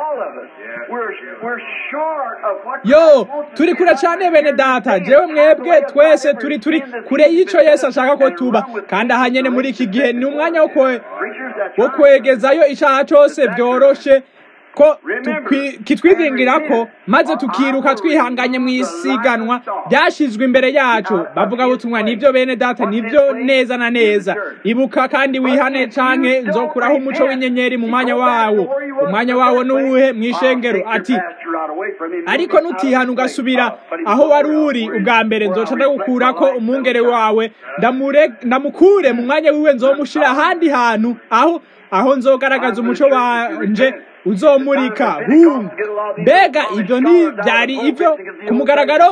yo turi kure cyane bene data jewe mwebwe twese turi turi kure y'ico yesu ashaka ko tuba kandi aha nyene muri iki gihe ni umwanya wo kwegezayo icaha cose vyoroshe ko kitwizingira ko maze tukiruka twihanganye mu isiganwa ryashizwe imbere yacu bavuga butumwa nivyo bene data nivyo neza na neza ibuka kandi wihane canke nzokuraho umuco w'inyenyeri mu mwanya wawo umwanya wawo nuwuhe mw'ishengero ati ariko nutihana ugasubira aho wari uri ubwa mbere nzoca ndagukurako umwungere wawe ndamukure mu mwanya wiwe nzomushira ahandi hantu aho aho nzogaragaza umuco wanje uzomurika hum mbega ibyo ni byari ibyo ku mugaragaro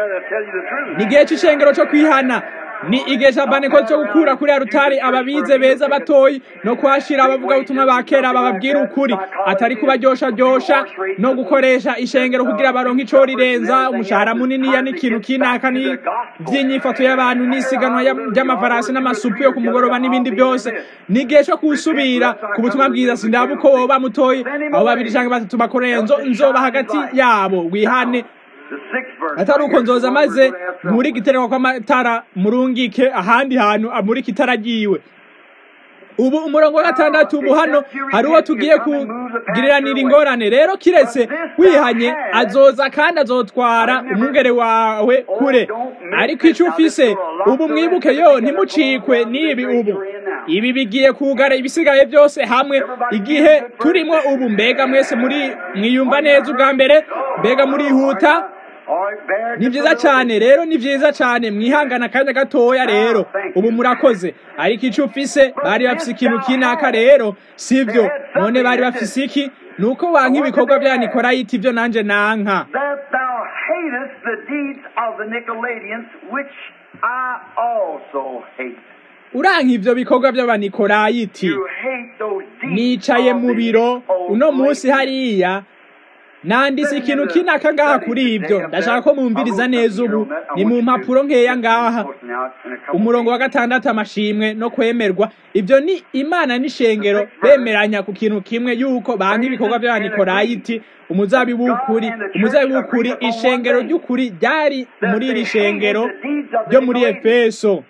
ni igihe cy'ishengero cyo kwihana ni igihe cya baneko cyo gukura kuri rutari ababize beza batoyi no kuhashira abavuga ubutumwa ba kera bababwira ukuri atari kubaryoshajyosha no gukoresha ishengero kugira baronke ico rirenza umushahara muniniya n'ikintu kinaka ni vy'inyifato y'abantu n'isiganwa ry'amafarasi n'amasupu yo ku mugoroba n'ibindi byose ni igihe cyo kusubira ku butumwa bwiza sindaba uko woba mutoyi abo babiri canke batatu bakoreye nzoba hagati yabo wihane atari uko nzoza maze muri gitereko kw'amatara murungike ahandi hantu amurika itara ryiwe ubu umurongo wa gatandatu ubu hano hari uwo tugiye kugiriranira ingorane rero kiretse wihanye azoza kandi azotwara umwungere wawe kure ariko icyo ufise ubu mwibuke yo ntimucikwe n'ibi ubu ibi bigiye kugara ibisigaye byose hamwe igihe turimo ubu mbega mwese muri mwiyumva neza ubwa mbere mbega murihuta ni byiza cyane rero ni byiza cyane mwihangana akanya gatoya rero ubu murakoze ariko icyo ufise bari bafise ikintu kinaka rero sibyo none bari bafise iki nuko wanka ibikorwa bya nikorayiti ibyo nanjye nanka uranka ibyo bikorwa by'abanikorayiti nicaye mu biro uno munsi hariya nandise ikintu kinaka ngaha kuri ibyo ndashaka ko mumviriza neza ubu ni mu mpapuro nkeya ngaha umurongo wa gatandatu amashimwe no kwemerwa ibyo ni imana n'ishengero bemeranya ku kintu kimwe yuko banka ibikorwa by'abanikorayiti umuzabibu w'ukuri umuzabibu w'ukuri ishengero ry'ukuri ryari muri iri shengero ryo muri efeso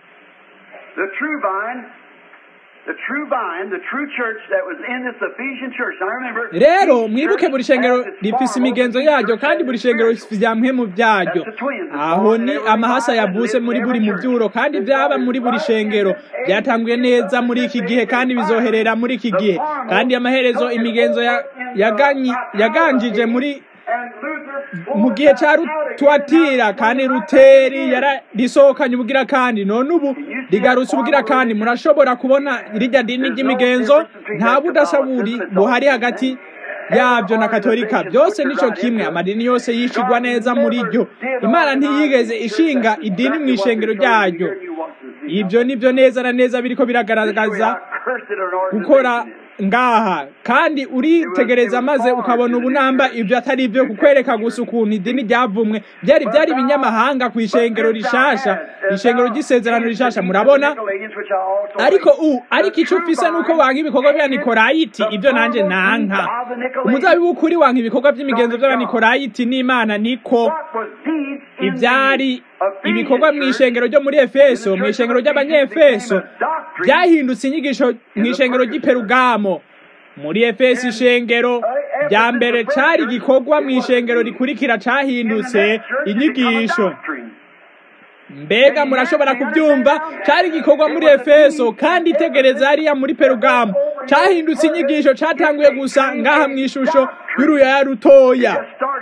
rero mwibuke buri shengero rifise imigenzo yaryo kandi buri shengero rifise mu byaryo aho ni amahasa yavutse muri buri mubyuro kandi byaba muri buri shengero byatanguye neza muri iki gihe kandi bizoherera muri iki gihe kandi amaherezo imigenzo yaganjije muri mu gihe cya tuwatira kandi ruteri yararisohokanye ubugira kandi none ubu rigarutse ubugira kandi murashobora kubona rijya dini ry'imigenzo nta budasa buri buhari hagati yabyo na katolika byose nico kimwe amadini yose yishigwa neza muri ryo imana ntiyigeze ishinga idini mu ishengero ryaryo ibyo nibyo neza na neza biriko biragaragaza gukora ngaha kandi uritegereza maze ukabona ubunamba ibyo atari byo kukwereka gusa ukuntu idini ryavumwe byari byari ibinyamahanga ku ishengero rishasha ishengero ry'isezerano rishasha murabona ariko u ariko icyo ufise nuko wanga ibikorwa bya nikorayiti ibyo nanjye nanka umuzabibu ukuri wanga ibikorwa by'imigenzo by'abanikorayiti n'imana niko ibyari ibikorwa mu ishengero ryo muri efeso mu ishengero ry'abanyefeso byahindutse inyigisho mu ishengero ry'iperugamo muri efeso ishengero rya mbere cyari igikorwa mu ishengero rikurikira cyahindutse inyigisho mbega murashobora kubyumva cyari igikorwa muri efeso kandi itegereza hariya muri perugamo cyahindutse inyigisho cyatanguye gusa ngaha mu ishusho y'uruyaya rutoya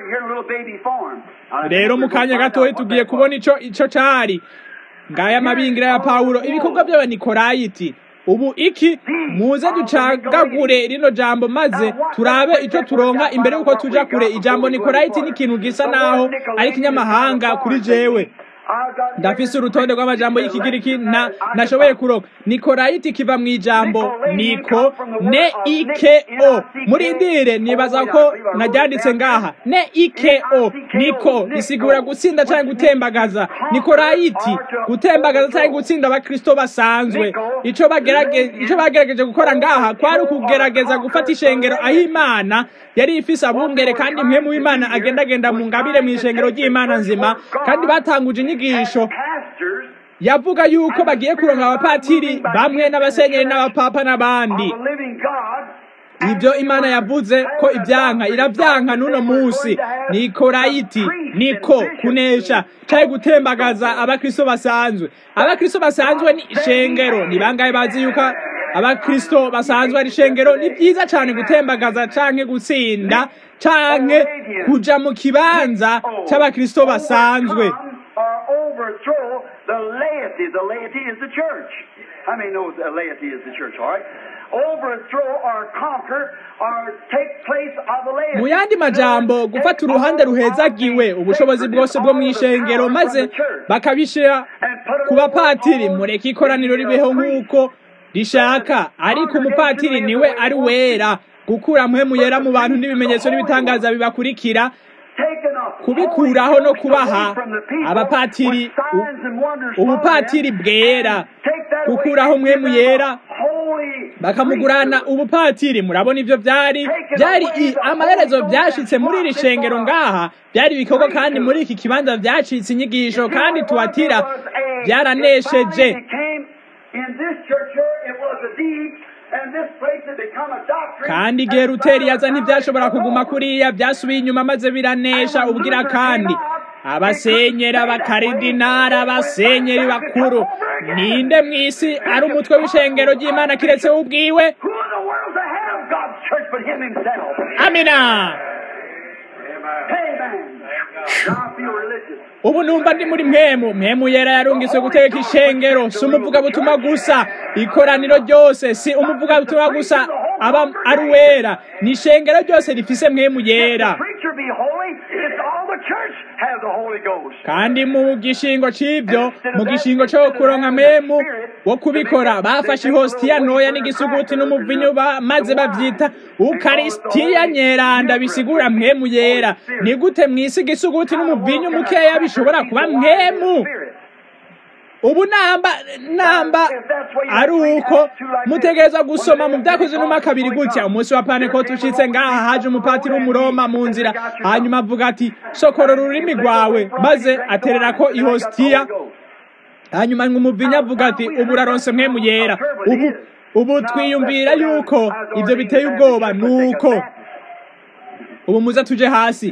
rero mu kanya gatoya tugiye kubona icyo icyo cyari ngaya amabingira ya pawulo ibikorwa by'abanikorayiti ubu iki muze ducagagure rino jambo maze turabe icyo turonka imbere y'uko tuja kure ijambo nikorayiti ni ikintu gisa naho ari ikinyamahanga kuri jewe ndafise urutonde rw'amajambo y'ikigiriki na nashoboye kuroka nikorayiti kiva mu ijambo niko ne ike o muri ndire nibaza ko naryanditse ngaha ne ike o niko isigura gutsinda cyangwa gutembagaza nikorayiti gutembagaza cyangwa gutsinda abakristo basanzwe ico bagerage ico bagerageje gukora ngaha kwari ukugerageza gufata ishengero aho imana yari ifise abungere kandi mwe mu imana agendagenda mu ngabire mu ishengero ry'imana nzima kandi batanguje inyigisho yavuga yuko bagiye kuronka abapatiri bamwe n'abasenyeri n'abapapa n'abandi ibyo imana yavuze ko ibyanka iravyanka n'uno munsi ni korayiti niko kunesha cyari gutembagaza abakristo basanzwe abakristo basanzwe ni ishengero ni bangahe bazi yuko abakristo basanzwe ari ishengero ni byiza cyane gutembagaza canke gutsinda canke kuja mu kibanza c'abakristo basanzwe overthrow the laity. The laity is the church. How many knows the laity is the church, all right? Overthrow or conquer or take place of the laity. mu yandi majambo gufata uruhande ruhezagiwe ubushobozi bwose bwo mu ishengero maze bakabishira ku bapatiri mureke ikoraniro ribeho nk'uko rishaka ariko umupatiri niwe ari wera gukura mpemu yera mu bantu n'ibimenyetso n'ibitangaza bibakurikira kubikuraho no kubaha abapatiri ubupatiri bwera gukuraho mwemu yera bakamugurana ubupatiri murabona ivyo vyari byari amaherezo byashitse muri iri shengero ngaha byari ibikorwa kandi muri iki kibanza vyacitse inyigisho kandi tuwatira byaranesheje kandi igihe ruteri yaza ntibyashobora kuguma kuriya byasubiye inyuma maze biranesha ubwira kandi abasenyeri abakaridinari abasenyeri bakuru ninde mu isi ari umutwe w'ishengero ry'imana kiretse ubwiwe amina ubu numva ndi muri mwemu mwemu yera yarungitswe guteka ishengero si umuvugabutumwa gusa ikoraniro ryose si umuvugabutumwa gusa aba ari uwera ni ishengero ryose rifise mwemu yera kandi mu gishingo c'ibyo mu gishingo co kuronka mwemu wo kubikora bafashe ihositiya ntoya n'igisuguti n'umuvinyu maze bavyita ukarisitiya nyeranda bisigura mwemu yera ni gute mw'isi igisuguti n'umuvinyu mukeya bishobora kuba mwemu ubu namba namba ari uko mutegereza gusoma mu byakoze numa kabiri gutya umunsi wa panekoti ushitse ngaha haje umupatiri w'umuroma mu nzira hanyuma avuga ati sokora ururimi rwawe maze aterera ko ihositiya hanyuma umuvinya avuga ati ubu uraronse mwemu yera ubu ubu twiyumvira yuko ibyo biteye ubwoba nuko ubu muze tuje hasi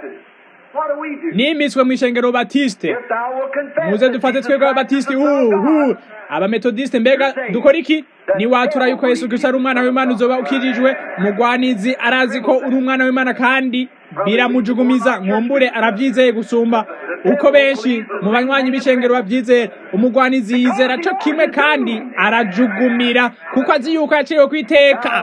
nimitswe mu ishengero batiste muze dufate twebwe ababatiste uhu abametodiste mbega dukora iki niwatura yuko yesu kristo ari umwana w'imana uzoba ukirijwe mugwanizi arazi ko uri umwana w'imana kandi biramujugumiza nkumbure arabyizeye gusumba uko benshi mu banywanyi b'ishengero babyizera umugwanizi yizera co kimwe kandi arajugumira kuko azi yuko yaciriwe ku iteka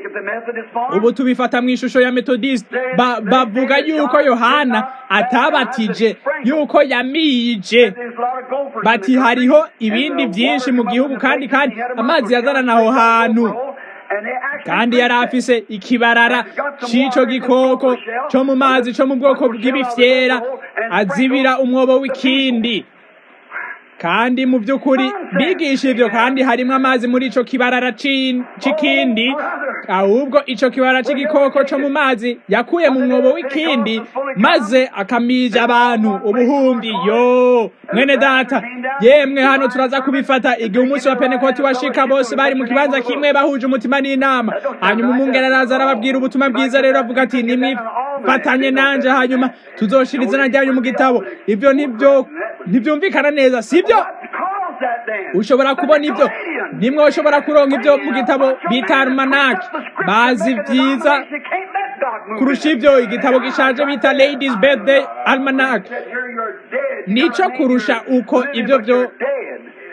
ubu tubifata mu ishusho ya metodiste bavuga yuko yohana atabatije yuko yamije bati hariho ibindi byinshi mu gihugu kandi kandi amazi yazanana aho hantu kandi yari afise ikibarara c'ico gikoko co mu mazi co mu bwoko bw'ibifyera azibira umwobo w'ikindi kandi mu by'ukuri bigisha ibyo kandi harimo amazi muri ico kibarara c'ikindi ahubwo ico kibarara c'igikoko co mu mazi yakuye mu mwobo w'ikindi maze akamija abantu ubuhumbi yo mwene data yemwe hano turaza kubifata igihe umunsi wa penekoti washika bose bari mu kibanza kimwe bahuje umutima n'inama hanyuma umwungere araza arababwira ubutumwa bwiza rero avuga ati nimwifatanye nanje hanyuma tuzoshira izina ryanyu mu gitabo ibyo nibyo ntibyumvikana neza sibyo ushobora kubona ibyo nimwe ushobora kuronka ibyo mu gitabo bita almanaki bazi byiza kurusha ibyo igitabo gishaje bita ladies birthday almanac nico kurusha uko ibyo byo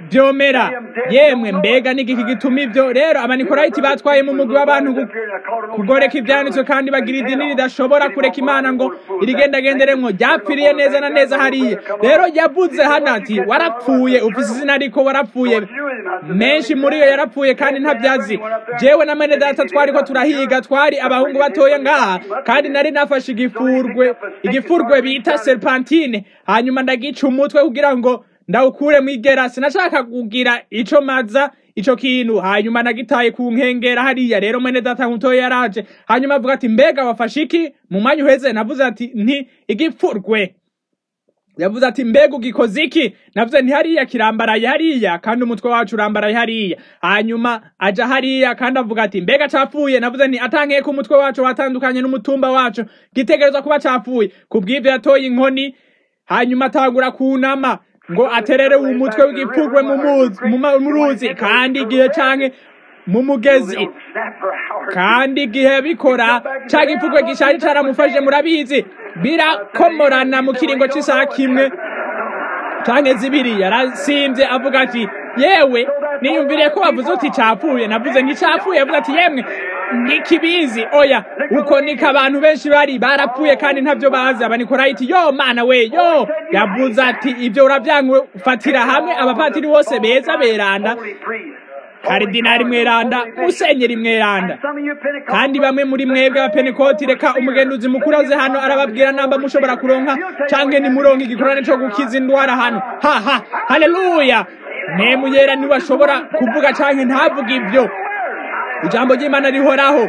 byomera yemwe mbega n'igiki gituma ibyo rero abanikorayiti batwaye mu mugwi w'abantu kugoreka ibyanditswe kandi bagira idini ridashobora kureka imana ngo irigendagenderemwo ryapfiriye neza na neza hariya rero yavuze hano ati warapfuye ufise izina ariko warapfuye menshi muri yo yarapfuye kandi ntabyazi jewe na mene data twari ko turahiga twari abahungu batoya ngaha kandi nari nafashe igifurwe igifurwe bita serpentine hanyuma ndagica umutwe kugira ngo ndawukure mwigera sinashaka kugira ico maza ico kintu hanyuma nagitaye ku nkengera hariya rero mwene data mutoya yaraje hanyuma avuga ati mbega wafashe iki mu mwanya uheze navuze ati nti igipfurwe yavuze ati mbega ugikoze iki navuze nti hariya kirambaraye hariya kandi umutwe wacu urambaraye hariya hanyuma aja hariya kandi avuga ati mbega capfuye navuze nti atankeye ko umutwe wacu watandukanye n'umutumba wacu gitegerezwa kuba capfuye kubw'ivyo yatoye inkoni hanyuma atangura kunama ngo aterere umutwe w'igipfurwe mu ruzi kandi igihe canke mu mugezi kandi igihe bikora ca gipfurwe gishari caramufashije murabizi birakomorana mu kiringo c'isaha kimwe canke zibiri yarasimvye avuga ati yewe niyumviriye ko wavuze uti capfuye navuze nticapfuye yavuze ati yemwe ntikibizi oya uko niko abantu benshi bari barapfuye kandi ntavyo bazi abanikorayiti yo mana we yo yavuze ati ivyo uravyanga ufatira hamwe abapatiri bose beza beranda karidinari mweranda musenyeri mweranda kandi bamwe muri mwebwe abapenekoti reka umugenduzi mukuru aze hano arababwira namba mushobora kuronka canke nimuronka igikorane co gukiza indwara hano haha haleluya mpemu yera niwe ashobora kuvuga canke ntavuga ivyo ijambo ry'imana rihoraho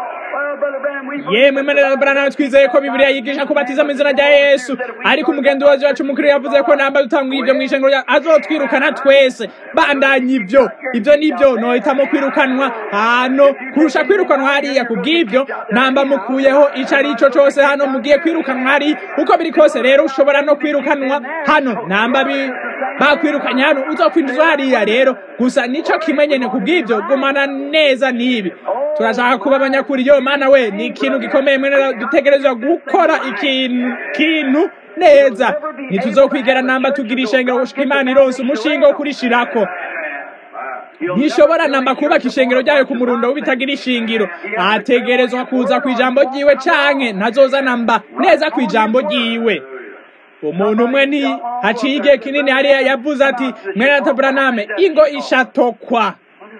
yemwe mene brana twizeye ko bibiliya yigisha kubatiza mu izina rya yesu ariko umugenduzi wacu mukuru yavuze ko namba dutanga ibyo mu ishengero azotwirukana twese bandanye ibyo ibyo nibyo nohitamo kwirukanwa hano kurusha kwirukanwa hariya kubw'ibyo namba mukuyeho ico ari ico cose hano mugiye kwirukanwa hari uko biri kose rero ushobora no kwirukanwa hano namba bakwirukanye hano uzokwinjizwa hariya rero gusa nico kimwe nyene kubw'ibyo gumana neza n'ibi turashaka kuba abanyakuri yo mana we ni ikintu gikomeye mwene dutegerezwa gukora ikintu kintu neza ntituzokwigera namba tugira ishengero gushika imana ironse umushinga wo kurishirako ntishobora namba kubaka ishengero ryayo ku murundo w'ibitagira ishingiro ategerezwa kuza ku ijambo ryiwe canke ntazoza namba neza ku ijambo ryiwe umuntu umwe ni haciye igihe kinini hariya yavuze ati mwene ataburaname ingo ishatokwa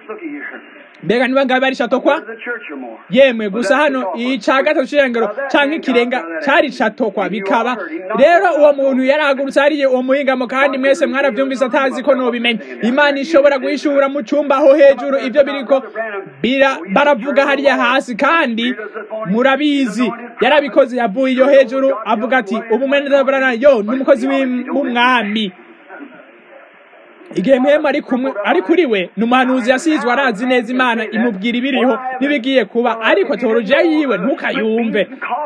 mbega niba ngabe ari shatokwa yemwe gusa hano ica gatatu c'irengero canke ikirenga cari catokwa bikaba rero uwo muntu yarahagurutse hariye uwo muhingamo kandi mwese mwaravyumvise atazi ko nobimenya imana ishobora guhishura mu cumba aho hejuru ivyo biriko bira baravuga hariya hasi kandi murabizi yarabikoze yavuye iyo hejuru avuga ati ubu mwene dabrana yo n'umukozi w'umwami igihe mwema ari kumwe ari kuri we ni umuhanuzi yasizwe arazi neza imana imubwira ibiriho n'ibigiye kuba ariko teolojiya yiwe ntukayumve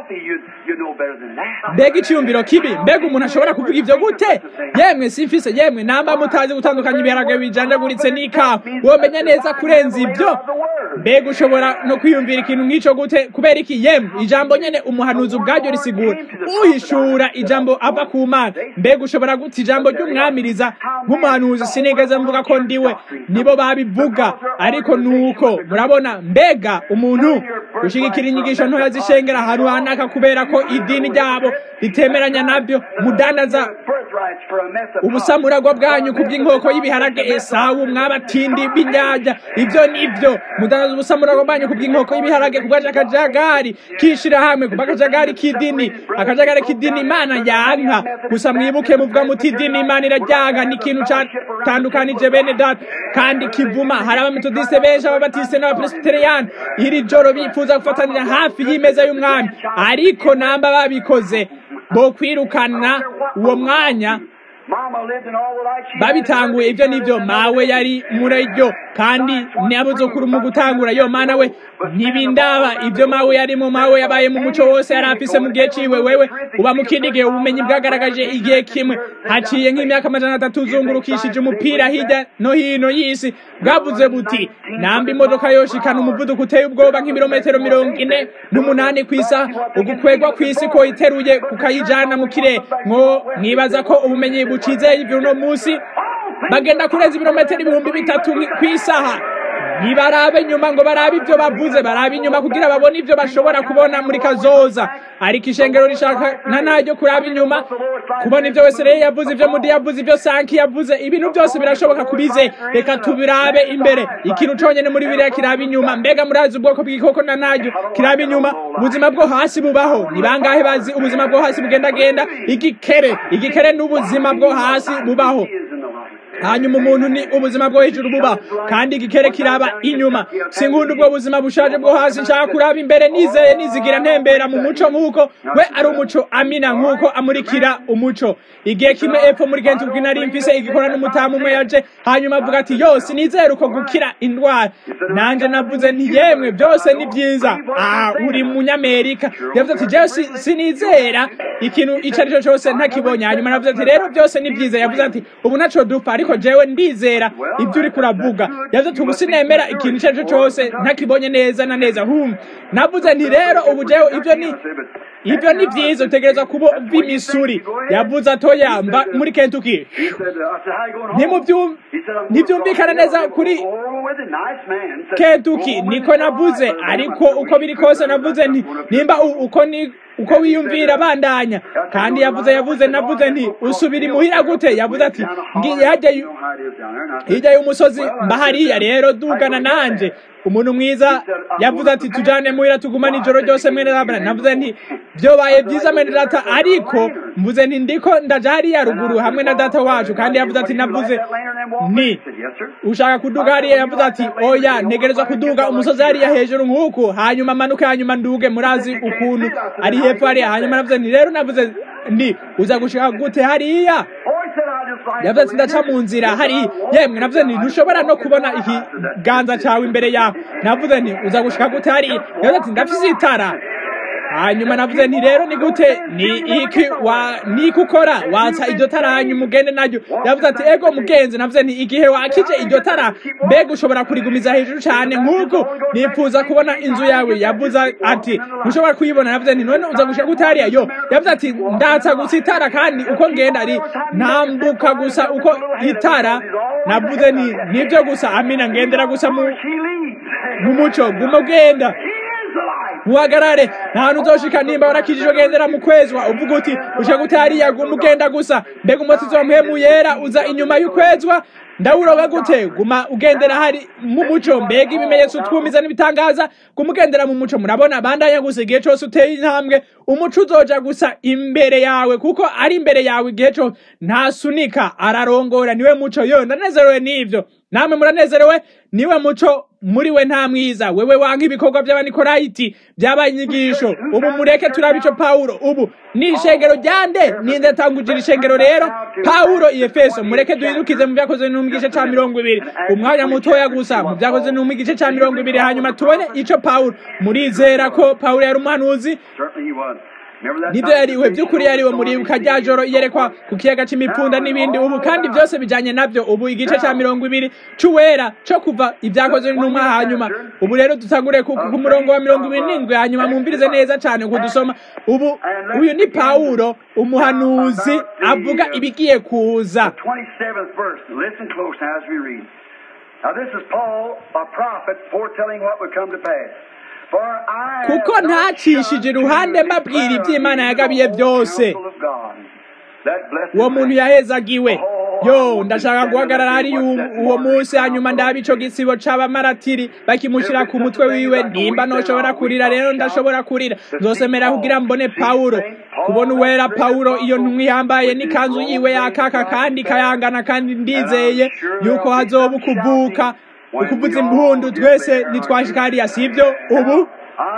mbega iciyumviro kibi mbega umuntu ashobora kuvuga ivyo gute yemwe simfise yemwe namba mutazi gutandukanya ibiharage bijanjaguritse n'ikawa womenya neza kurenza ivyo mbega ushobora no kwiyumvira ikintu nk'ico gute kubera iki yemwe ijambo nyene umuhanuzi ubwaryo risigura uhishura ijambo ava ku mana mbega ushobora gute ijambo ry'umwamiriza nk'umuhanuzi sinigeze mvuga ko ndiwe nibo babivuga ariko nuko murabona mbega umuntu gushigikira inyigisho ntoya zishengera ahantu hanaka kubera ko idini ryabo ritemeranya nabyo mudandaza ubusamuragwa bwanyu ku by'inkoko y'ibiharage esawu mwabatindi b'indyarya ibyo nibyo mudandaza ubusamuragwa bwanyu ku by'inkoko y'ibiharage ku bw'akajagari kishira hamwe ku bw'akajagari k'idini akajagari k'idini imana yanka gusa mwibuke muvuga muti idini imana irajyanka ni ikintu catandukanije bene data kandi kivuma hari abametodiste benshi ababatiste n'abapresbiteriyani iri joro bifuza gufatanira hafi y'imeza y'umwami ariko namba babikoze bo kwirukana uwo mwanya babitanguye ibyo nibyo mawe yari muri ryo kandi nabuzukuru mu gutangura yo mana we ntibindaba ibyo mawe yari mu mawe yabaye mu muco wose yari afise mu gihe ciwe wewe uba mu kindi gihe ubumenyi bwagaragaje igihe kimwe haciye nk'imyaka amajana atatu uzungurukishije umupira hirya no hino y'isi bwavuze buti namba imodoka yoshikana umuvuduko uteye ubwoba nk'ibirometero mirongo ine n'umunani ku isaha ugukwegwa ku isi ko iteruye kukayijana mu kirere mwo mwibaza ko ubumenyi bucize ivyo uno munsi bagenda kurenza ibirometero ibihumbi bitatu ku isaha ntibarabe inyuma ngo barabe ibyo bavuze barabe inyuma kugira babone ibyo bashobora kubona muri kazoza ariko ishengero rishaka na naryo kuraba inyuma kubona ibyo wese rero yavuze ibyo mudi yavuze ibyo sanki yavuze ibintu byose birashoboka kubize reka tubirabe imbere ikintu conyene muri biriya kiraba inyuma mbega murazi ubwoko bw'igikoko na naryo kiraba inyuma ubuzima bwo hasi bubaho ni bangahe bazi ubuzima bwo hasi bugendagenda igikere igikere n'ubuzima bwo hasi bubaho hanyuma umuntu ni ubuzima bwo hejuru buba kandi igikere kiraba inyuma sinkunda ubwo buzima bushaje bwo hasi nshaka kuraba imbere nizeye nizigira ntembera mu muco nk'uko we ari umuco amina nk'uko amurikira umuco igihe kimwe epfo muri kentucky nari mfise igikora n'umutamu umwe yaje hanyuma avuga ati yose nizere uko gukira indwara nanje navuze nti yemwe byose ni byiza ah uri munyamerika yavuze ati jewe sinizera ikintu icyo ari cyo cyose ntakibonye hanyuma navuze ati rero byose ni byiza yavuze ati ubu ntaco dupfa ariko jewe ndizera ibyo uri kuravuga yavuze ati ubu sinemera ikintu icyo ari cyo cyose ntakibonye neza na neza hum navuze nti rero ubu jewe ibyo ni ibyo ni byiza utegereza kuba b'imisuri yavuze atoya mba muri kentucky ntibyumvikana neza kuri kentucky niko navuze ariko uko biri kose navuze nti nimba uko ni uko wiyumvira bandanya kandi yavuze yavuze navuze nti usubira imuhira gute yavuze ati ngiye hajya hirya y'umusozi mbahariya rero dugana nanje umuntu mwiza yavuze ati tujane muhira tugumane ijoro ryose mwene data navuze nti byobaye byiza mwene data ariko mvuze nti ndiko ndaja hariya ruguru hamwe na data wacu kandi yavuze ati navuze ni ushaka kuduga hariya yavuze ati oya ntegerezwa kuduga umusozi hariya hejuru nk'uku hanyuma manuke hanyuma nduge murazi ukuntu ari hepfo hariya hanyuma navuze nti rero navuze nti uza gushika gute hariya yavuze ati ndaca mu nzira hari yemwe navuze nti ntushobora no kubona ikiganza cyawe imbere yawe navuze nti uza gushika gute hariya yavuze ati ndafise itara hanyuma navuze nti rero ni gute ni iki wa niki ukora watsa iryo tara hanyuma ugende naryo yavuze ati ego mugenzi navuze nti igihe wakije iryo tara mbega ushobora kurigumiza hejuru cyane nk'uko nifuza kubona inzu yawe yavuze ati ntushobora kuyibona navuze nti none uza gushika gute hariya yo yavuze ati ndatsa gusa itara kandi uko ngenda ari ntambuka gusa uko itara navuze nti nibyo gusa amina ngendera gusa mu muco guma ugenda muhagarare nta hantu uzoshika nimba warakijijwe gendera mu kwezwa uvuga uti ushaka utariya guma ugenda gusa mbega umusizi wa mpemu yera uza inyuma y'ukwezwa ndawuroba gute guma ugendera hari mu muco mbega ibimenyetso twumiza n'ibitangaza guma ugendera mu muco murabona bandanya gusa igihe cyose uteye intambwe umuco uzoja gusa imbere yawe kuko ari imbere yawe igihe cyose ntasunika ararongora niwe muco yo ndanezerewe n'ivyo namwe muranezerewe niwe muco muri we nta mwiza wewe wanka ibikorwa by'abanikorayiti by'abanyigisho ubu mureke turabe ico pawulo ubu ni ishengero ryande ninze tangujira ishengero rero pawulo efeso mureke duhindukize mu byakoze no mu gice ca mirongo ibiri umwanya mutoya gusa mu byakoze no mu gice ca mirongo ibiri hanyuma tubone ico pawulo murizera ko pawulo yari umuhanuzi nibyo yariwe by'ukuri yariwe muribuka rya joro iyerekwa ku kiyaga c'imipfunda n'ibindi ubu kandi byose bijanye navyo ubu igice ca mirongo ibiri c'uwera co kuva ibyakozwe n'intumwa hanyuma ubu rero dutangure ku murongo wa mirongo ibiri n'indwi hanyuma mwumvirize neza cane kudusoma ubu uyu ni pawulo umuhanuzi avuga ibigiye kuza Now this is Paul, a prophet, foretelling what would come to pass. kuko ntacishije iruhande mbabwira iby'imana yagabiye byose uwo muntu yahezagiwe yo ndashaka guhagarara hari uwo munsi hanyuma ndaba ico gisibo c'abamaratiri bakimushyira ku mutwe wiwe nimba noshobora kurira rero ndashobora kurira nzosemera kugira mbone pawulo kubona uwera pawulo iyo ntumwe yambaye n'ikanzu yiwe yakaka kandi kayangana kandi ndizeye yuko hazoba ukuvuka ukuvuza impundu twese nitwashika hariya sibyo ubu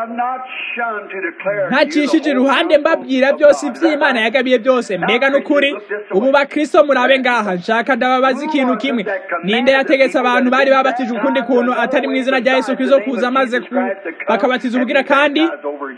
ntacishije iruhande mbabwira byose iby'imana yagabiye byose mbega n'ukuri ubu bakristo murabe ngaha nshaka ndababaza ikintu kimwe ninde yategetse abantu bari babatije ukundi kuntu atari mu izina rya yesu kristo kuza maze bakabatiza ubugira kandi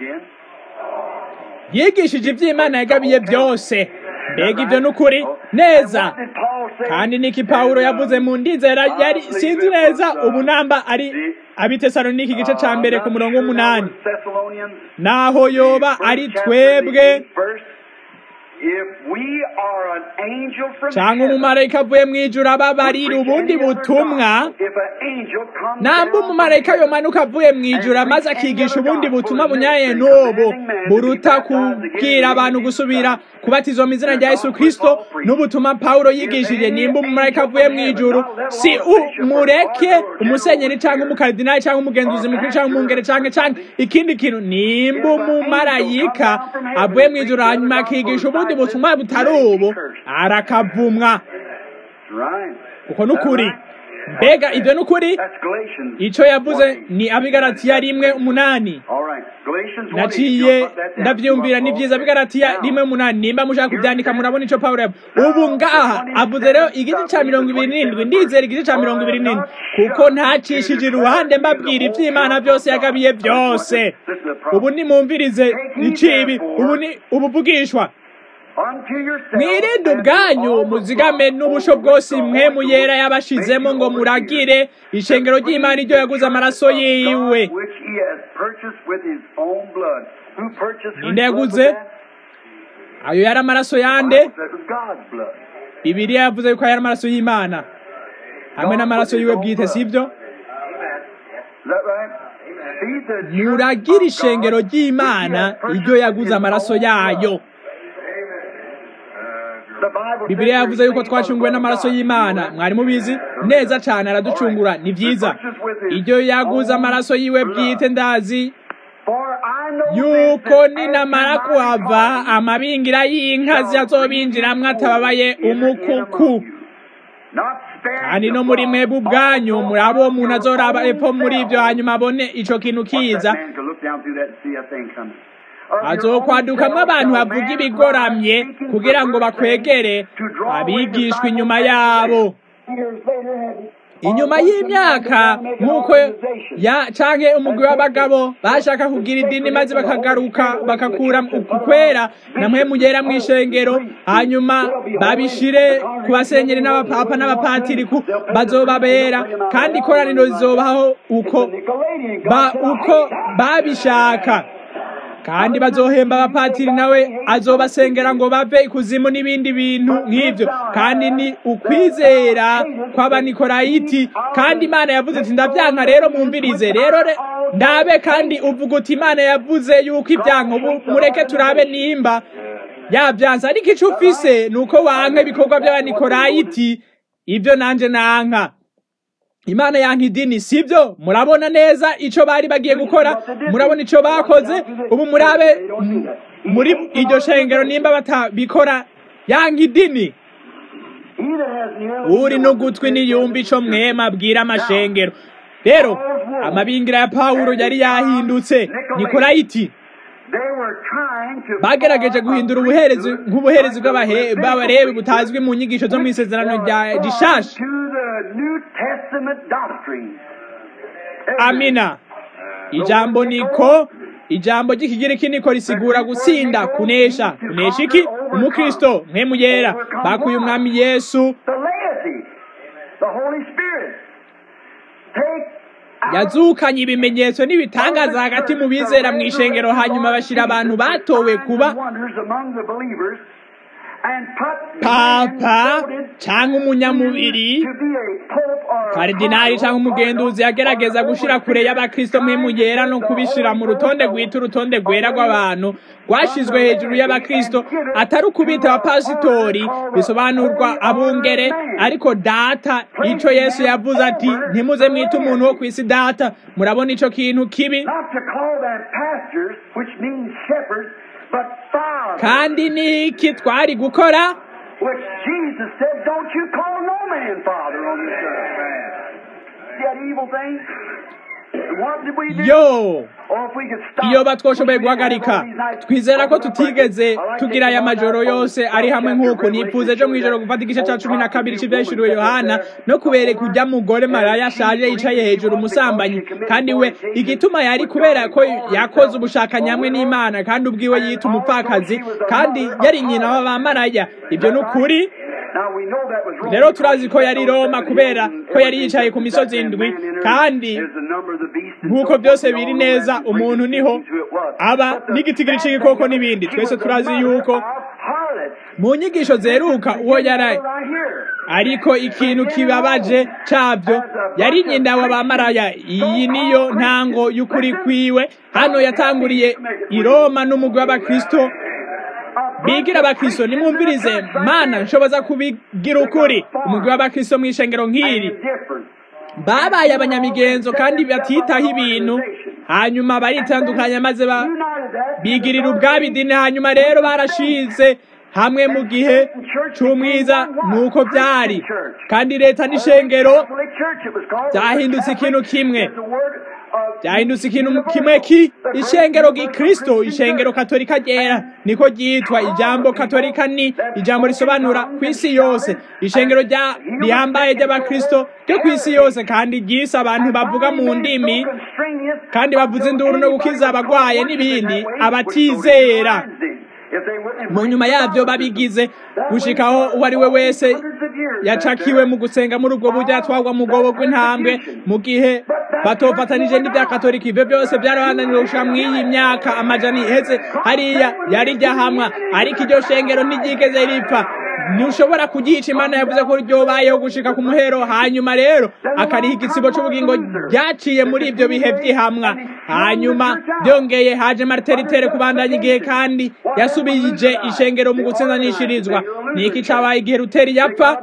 yigishije iby'imana yagabiye byose mbega ibyo n'ukuri neza kandi niki pawulo yavuze mu ndizera yari sinzi neza ubu namba ari abitesaloniki igice ca mbere ku murongo w'umunani naho yoba ari twebwe cyangwa umumarayika avuye mu ijuru ababarira ubundi butumwa namba umumarayika yomanuka avuye mu ijuru maze akigisha ubundi butumwa bunyaye n'ubu buruta kubwira abantu gusubira kubatizwa mu izina rya yesu kirisito n'ubutumwa pawulo yigishije nimba umumarayika avuye mu ijuru si umureke umusenyeri cyangwa umukardinali cyangwa umugenzuzi mukuru cyangwa umwungere cyangwa cyangwa ikindi kintu nimba umumarayika avuye mu ijuru hanyuma akigisha ubundi butumwa butari ubu arakavumwa kuko n'ukuri mbega ibyo ni ukuri icyo yavuze ni abigaratiya rimwe umunani naciye ndabyumvira ni byiza abigaratiya rimwe umunani nimba mushaka kubyandika murabona icyo pawulo yavuze ubu ngaha avuze rero igice cya mirongo ibiri n'indwi ndizera igice cya mirongo ibiri n'indwi kuko ntacishije iruhande mbabwira iby'imana byose yagabiye byose ubu nimumvirize icibi ubu ni ubuvugishwa mwirinde ubwanyu muzigame n'ubusho bwose mwe muyera yabashizemo ngo muragire ishengero ry'imana iryo yaguze amaraso yiwe ninde yaguze ayo yari amaraso yande bibiriya yavuze yuko yari amaraso y'imana hamwe n'amaraso yiwe bwite sibyo muragire ishengero ry'imana iryo yaguze amaraso yayo Bibiliya yavuze yuko twacunguwe n'amaraso y'Imana mwari mubizi neza cyane araducungura ni byiza iryo yaguze amaraso yiwe bwite ndazi yuko ninamara kuhava amabingira y'inka zazobinjiramwo atababaye umukuku kandi no muri mwebwe ubwanyu muri abo umuntu azoraba epfo muri ibyo hanyuma abone ico kintu kiza hazokwadukamwo abantu bavuga ibigoramye kugira ngo bakwegere abigishwa inyuma yabo inyuma y'imyaka nk'uko ya canke umugwi w'abagabo bashaka kugira idini maze bakagaruka bakakura ukwera namwe mugera mu ishengero hanyuma babishire ku basenyeri n'abapapa n'abapatiri ku bazobabera kandi ikoraniro rizobaho uko ba uko babishaka kandi bazohemba abapatiri nawe azobasengera ngo bave ikuzimu n'ibindi bintu nk'ibyo kandi ni ukwizera kw'abanikorayiti kandi imana yavuze ati ndabyanka rero mumvirize rero ndabe kandi uvuga uti imana yavuze yuko ibyanka ubu mureke turabe nimba yabyanze ariko icyo ufise ni uko wanka ibikorwa by'abanikorayiti ibyo nanje nanka imana yanka idini sibyo murabona neza icyo bari bagiye gukora murabona icyo bakoze ubu murabe muri iryo shengero nimba batabikora yanka idini uri n'ugutwi niyumva icyo mwema abwira amashengero rero amabingira ya pawulo yari yahindutse nikorayiti bagerageje guhindura ubuherezi nk'ubuherezi bw'abarebi butazwi mu nyigisho zo mu isezerano rya rishasha amina ijambo niko ijambo ry'ikigiriki niko risigura gusinda kunesha kunesha iki umukristo mwe yera bakuye umwami yesu yazukanye ibimenyetso n'ibitangaza hagati mu bizera mu ishengero hanyuma bashyira abantu batowe kuba papa cyangwa umunyamubiri karidinali cyangwa umugenduzi yagerageza gushyira kure y'abakristo mwe yera no kubishyira mu rutonde rwita urutonde rwera rw'abantu rwashyizwe hejuru y'abakristo atari ukubita abapasitori bisobanurwa abungere ariko data icyo yesu yavuze ati ntimuze mwite umuntu wo ku isi data murabona icyo kintu kibi kandi ni iki twari gukora yo iyo batwoshoboye guhagarika twizera ko tutigeze tugira aya majoro yose ari hamwe nk'uko nipfuza ejo mu ijoro gufata igice cya cumi na kabiri cy'ibyahishuriwe yohana no kubereka ujya mugore maraya ashaje yicaye hejuru umusambanyi kandi we igituma yari kubera ko yakoze ubushakanyi hamwe n'imana kandi ubwiwe yita umupfakazi kandi yari nyina w'abamaraya ibyo ni ukuri rero turazi ko yari roma kubera ko yari yicaye ku misozi indwi kandi nk'uko byose biri neza umuntu niho aba n'igitigiri cy'igikoko n'ibindi twese turazi yuko mu nyigisho zeruka uwo yari Right here. ariko ikintu kibabaje cabyo yari nyina w'abamaraya iyi niyo ntango y'ukuri kwiwe hano yatanguriye i roma n'umugwi w'abakristo bigira abakristo nimwumvirize mana nshoboza kubigira ukuri umugwi w'abakristo mu ishengero nk'iri Different. babaye abanyamigenzo kandi batitaho ibintu hanyuma baritandukanya maze ba United that. bigirira ubwabo idini hanyuma rero barashize hamwe mu gihe c'umwiza nuko byari kandi leta n'ishengero Catholic Church, it was called. byahindutse ikintu kimwe The word of byahindutse ikintu kimwe ki ishengero gikristo ishengero katolika ryera niko ryitwa ijambo katolika ni ijambo risobanura ku isi yose ishengero rya rihambaye ry'abakristo ryo ku isi yose kandi ryise abantu bavuga mu ndimi kandi bavuze induru no gukiza abagwaye n'ibindi abatizera mu nyuma yabyo babigize gushikaho uwo ari we wese yacakiwe mu gusenga muri ubwo buryo yatwagwa mu bwobo bw'intambwe mu gihe batofatanije n'ibya katolika ibyo byose byarabananiwe gushika mu iyi myaka amajana iheze hariya yari ryahamwa ariko iryo shengero ntiryigeze ripfa ntushobora kugica imana yavuze ko ryobayeho gushika ku muhero hanyuma rero akariha igitsibo c'ubugingo ryaciye muri ibyo bihe by'ihamwa hanyuma byongeye haje marteritere kubandanya igihe kandi yasubije ishengero mu gutsindanishirizwa ni iki cabaye igihe ruteri yapfa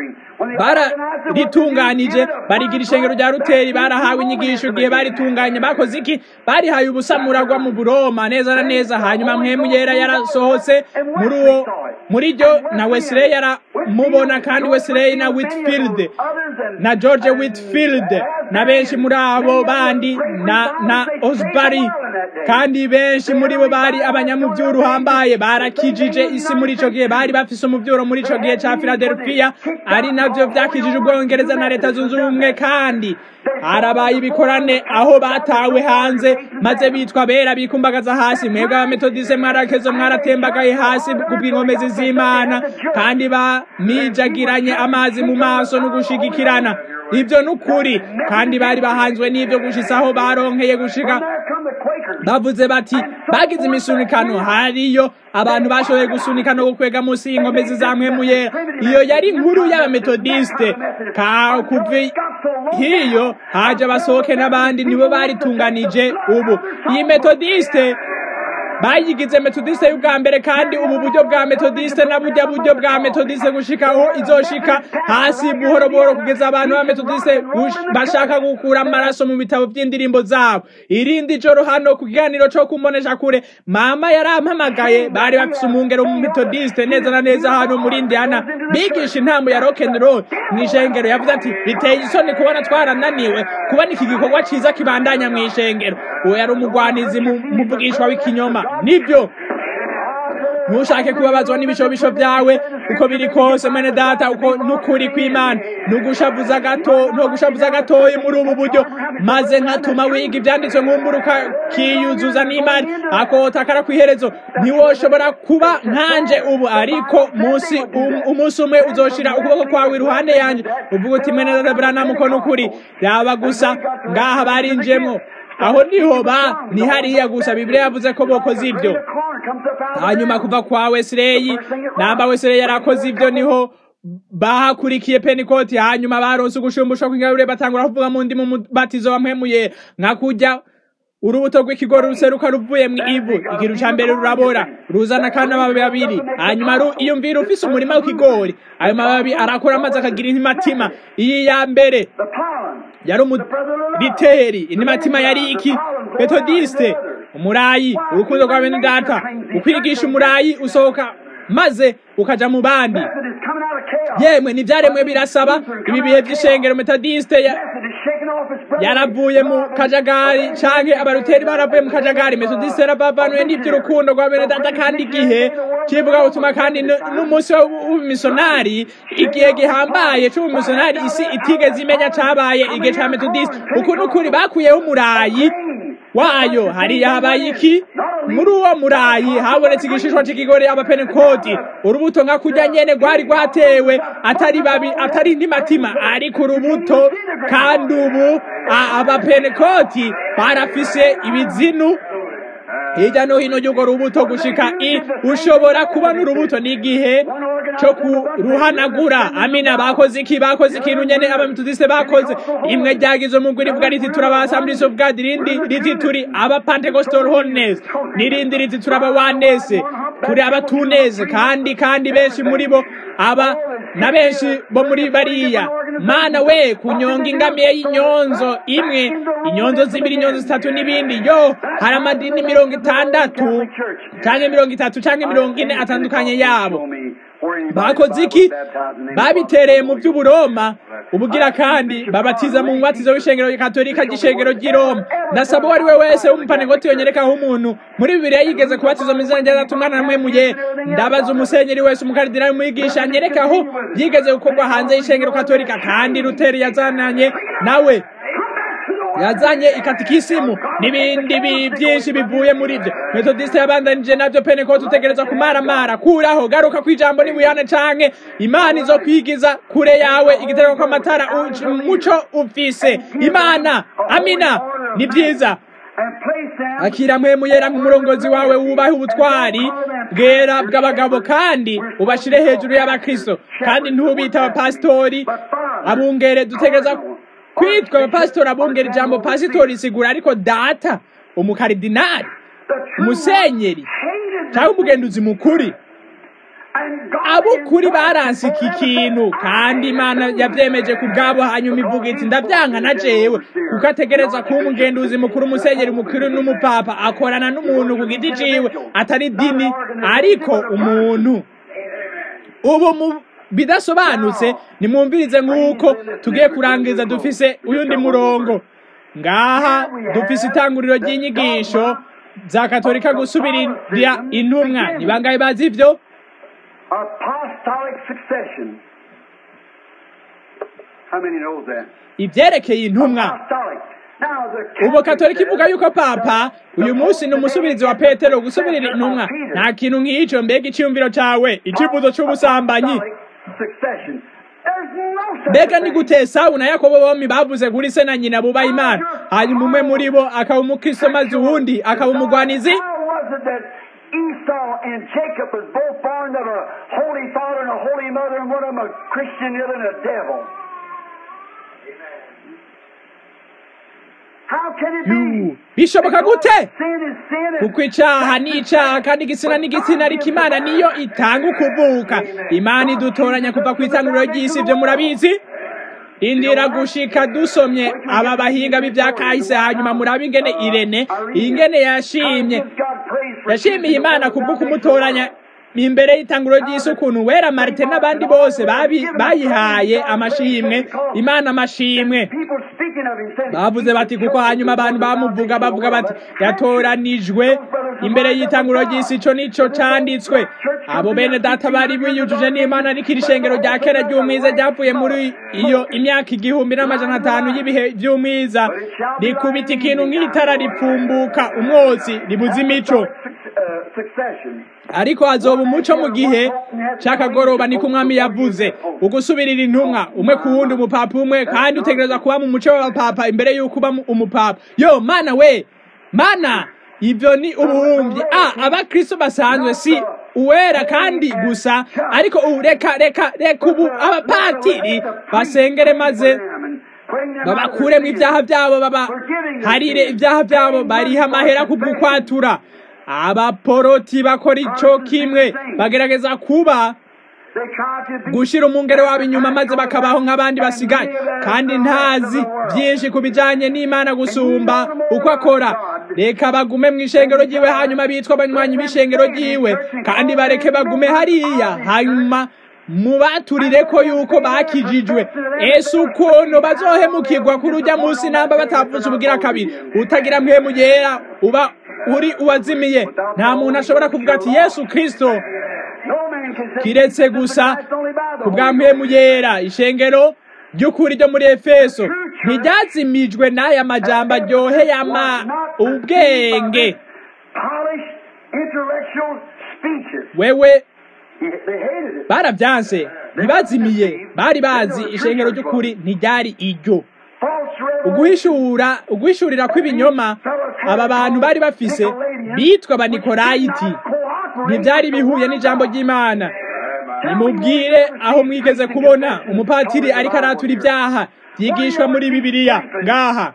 bararitunganije barigira ishengero rya ruteri barahawe inyigisho igihe baritunganye bakoze iki barihaye ubusamuragwa mu buroma neza na neza hanyuma mwemu yera yarasohotse muri uwo muri ryo na wesley yaramubona kandi wesley na whitfield na george whitfield na benshi muri abo bandi na na osbury kandi benshi muri bo bari abanyamuvyuro uhambaye barakijije isi muri ico gihe bari bafise umuvyuro muri ico gihe ca philadelphia ari navyo vyakijije ubwongereza na leta zunze ubumwe kandi harabaye ibikorane aho batawe hanze maze bitwa bera bikumbagaza hasi mwebwe abametodise mwarakezo mwaratembagaye hasi kubw'inkomezi z'imana kandi bamijagiranye amazi mu maso no gushigikirana ibyo ni ukuri kandi bari bahanzwe n'ibyo gushitsaho baronkeye gushika bavuze bati bagize imisunikano hariyo abantu bashoboye gusunika no gukwega munsi y'inkomezi za mwemuyera iyo yari inkuru y'abametodiste kuva hiyo haje abasohoke n'abandi nibo baritunganije ubu iyi metodiste bayigize metodiste y'ubwa mbere kandi ubu buryo bwa metodiste na burya buryo bwa metodiste gushikaho izoshika hasi buhoro buhoro kugeza abantu ba metodiste bashaka gukura amaraso mu bitabo by'indirimbo zabo irindi joro hano ku kiganiro co kumbonesha kure mama yarampamagaye bari bafise umwungero mu metodiste neza na neza hano muri indiana bigisha intambo ya rock and roll mw'ishengero yavuze ati biteye isoni kubona twarananiwe kubona iki gikorwa ciza kibandanya mw'ishengero uwo yari umugwanizi muvugishwa w'ikinyoma nibyo ntushake kubabazwa n'ibishobisho byawe uko biri kose mwene data uko n'ukuri kw'imana nugushavuza gato ntugushavuza gatoyi muri ubu buryo maze nkatuma wiga ibyanditswe nkumburuka kiyuzuza n'imana akota kara kw'iherezo ntiwoshobora kuba nkanje ubu ariko munsi umunsi umwe uzoshira ukuboko kwawe iruhande yanjye uvuga uti mwene data branamu uko n'ukuri raba gusa ngaha barinjiyemo aho niho ba ni hariya gusa bibiliya yavuze ko bokoze ibyo hanyuma kuva kwa wesileyi namba wesileyi yarakoze ibyo niho bahakurikiye penikoti hanyuma baronse ugushumbusha kw'ingabire batangura kuvuga mu ndi mu batizo wa mpwemuye nka kujya urubuto rw'ikigori ruseruka ruvuye mu ivu ikintu ca mbere rurabora ruzana kandi amababi abiri hanyuma iyumvira ufise umurima w'ikigori ayo mababi arakura amazi akagira intimatima iyi ya mbere yari umuriteri intimatima yari iki metodiste umurayi urukundo rwa bene data ukwigisha umurayi usohoka maze ukaja mu bandi yemwe ntibyaremwe birasaba ibi bihe by'ishengero metodiste yaravuye mu kajagari canke abaruteri baravuye mu kajagari metodiste yarabavanuye n'ivy'urukundo rwa bene data kandi igihe civuga butuma kandi n'umunsi w'ubumisonari igihe gihambaye c'ubumisonari isi itigeze imenya cabaye igihe ca metodiste uku n'ukuri bakuyeho umurayi wayo hariya habaye iki muri uwo murayi habonetse igishishwa c'ikigori abapenekoti urubuto nka kurya nyene rwari rwatewe atari babi atari indimatima ariko urubuto kandi ubu abapenekoti barafise ibizinu hirya no hino y'urwo rubuto gushika i ushobora kubona urubuto n'igihe cyo kuruhanagura amina bakoze iki bakoze ikintu nyene abametodiste bakoze imwe ryagize umugwi rivuga riti turaba assemblies of god irindi riti turi aba pentecostal holiness n'irindi riti turaba wanese turi abatuneze kandi kandi benshi muri bo aba na benshi bo muri bariya mana we kunyonga ingamiye y'inyonzo imwe inyonzo zibiri inyonzo zitatu n'ibindi yo hari amadini mirongo itandatu canke mirongo itatu canke mirongo ine atandukanye yabo bakoze iki babitereye mu by'uburoma ubugira kandi babatiza mu mubatizo w'ishengero katolika ry'ishengero ry'i roma ndasaba uwo ari we wese w'umupanegoti yonyerekaho umuntu muri bibiliya yigeze kubatizwa mu izina rya data umwana namwe muye ndabaza umusenyeri wese umukaridinali umwigisha anyerekaho yigeze gukorwa hanze y'ishengero katolika kandi ruteri yazananye nawe yazanye ikatikisimu n'ibindi byinshi bivuye muri byo metodiste yabandanije nabyo pentekote utegereza kumaramara kuraho garuka ku ijambo n'ibuyane canke imana izo kwigiza kure yawe igitereko kw'amatara umuco ufise imana amina ni byiza akira mpemu yera nk'umurongozi wawe wubahe ubutwari bwera bw'abagabo kandi ubashire hejuru y'abakristo kandi ntubite abapasitori abungere dutegereza kwitwa abapasitori abungera ijambo pasitori isigura ariko data umukaridinari umusenyeri cyangwa umugenduzi mukuri abukuri baranse iki kintu kandi imana yabyemeje ku bwabo hanyuma ivuga iti ndabyanga na jewe kuko ategereza kuba umugenduzi mukuru umusenyeri mukuru n'umupapa akorana n'umuntu ku giti ciwe atari dini ariko umuntu ubu mu bidasobanutse nimwumvirize nk'uko tugiye kurangiza dufise uyundi murongo ngaha dufise itanguriro ry'inyigisho za katolika gusubirira intumwa ni bangahe bazi ivyo apostolic succession. How many knows that? ivyerekeye intumwa Apostolic. Now the ubu katolika ivuga yuko papa uyu munsi ni umusubirizi wa petero gusubirira intumwa nta kintu nk'ico mbega iciyumviro cawe icivuzo c'ubusambanyi Apostolic succession. There's no such mbega ni thing. gute esawu na yakobo bombi bavuze kuri se na nyina bubaha imana hanyuma umwe muri bo akaba umukristo maze uwundi akaba umugwanizi How was it that Esau and Jacob was both born of a holy father and a holy mother, and one of them a Christian, the other a devil? How can it Yu, be? bishoboka gute Sin is sin. and kuko icaha ni icaha kandi igitsina n'igitsina ariko imana niyo itanga ukuvuka imana idutoranya kuva ku itanguriro ry'isi ibyo murabizi indira gushika dusomye aba bahinga b'ibya kahise hanyuma murabe ingene irene ingene yashimye How gives God praise for yashimiye imana kubwo kumutoranya imbere y'itanguro ry'isi ukuntu wera marite n'abandi bose babi- bayihaye amashimwe imana amashimwe people speaking of him saying, bavuze bati kuko hanyuma abantu bamuvuga bavuga bati yatoranijwe imbere y'itanguro ry'isi ico nico canditswe abo bene data bari biyujuje n'imana ariko iri shengero rya kera ry'umwiza ryapfuye muri iyo imyaka igihumbi n'amajana atanu y'ibihe by'umwiza rikubita ikintu nk'itara ripfumbuka umwotsi ribuza imico uh, succession. ariko hazoba umuco mu gihe c'akagoroba niko umwami yavuze ugusubirira intumwa umwe ku wundi umupapa umwe kandi utegereza kuba mu muco w'abapapa imbere y'uko uba mu- umupapa yo mana we mana ibyo ni ubuhumbi a abakristo basanzwe si uwera kandi gusa ariko ubu reka reka reka ubu abapatiri basengere maze babakuremo ibyaha byabo babaharire ibyaha byabo bariha amahera kubw'ukwatura abaporoti bakora ico kimwe bagerageza kuba They try to be gushira umwungere wabo inyuma maze bakabaho nk'abandi basigaye kandi ntazi byinshi ku bijanye n'imana gusumba uko akora reka bagume mu ishengero ryiwe hanyuma bitwa abanywanyi b'ishengero ryiwe kandi bareke bagume hariya hanyuma mubaturire ko yuko bakijijwe ese ukuntu bazohemukirwa kuri ujya munsi namba batavutse ubugira kabiri utagira mpemu yera uba uri uwazimiye nta muntu ashobora kuvuga ati yesu kristo no man can say kiretse gusa It's only by the ku bwa mpemu yera ishengero ry'ukuri ryo muri efeso ntiryazimijwe n'aya majambo aryoheye ama ubwenge polished intellectual speeches. wewe They hated it. barabyanse ntibazimiye bari bazi ishengero ry'ukuri ntiryari iryo False revelation. uguhishura uguhishurira kw'ibinyoma aba bantu bari bafise bitwa abanikorayiti ntibyari bihuye n'ijambo ry'imana nimubwire aho mwigeze kubona umupatiri ariko aratura ibyaha byigishwa muri bibiliya ngaha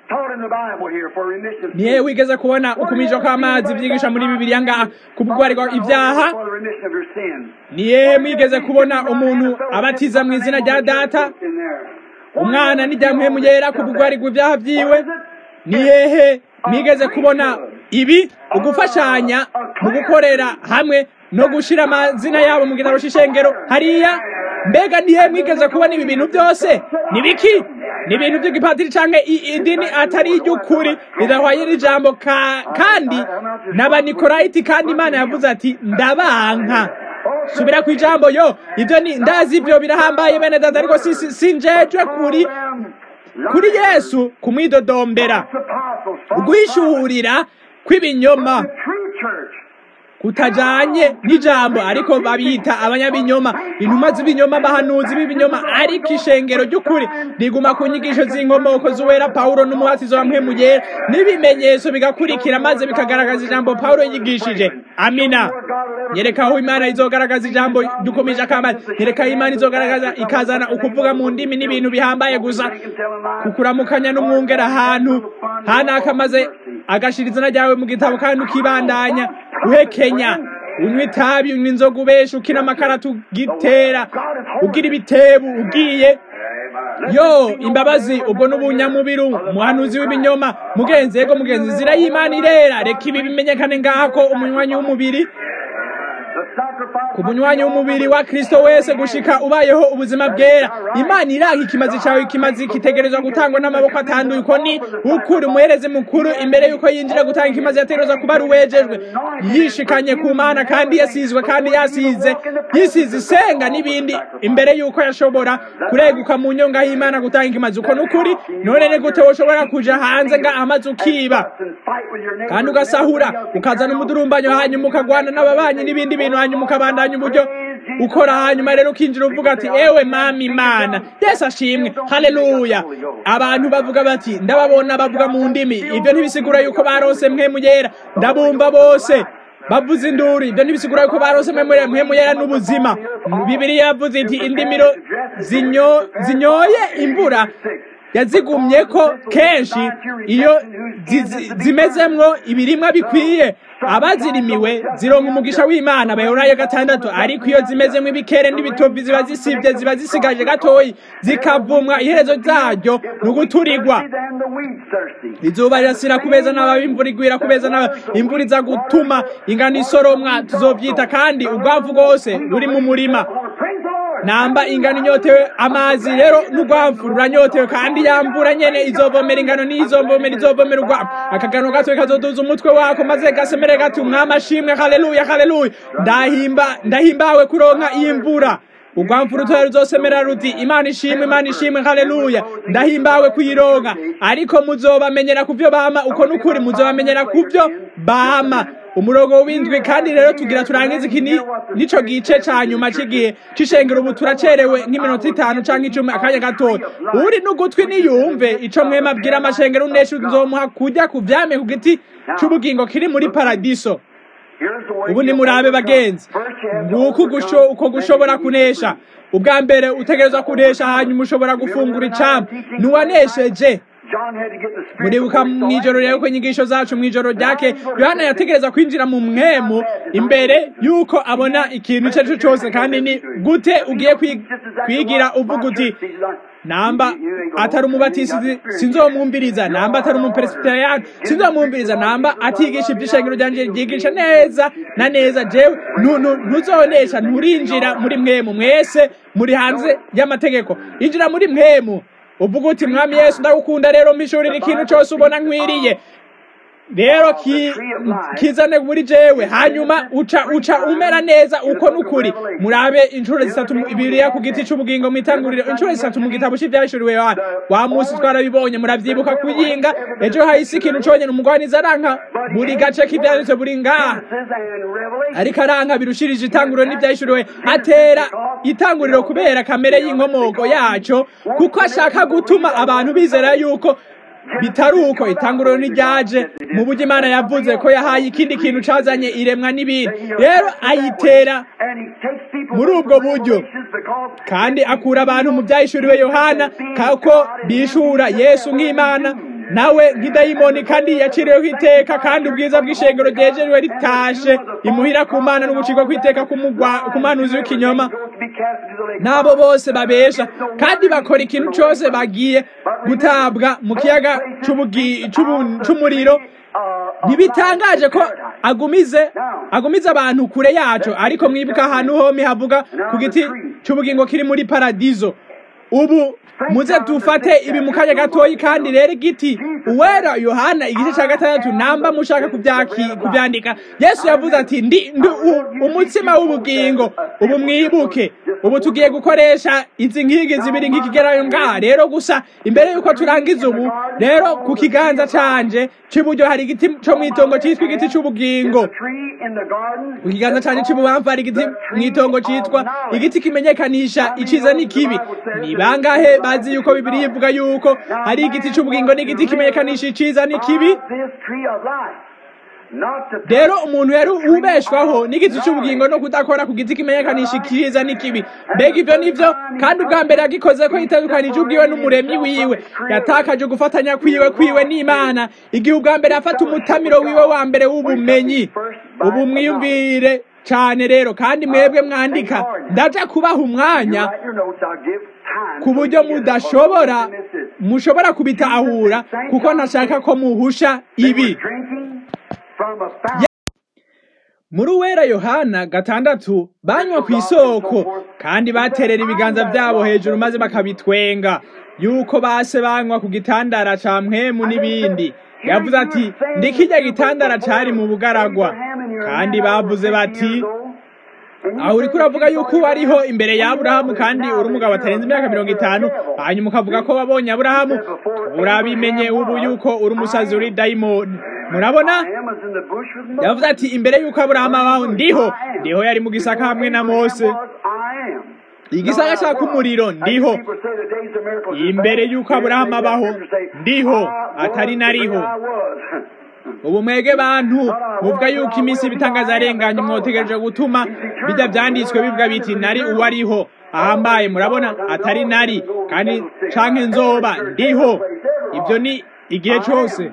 niye wigeze kubona ukumijwa kw'amazi byigisha muri bibiliya ngaha kubugwarirwa ibyaha niye mwigeze kubona umuntu abatiza mu izina rya data umwana n'ijyamuhemu yera kubugwarirwa ibyaha byiwe nihehe mwigeze kubona ibi ugufashanya mu gukorera hamwe no gushira amazina yabo mu gitabo cy'ishengero hariya mbega nihe mwigeze kubona ibi bintu byose ni biki ni ibintu by'igipatiri cyangwa idini atari iry'ukuri ridahwanye n'ijambo kandi n'abanikorayiti kandi imana yavuze ati ndabanka subira ku ijambo yo ibyo ni ndazi ibyo birahambaye bene dada ariko sinjejwe kuri kuri yesu kumwidodombera guhishurira kw'ibinyoma kutajanye n'ijambo ariko babita abanyabinyoma intumwa z'ibinyoma abahanuzi b'ibinyoma ariko ishengero ry'ukuri riguma ku nyigisho z'inkomoko z'uwera pawulo n'umuhatizo wa mpemu yera n'ibimenyetso bigakurikira maze bikagaragaza ijambo pawulo yigishije amina nyereka aho imana izogaragaza ijambo dukomeje akambara nyereka aho imana izogaragaza ikazana ukuvuga mu ndimi n'ibintu bihambaye gusa kukuramukanya n'umwungera ahantu hanaka maze agashira izina ryawe mu gitabo kandi ukibandanya uhekenya unywa itabi unywa inzoga ubesha ukina amakaratu ugitera ugira ibitebu ugiye yo imbabazi ubwo n'ubunyamubiru umuhanuzi w'ibinyoma mugenzi yego mugenzi zira y'imana irera reka ibi bimenyekane ngaha ko umunywanyi w'umubiri ku munywanyi w'umubiri wa kristo wese gushika ubayeho ubuzima bwera imana iranga ikimazi cyawe ikimazi kitegerezwa gutangwa n'amaboko atanduye uko ni ukuri umuherezi mukuru imbere y'uko yinjira gutanga ikimazi yategerezwa kuba ari uwejejwe yishikanye ku mana kandi yasizwe kandi yasize yisize isenga n'ibindi imbere y'uko yashobora kureguka mu nyonga y'imana gutanga ikimazi uko ni ukuri none ni gute woshobora kuja hanze nga amazi ukiba kandi ugasahura ukazana umudurumbanyo hanyuma ukagwana n'ababanyi n'ibindi bintu hanyuma ukabandanya uburyo ukora hanyuma rero ukinjira uvuga ati ewe mama imana yesu ashimwe haleluya abantu bavuga bati ndababona bavuga mu ndimi ibyo ntibisigura yuko barose mwe muyera ndabumva bose bavuze induru ibyo ntibisigura yuko barose mwe muyera n'ubuzima bibiriya yavuze iti indimiro zinyoye imvura yazigumye ko kenshi iyo zimezemwo ibirimwa bikwiye abazirimiwe zironka umugisha w'imana bayorayo gatandatu ariko iyo zimezemo ibikere n'ibitovi ziba zisibye ziba zisigaje gatoyi zikavumwa iherezo zaryo ni uguturigwa izuba rirasira kubeza n'ababi imvura igwira kubeza n'ababi imvura iza gutuma ingano isoromwa tuzovyita kandi urwavu rwose ruri mu murima namba ingano inyotewe amazi rero n'urwamvu ruranyotewe kandi yamvura nyene izovomera ingano n'izovomera izovomera urwamvu akagano gatowe kazoduza umutwe wako maze gasemere gati umwami ashimwe haleluya haleluya ndahimba ndahimbawe kuronka iyi mvura urwamvu rutoya ruzosemera ruti imana ishimwe imana ishimwe haleluya ndahimbawe kuyironka ariko muzobamenyera kuvyo bama uko n'ukuri muzobamenyera kuvyo bama umurongo w'indwi kandi rero tugira turangize iki nico gice ca nyuma c'igihe c'ishengero ubu turacerewe nk'iminota itanu canke icumi akanya gatoya uri n'ugutwi niyumve ico mwema abwira amashengero unesha nzomuha kujya ku vyame ku giti c'ubugingo kiri muri paradiso ubu nimurabe bagenzi nguko uko gushobora kunesha ubwa mbere utegerezwa kunesha hanyuma ushobora gufungura icambu ntiwanesheje muribuka mw'ijoro rero ko inyigisho zacu mw'ijoro ryake yohana yategereza kwinjira mu mwemu imbere y'uko abona ikintu icyo ari cyo cyose kandi ni gute ugiye kwigira uvuga uti namba atari umubatisi sinzomwumviriza namba atari umuperesiteriyani sinzomwumviriza namba atigisha iby'ishengero ryanjye ryigisha neza na neza jewe ntuzonesha nturinjira muri mwemu mwese muri hanze y'amategeko injira muri mwemu uvuga uti mwami yesu ndagukunda rero mpishurira ikintu cyose ubona nkwiriye rero kizane muri jewe hanyuma uca uca umera neza uko n'ukuri murabe inshuro zitatu ibiriya ku giti cy'ubugingo mwitanguriro inshuro zitatu mu gitabo cy'ibyahishuriwe yohana wa munsi twarabibonye muravyibuka kuyinga ejo hahise ikintu conyene umugwaniza aranka buri gace k'ivyanditswe buri ngaha ariko aranka birushirije itanguriro n'ivyahishuriwe atera itanguriro kubera kamere y'inkomoko yaco kuko ashaka gutuma abantu bizera yuko bitari uko itanguriro ntiryaje mu buryo imana yavuze ko yahaye ikindi kintu cazanye iremwa n'ibindi rero ayitera muri ubwo buryo kandi akura abantu mu byahishuriwe yohana kako bishura yesu nk'imana nawe nk'idayimoni kandi yaciriweho iteka kandi ubwiza bw'ishengero ryejejwe ritashe imuhira ku mana n'ugucirwa kw'iteka ku manuzi w'ikinyoma n'abo bose babesha kandi bakora ikintu cyose bagiye gutabwa mu kiyaga c'umuriro ntibitangaje ko agumize agumize abantu kure yacu ariko mwibuka ahantu home havuga ku giti cy'ubugingo kiri muri paradizo ubu muze dufate ibi mu kanya gatoyi kandi rero igiti uwera yohana igice cya gatandatu namba mushaka kubyandika yesu yavuze ati ndi umutsima w'ubugingo ubu mwibuke ubu tugiye gukoresha izi nkigi zibiri nk'ikigerayo ngaha rero gusa imbere y'uko turangiza ubu rero ku kiganza canje cy'iburyo hari igiti cyo mu itongo cyitwa igiti cy'ubugingo ku kiganza canje cy'ibubamfu hari igiti mu itongo cyitwa igiti kimenyekanisha iciza n'ikibi ni bangahe bazi yuko bibiri ivuga yuko hari igiti cy'ubugingo n'igiti kimenyekanisha iciza n'ikibi rero umuntu yari ubeshwaho n'igiti cy'ubugingo no kudakora ku giti kimenyekanisha iciza n'ikibi mbega ibyo nivyo kandi ubwa mbere yagikoze ko yitandukanije ubwiwe n'umuremyi wiwe yatakaje gufatanya kwiwe kwiwe n'imana igihe ubwa mbere afata umutamiro wiwe wa mbere w'ubumenyi ubu mwiyumvire cyane rero kandi mwebwe mwandika ndaja kubaha umwanya ku buryo mudashobora mushobora kubitahura kuko ntashaka ko muhusha ibi muri uwera yohana gatandatu banywa ku isoko kandi baterera ibiganza byabo hejuru maze bakabitwenga yuko base banywa ku gitandara ca mpwemu n'ibindi yavuze ati ndikijya gitandara cari mu bugaragwa kandi bavuze bati aho uriko uravuga yuko uba ariho imbere ya aburahamu kandi uri umugabo atarenze imyaka mirongo itanu hanyuma ukavuga ko wabonye aburahamu urabimenye ubu yuko uri umusazi uri dayimoni murabona yavuze ati imbere yuko aburahamu abaho ndiho ndiho yari mu gisaka hamwe na mose igisaka caka umuriro ndiho imbere yuko aburahamu abaho ndiho atari nariho ubu mwege bantu muvuga yuko iminsi ibitangaza arenganye mwotegereje gutuma bijya byanditswe bivuga biti nari uwo ariho ahambaye murabona atari nari kandi canke nzoba ndiho ibyo ni igihe cyose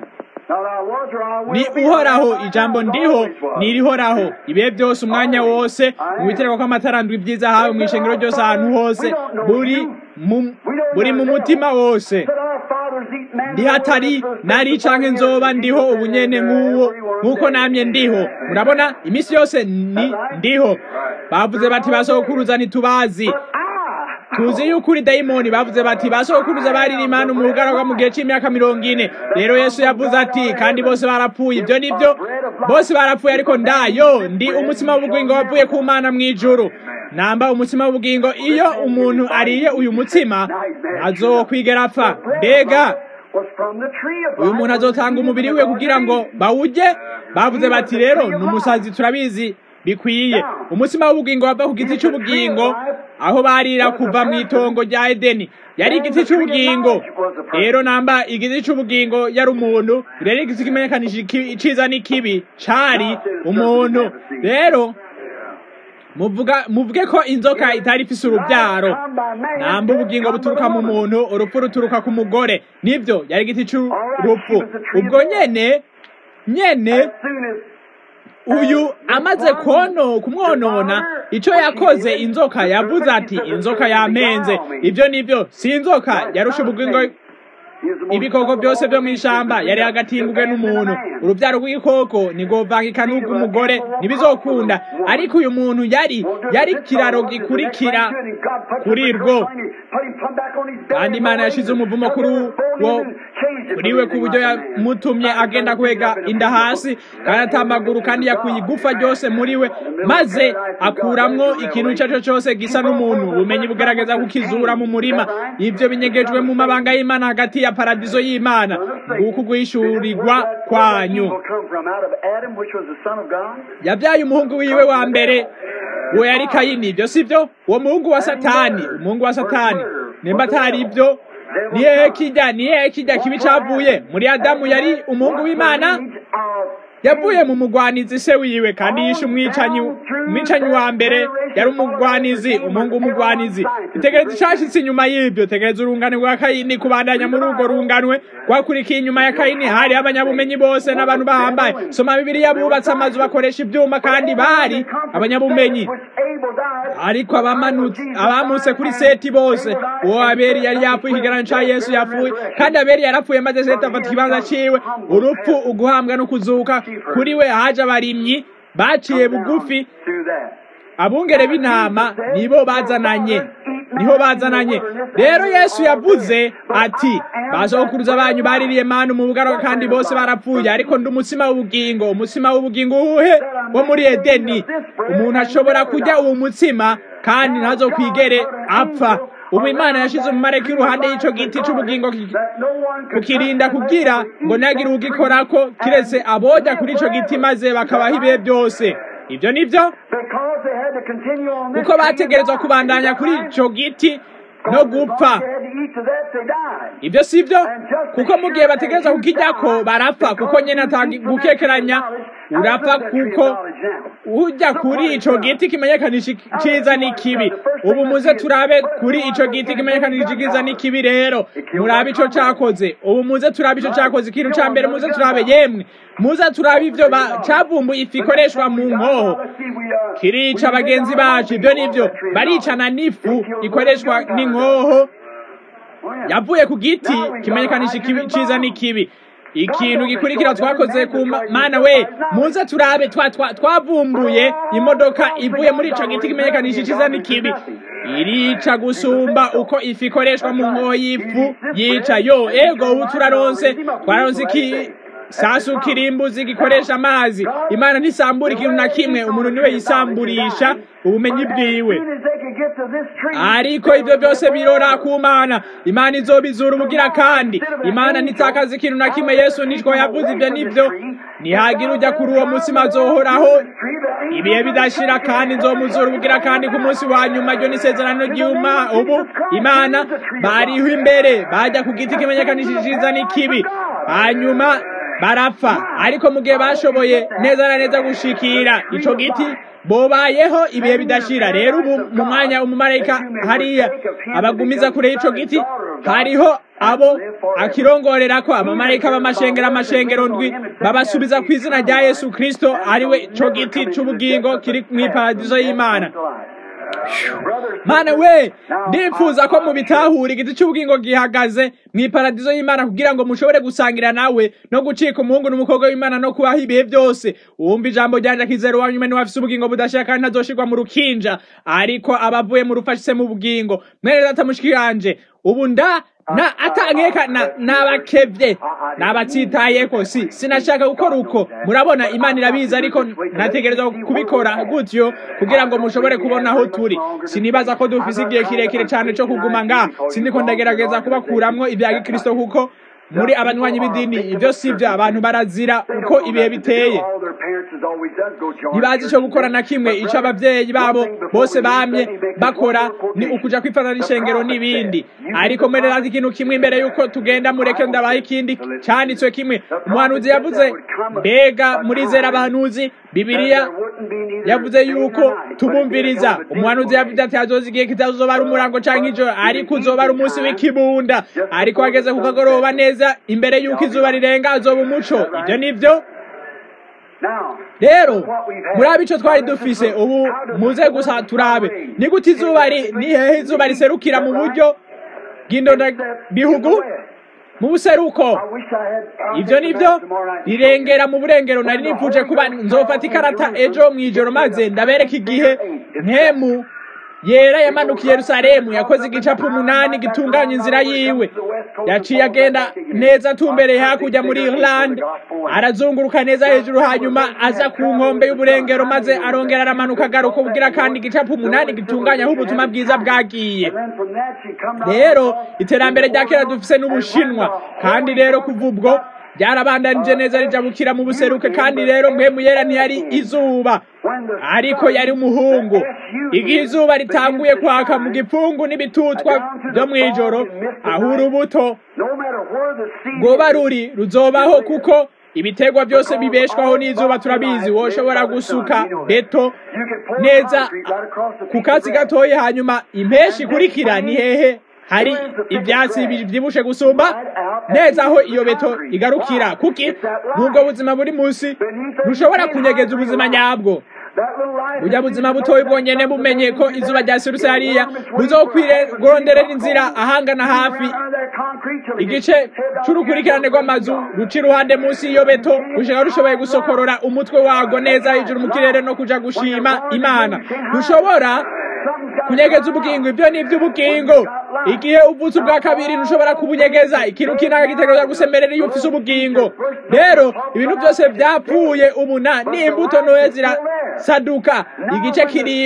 ni uhoraho ijambo ndiho nirihoraho ibihe byose umwanya wose mu bitereko kw'amatarandwi ibyiza hawe mu ishengero ryose ahantu hose buri buri mu mutima wose ndiho atari nari canke nzoba ndiho ubunyene nk'uwo nk'uko namye ndiho murabona iminsi yose ni ndiho bavuze bati basokuruza ntitubazi tuzi yuko uri dayimoni bavuze bati basokuruza barira imana mu bugaragwa mu gihe c'imyaka mirongo ine rero yesu yavuze ati kandi bose barapfuye ibyo nibyo bose barapfuye ariko ndayo ndi umutsima w'ubugingo wavuye ku mana mw'ijuru namba umutsima w'ubugingo iyo umuntu ariye uyu mutsima azokwigera apfa mbega uyu muntu azotanga umubiri we kugira ngo bawujye bavuze bati rero ni umusazi turabizi bikwiye umutsima w'ubugingo wava ku giti cy'ubugingo aho barira kuva mu itongo rya edeni yari igiti cy'ubugingo rero namba igiti cy'ubugingo yari umuntu rero igiti kimenyekanisha iciza n'ikibi cari umuntu rero muvuga muvuge ko inzoka itari ifise urubyaro namba ubugingo buturuka mu muntu urupfu ruturuka ku mugore nibyo yari igiti cy'urupfu ubwo nyene nyene uyu amaze kono kumwonona icyo yakoze inzoka yavuze ati inzoka yampenze ibyo nibyo si inzoka yarusha ubugingo ibikoko byose byo mu ishamba yari agatingwe n'umuntu urubyaro rw'igikoko ntigovangika n'ubw'umugore ntibizokunda ariko uyu muntu yari yari kiraro gikurikira kuri rwo kandi imana yashize umuvumo kuri wo kuri we ku buryo yamutumye agenda kwega inda hasi kandi atamaguru kandi yakuye igufa ryose muri we maze akuramwo ikintu icyo ari cyo cyose gisa n'umuntu ubumenyi bugaragaza kukizura mu murima ibyo binyegejwe mu mabanga y'imana hagati ya paradizo y'imana nguko guhishurirwa kwanyu yabyaye umuhungu wiwe wa mbere uwo yari kayini ibyo si byo uwo muhungu wa satani umuhungu wa satani nimba atari ibyo ni hehe kijya ni hehe kijya kibi cavuye muri adamu yari umuhungu w'imana yavuye mu mugwanizi se wiwe kandi yishe umwicanyi umwicanyi wa mbere yari umugwanizi umuhungu w'umugwanizi itegereza icashitse inyuma y'ibyo tegereza urungane rwa kayini kubandanya muri urwo runganwe rwakurikiye inyuma ya kayini hari abanyabumenyi bose n'abantu bahambaye soma bibiliya bubatse amazu bakoresha ivyuma kandi bari abanyabumenyi ariko abamanutse abamutse kuri seti bose uwo abeli yari yapfuye ikigarano ca yesu yapfuye kandi abeli yarapfuye maze seti afata ikibanza ciwe urupfu uguhambwa no kuzuka kuri we haje abarimyi baciye bugufi abungere b'intama nibo bazananye niho bazananye rero yesu yavuze ati basokuruza banyu baririye manu mu bugaruka kandi bose barapfuye ariko ndi umutsima w'ubugingo umutsima w'ubugingo uwuhe wo muri edeni umuntu ashobora kurya uwo mutsima kandi ntazokwigere apfa ubu imana yashize umumareka iruhande y'ico giti c'ubugingo kukirinda kugira ngo ntihagire ugikorako kiretse aboja kuri ico giti maze bakabaho ibihe byose ibyo nivyo kuko bategerezwa kubandanya kuri ico giti no gupfa ibyo si byo kuko mu gihe bategereza kukijyako barapfa kuko nyine gukekeranya urapfa kuko ujya kuri ico giti kimenyekanisha iciza n'ikibi ubu muze turabe kuri ico giti kimenyekanisha iciza n'ikibi rero murabe ico cakoze ubu muze turabe ico cakoze ikintu ca mbere muze turabe yemwe muze turabe ivyo cavumbuye ifu ikoreshwa mu nkoho kirica bagenzi bacu ibyo nivyo baricana n'ifu ikoreshwa n'inkoho yavuye ku giti kimenyekanisha iciza n'ikibi ikintu gikurikira twakoze ku mana we muze turabe twavumbuye imodoka ivuye muri ico giti kimenyekanisha iciza n'ikibi irica gusumba uko ifu ikoreshwa mu nkoho y'ifu yica yo ego ubu turaronse twararonse iki sasu kirimbuzi gikoresha amazi imana ntisambura ikintu na kimwe umuntu niwe yisamburisha ubumenyi bwiwe ariko ibyo byose birora ku mana imana izobizura ubugira kandi imana ntitakaza ikintu na kimwe yesu nitwo yavuze ibyo nibyo nihagira ujya kuri uwo mutsima azohoraho ibihe bidashira kandi nzomuzura ubugira kandi ku munsi wa nyuma ryo n'isezerano ry'uma ubu imana bariho imbere bajya ku giti kimenyekanishije iciza n'ikibi hanyuma barapfa ariko mu gihe bashoboye neza na neza gushikira ico giti bobayeho ibihe bidashira rero ubu mu mwanya umumarayika hariya abagumiza kure y'ico giti hariho abo akirongorera ko abamarayika b'amashengero amashengero ndwi babasubiza ku izina rya yesu kristo ariwe ico giti c'ubugingo kiri mw'iparadizo y'imana mana we ndipfuza ko mubitahura igiti cy'ubugingo gihagaze mu iparadizo y'imana kugira ngo mushobore gusangira nawe no gucika umuhungu n'umukobwa w'imana no kubaho ibihe byose wumva ijambo ryanje akizera uwanyu nyuma niwafise ubugingo budashira kandi ntazoshirwa mu rukinja ariko abavuye mu rufashise mu bugingo mwene data mushikiranje ubu nda na atankeka na nabakevye nabatsitayeko si sinashaka gukora uko murabona imana irabizi ariko nategerezwa kubikora gutyo kugira ngo mushobore kubona aho turi sinibaza ko dufise igihe kirekire cyane cyo kuguma nga sindiko ndagerageza kubakuramwo ibya gikristo kuko muri abanywanyi b'idini ibyo si byo abantu barazira uko ibihe biteye ntibazi icyo gukora na kimwe icyo ababyeyi babo bose bamye bakora ni ukuja kwifata n'ishengero n'ibindi ariko mwererazi ikintu kimwe imbere y'uko tugenda mureke ndabaha ikindi cyanditswe kimwe umuhanuzi yavuze mbega murizera abahanuzi bibiliya yavuze yuko tubumviriza umuhanuzi yavuze ati hazoza igihe kitazoba ari umurango canke ijoro ariko uzoba ari umunsi w'ikibunda ariko hageze ku kagoroba neza imbere y'uko izuba rirenga azoba umuco ibyo nivyo rero murabe ico twari dufise ubu muze gusa turabe ni gute izuba ni hehe izuba riserukira mu buryo bw'indonda bihugu mu buseruko ibyo nibyo rirengera mu burengero nari nifuje kuba nzofata ikarata ejo mu ijoro maze ndabereka igihe ntemu yera yamanukiye yerusalemu yakoze igicapu umunani gitunganya inzira yiwe yaciye agenda neza atumbereye hakurya muri irland arazunguruka neza hejuru hanyuma aza ku nkombe y'uburengero maze arongera aramanuka agaruka ubwira kandi igicapu umunani gitunganya aho ubutumwa bwiza bwagiye rero iterambere rya kera dufise n'ubushinwa kandi rero kuva ubwo byarabandanije neza rijabukira mu buseruke kandi rero mpemu yera ntiyari izuba ariko yari umuhungu igihe izuba ritanguye kwaka mu gipfungu n'ibitutwa byo mu ijoro aho urubuto rwoba ruri ruzobaho kuko ibiterwa byose bibeshwaho n'izuba turabizi woshobora gusuka beto neza ku katsi gatoya hanyuma impeshi ikurikira ni hehe hari ibyatsi bibyibushe gusumba neza aho iyo beto igarukira kuki nubwo buzima buri munsi ntushobora kunyegeza ubuzima nyabwo burya buzima butoya bwonyene bumenye ko izuba ryasirutse hariya buzokwirondorera inzira ahangana hafi igice c'urukurikirane rw'amazu ruca iruhande munsi y'iyo beto gushika rushoboye gusokorora umutwe wago neza hejuru mu kirere no kuja gushima imana ntushobora kunyegeza ubugingo ibyo ni iby'ubugingo igihe uvutse ubwa kabiri ntushobora kubunyegeza ikintu kinaka gitegereza gusemerera iyo ufise ubugingo rero ibintu byose byapfuye ubu na n'imbuto ntoya zirasaduka igice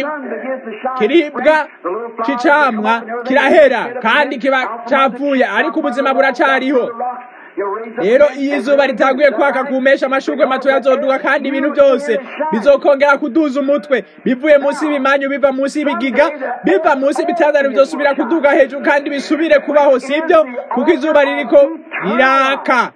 kiribwa c'icamwa kirahera kandi kiba capfuye ariko ubuzima buracariho rero iyo izuba ritaguye kwaka kumesha amashurwe matoya azoduka kandi ibintu byose bizokongera kuduza umutwe bivuye munsi y'ibimanyu biva munsi y'ibigiga biva munsi y'ibitandaro bizosubira kuduga hejuru kandi bisubire kubaho sibyo kuko izuba ririko riraka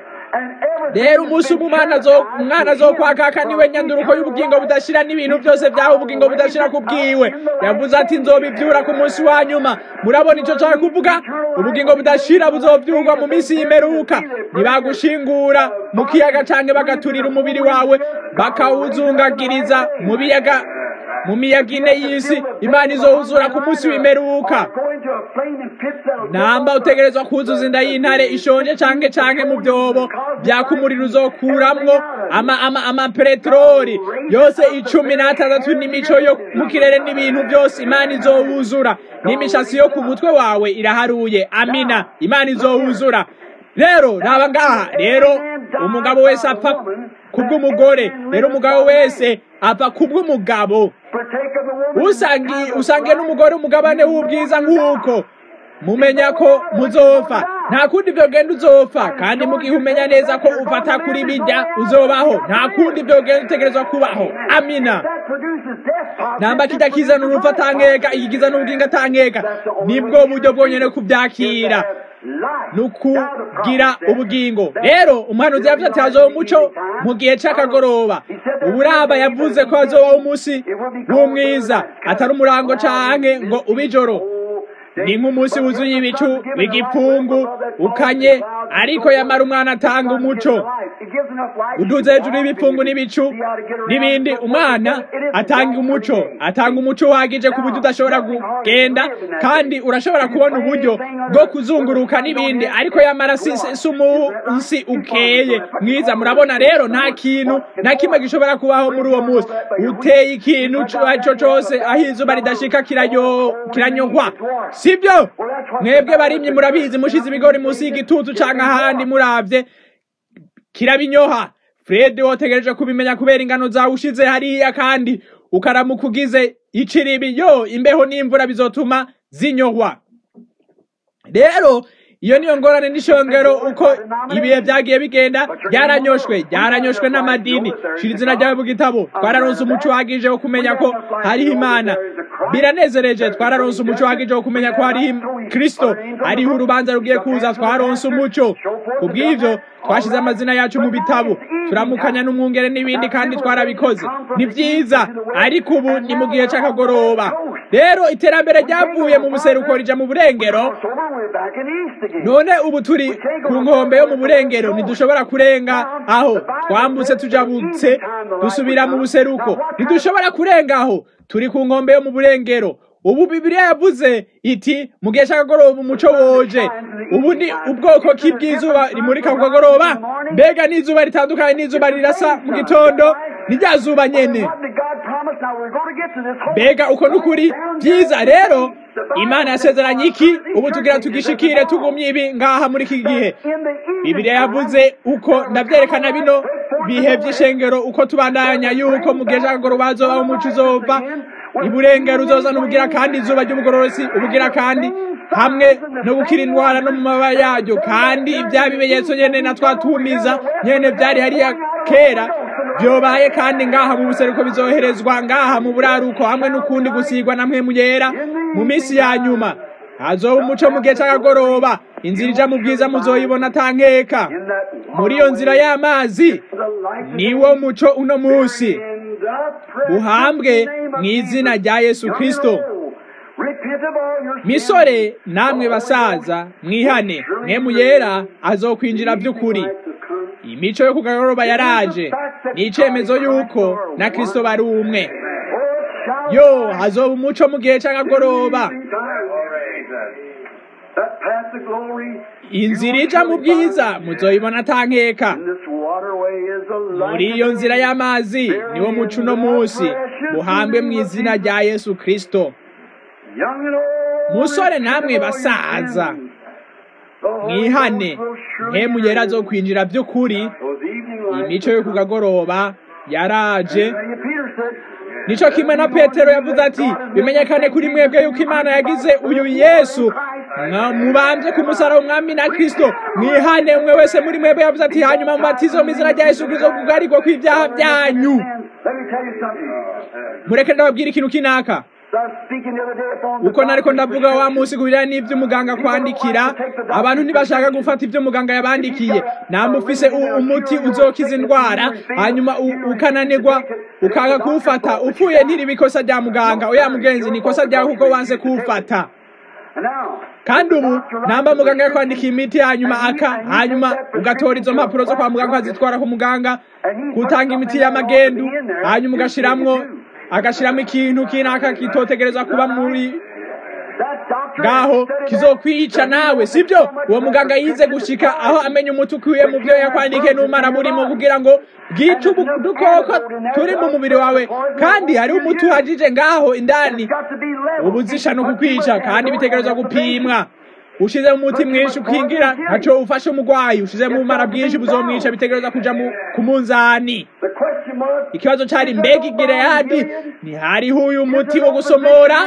rero umunsi umwana umwana azokwakaka niwe nyanduruko y'ubugingo budashira n'ibintu byose byaho ubugingo budashira ku bwiwe yavuze ati nzobibyura ku munsi wa nyuma murabona icyo nshaka kuvuga ubugingo budashira buzobyurwa mu minsi y'imperuka ntibagushingura mu kiyaga canke bagaturira umubiri wawe bakawuzungagiriza mu biyaga mu miyaga ine y'isi imana izowuzura ku munsi w'imperuka namba utegerezwa kuzuza inda y'intare ishonje canke canke mu byobo byaka umuriro uzokuramwo ama ama ama peteroli yose icumi n'atandatu n'imico yo mu kirere n'ibintu byose imana izowuzura n'imishatsi yo ku mutwe wawe iraharuye amina imana izowuzura rero raba ngaha rero umugabo wese apfa kubw'umugore rero umugabo wese apfa kubw'umugabo usangiye n'umugore umugabane w'ubwiza nk'uko mumenya ko muzopfa nta kundi byogenda uzopfa kandi mu gihe umenya neza ko ufata kuri bijya uzobaho nta kundi byogenda utegerezwa kubaho amina namba kijya kizana urupfu atankeka ikigiza n'ubwinga atankeka nibwo buryo bwonyine kubyakira nukugira ubugingo rero umuhanuzi yavuze ati hazoba umuco mu gihe c'akagoroba uburaba yavuze ko hazobaho umunsi w'umwiza atari umurango canke ngo ubijoro ni nk'umunsi wuzuye ibicu w'igipfungu ukanye ariko yamara umwana atanga umuco uduze hejuru y'ibipfungu n'ibicu n'ibindi umwana atanga umuco atanga umuco uhagije ku buryo udashobora kugenda kandi urashobora kubona uburyo bwo kuzunguruka n'ibindi ariko yamara si umunsi ukeye mwiza murabona rero nta kintu na kimwe gishobora kubaho muri uwo munsi uteye ikintu icyo cyose aho izuba ridashika kiranyogwa sibyo mwebwe barimye murabizi mushize ibigori munsi y'igitutu canke ahandi muravye kirabinyoha fred wotegereje kubimenya kubera ingano zawe ushize hariya kandi ukaramuka ugize iciribi yo imbeho n'imvura bizotuma zinyohwa rero iyo niyo ngorane n'ishongero uko ibihe byagiye bigenda byaranyoshwe byaranyoshwe n'amadini shira izina ryawe mu gitabo twararonse umuco uhagije wo kumenya ko hariho imana biranezereje twararonse umuco uhagije wo kumenya ko hariho kristo hariho urubanza rugiye kuza twaronse umuco ku bw'ivyo twashize amazina yacu mu bitabo turamukanya n'umwungere n'ibindi kandi twarabikoze ni vyiza ariko ubu ni mu gihe c'akagoroba rero iterambere ryavuye mu buseruko rija mu burengero none ubu turi ku nkombe yo mu burengero ntidushobora kurenga aho twambutse tujabutse dusubira mu buseruko ntidushobora kurenga aho turi ku nkombe yo mu burengero ubu bibiliya yavuze iti mu gihe cy'akagoroba umuco woje ubu ni ubwoko ki bw'izuba rimurika ku kagoroba mbega n'izuba ritandukanye n'izuba rirasa mu gitondo ni rya zuba nyene mbega uko n'ukuri byiza rero imana yasezeranye iki ubu tugira tugishikire tugumye ibi ngaha muri iki gihe bibiliya yavuze uko ndavyerekana bino bihe vy'ishengero uko tubandanya yuko mu gihe c'akagoroba hazobaho umuco uzova iburengero uzozana ubugira kandi izuba ry'ubugororosi ubugira kandi hamwe no gukira indwara no mu mababa yaryo kandi ibya bimenyetso nyene na twatumiza nyene byari hariya kera byobaye kandi ngaha mu buseruko bizoherezwa ngaha mu buraruko hamwe n'ukundi gusigwa na mpwemu yera mu minsi ya nyuma hazoba umuco mu gihe cy'akagoroba inzira ija mu bwiza muzoyibona atankeka muri iyo nzira y'amazi niwo muco uno munsi buhambwe mu izina rya yesu kristo misore namwe basaza mwihane mwemu yera azokwinjira by'ukuri imico yo kugagoroba yaraje ni icyemezo y'uko na kristo bari umwe yo hazoba umuco mu gihe cy'akagoroba inzira ija mu bwiza muzoyibona atankeka muri iyo nzira y'amazi niwo muco uno munsi buhambwe mu izina rya yesu kristo musore namwe basaza mwihane mpemu yera zo kwinjira by'ukuri imico yo kugagoroba yaraje nico kimwe na petero yavuze ati bimenyekane kuri mwebwe yuko imana yagize uyu yesu mubambye ku musaraba umwami na kristo mwihane umwe wese muri mwebwe yavuze ati hanyuma mubatizo mu izina rya yesu kristo kugarirwa kw'ibyaha byanyu mureke ndababwira ikintu kinaka uko nariko ndavuga wa munsi kubirana n'ivyo umuganga kwandikira abantu ntibashaka gufata ivyo muganga yabandikiye namufise umuti uzokiza indwara hanyuma ukananirwa ukanga kuwufata upfuye ntiriba ikosa rya muganga oya mugenzi ni ikosa ryawe kuko wanze kuwufata kandi ubu namba muganga yakwandikiye imiti hanyuma aka hanyuma ugatora izo mpapuro zo kwa muganga ukazitwara ku muganga kutanga imiti y'amagendu hanyuma ugashiramwo agashiramo ikintu kinaka kitotegereza kuba muri ngaho kizokwica nawe sibyo uwo muganga yize gushika aho amenya umuti ukwiye mu byo yakwandikiye n'umara burimo kugira ngo bwice udukoko turi mu mubiri wawe kandi hari umuti uhagije ngaho indani ubuzisha no kukwica kandi bitegerezwa gupimwa ushize mu muti mwinshi ukingira ntaco ufashe umugwayi ushize mu bumara bwinshi buzomwica bitegereza kuja ku munzani ikibazo cari mbega igileyadi ntihariho uyu muti wo gusomora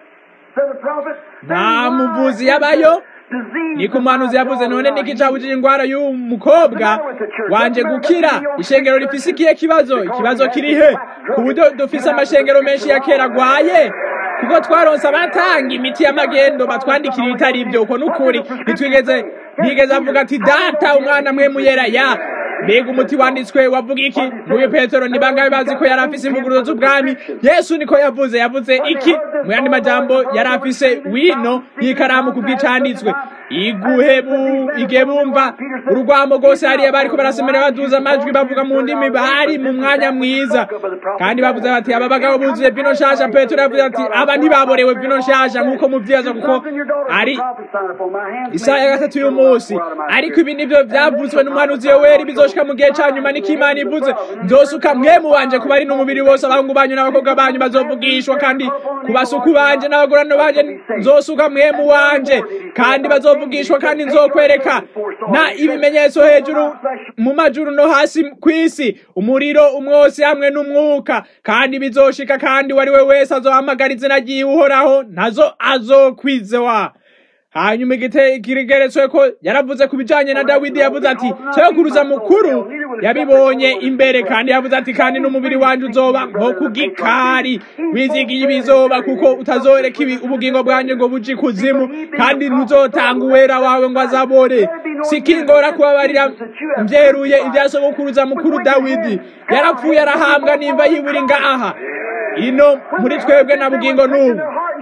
nta muvuzi yabayo ni ku muhanuzi yavuze none niki cabujije ingwara y'uyu mukobwa wanje gukira ishengero rifise ikihe kibazo ikibazo kirihe ku buryo dufise amashengero menshi ya kera agwaye kuko twaronse abatanga imiti y'amagendo batwandikira ibitari ibyo uko n'ukuri ntitwigeze ntigeze avuga ati data umwana mwe muyera ya mbega umuti wanditswe wavuga iki nguyu petero ni bangahe bazi ko yari afise imvuguruzo z'ubwami yesu niko yavuze yavuze iki mu yandi majambo yari afise wino y'ikaramu ku bw'icanditswe iguhe igihe bumva urugwamo rwose hariya bariko barasomera baduza amajwi bavuga mu ndimi bari mu mwanya mwiza kandi bavuze bati aba bagabo buzuye vino nshasha petero yavuze ati aba ntibaborewe vino nshasha nk'uko muvyibaza kuko ari isaha ya gatatu y'umunsi ariko ibi nivyo vyavuzwe n'umuhanuzi yoweri bizoshika mu gihe ca nyuma niko imana ivuze nzosuka mwemu wanje kuba ari n'umubiri wose abahungu banyu n'abakobwa banyu bazovugishwa kandi ku basuku banje n'abagorano banje nzosuka mwemu wanje kandi bazovugishwa kandi nzokwereka na ibimenyetso hejuru mu majuru no hasi kw'isi umuriro umwotsi hamwe n'umwuka kandi bizoshika kandi uwo ari we wese azohamagara izina ryiwe uhoraho nazo azokwizewa hanyuma ikigeretswe ko yaravuze ku bijanye na dawidi yavuze ati sokuruza mukuru yabibonye imbere kandi yavuze ati kandi n'umubiri wanje uzoba nko ku gikari wizigiye ibizoba kuko utazoreka ibi ubugingo bwanje ngo buje ikuzimu kandi ntuzotanga uwera wawe ngo azabore sikingora kubabarira mvyeruye ibya sokuruza mukuru dawidi yarapfuye arahambwa nimba yiburi ngaha ino muri twebwe na bugingo n'ubu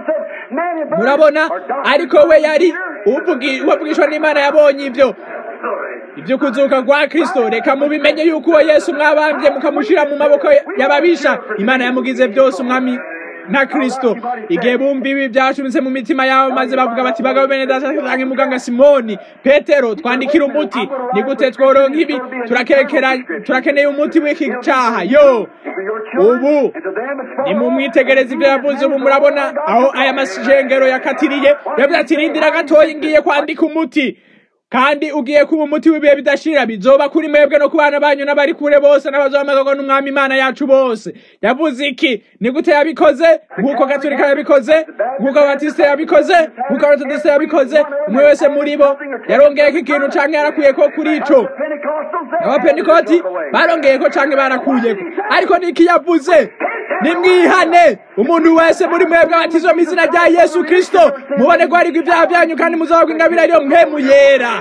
murabona ariko we yari uwavugishwa n'imana yabonye ibyo ibyo kuzuka kwa kristo reka mubimenye yuko uwo yesu mwabambye mukamushira mu maboko y'ababisha imana yamugize byose umwami na kristo igihe bumva ibi byashumitse mu mitima yabo maze bavuga bati bagabo bene data canke muganga simoni petero twandikira umuti ni gute tworonka ibi turakeneye umuti w'iki caha yo ubu nimumwitegereze ivyo yavuze ubu murabona aho aya mashengero yakatiriye yavuze ati rindira gatoyi ngiye kwandika umuti kandi ugiye kuba umuti w'ibihe bidashira bizoba kuri mwebwe no ku bana banyu n'abari kure bose n'abazomagagwa n'umwami imana yacu bose yavuze iki ni gute yabikoze nk'uko gaturika yabikoze nk'uko abatisite yabikoze nk'uko abatodisite yabikoze umwe wese muri bo yarongeyeko ikintu canke yarakuyeko kuri ico abapentikoti barongeyeko canke barakuyeko ariko niki yavuze nimwihane umuntu wese muri mwebwe abatizwa mu izina rya yesu kristo mubone guharirwa ibyaha byanyu kandi muzabagwa ingabire ariyo mpemu yera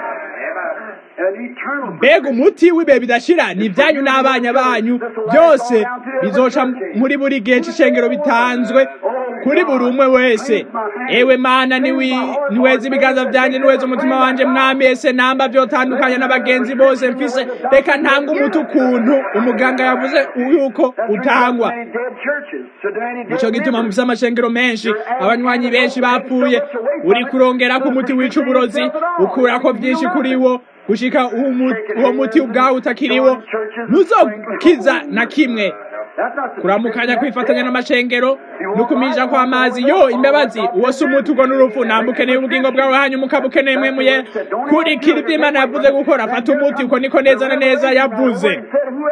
mbega umuti w'ibihe bidashira ni ibyanyu n'abanya banyu byose bizoca muri buri gihe c'ishengero bitanzwe kuri buri umwe wese ewe mana niweza ibiganza byanjye niweza umutima wanje mwami ese namba vyotandukanya n'abagenzi bose mfise reka ntanga umuti ukuntu umuganga yavuze yuko utangwa nico gituma mufise amashengero menshi abanywanyi benshi bapfuye uri kurongera ku muti wica uburozi ukurako vyinshi kuri wo gushika uwo muti ubwawe utakiriwo ntuzokiza na kimwe kuramukanya kwifatanya n'amashengero no kumisha kw'amazi yo imbabazi uwo si umuti ubwo n'urupfu nambukeneye ubugingo bwawe hanyuma ukaba ukeneye mwemuye kurikira ibyo imana yavuze gukora fata umuti uko niko neza na neza yavuze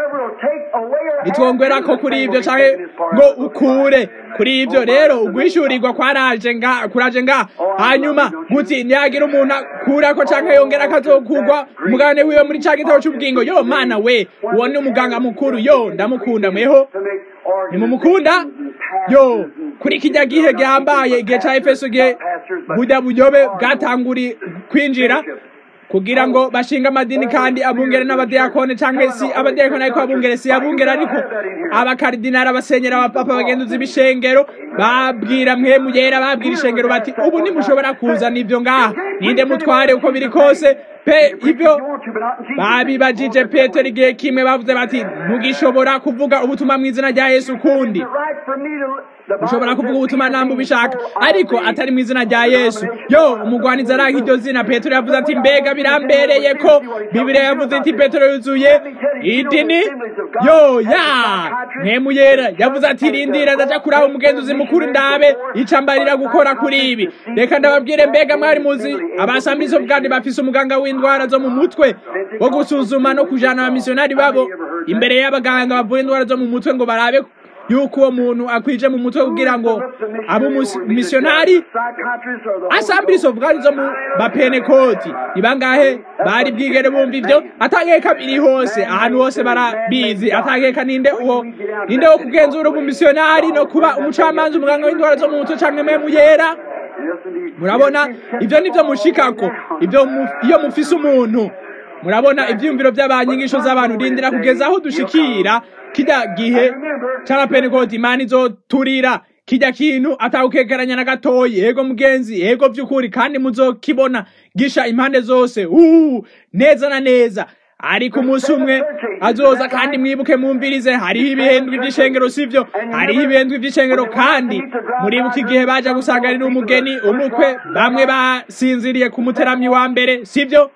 nitwongera ko kuri ibyo canke ngo ukure kuri ibyo rero ugwishyurirwa kwaraje nga kuraje nga hanyuma guti ntiyagira umuntu akurako canke yongera akazokugwa umugabane wiwe muri ca gitabo c'ubugingo yo mana we uwo ni umuganga mukuru yo ndamukunda mweho nimumukunda yo kuri kijya gihe gihambaye igihe ca efeso gihe burya buyobe bwatanguri kwinjira kugira ngo bashinga amadini kandi abungere n'abadiyakone cyangwa si abadiyakone ariko abungere si abungere ariko abakaridinari abasenyera abapapa bagenduzi b'ishengero babwira mwe mugera babwira ishengero bati ubu ntimushobora kuzana ibyo ngaha ninde mutware uko biri kose pe ibyo babibajije petero igihe kimwe bavuze bati ntugishobora kuvuga ubutumwa mu izina rya yesu kundi ushobora kuvuga ubutumwa namba ubishaka ariko atari mu izina rya yesu yo umugwaniza aranga iryo zina petero yavuze ati mbega birambereye ko bibiriya yavuze iti petero yuzuye idini yo ya mwemu yera yavuze ati rindira ndaja kuraba umugenzuzi mukuru ndabe icambarira gukora kuri ibi reka ndababwire mbega mwari muzi abasambirizo bwandi bafise umuganga w'indwara zo mu mutwe wo gusuzuma no kujana abamisiyonari babo imbere y'abaganga bavura indwara zo mu mutwe ngo barabe yuko uwo muntu akwije mu mutwe kugira ngo abe umumisiyonari asambirizo bwari zo mu bapenekoti ni bangahe bari bwigere bumva ivyo atangeka biri hose ahantu hose barabizi atangeka ninde uwo ninde wo kugenzura umumisiyonari no kuba umucamanza umuganga w'indwara zo mu mutwe canke mwe muyera murabona ivyo nivyo mushikako ivyo iyo mufise umuntu murabona ivyiyumviro vy'abanyigisho z'abantu rindira kugeza aho dushikira kirya gihe c'abapenekoti imana izoturira kirya kintu atawukekeranya na gatoyi yego mugenzi yego vy'ukuri kandi muzokibona gisha impande zose uh, neza na neza ariko umunsi umwe azoza kandi mwibuke mumvirize hariho ibihendwi vy'ishengero sivyo hariho ibihendwi vy'ishengero kandi muribuka igihe baja gusanganira umugeni umukwe bamwe basinziriye ku muteramyi wa mbere sivyo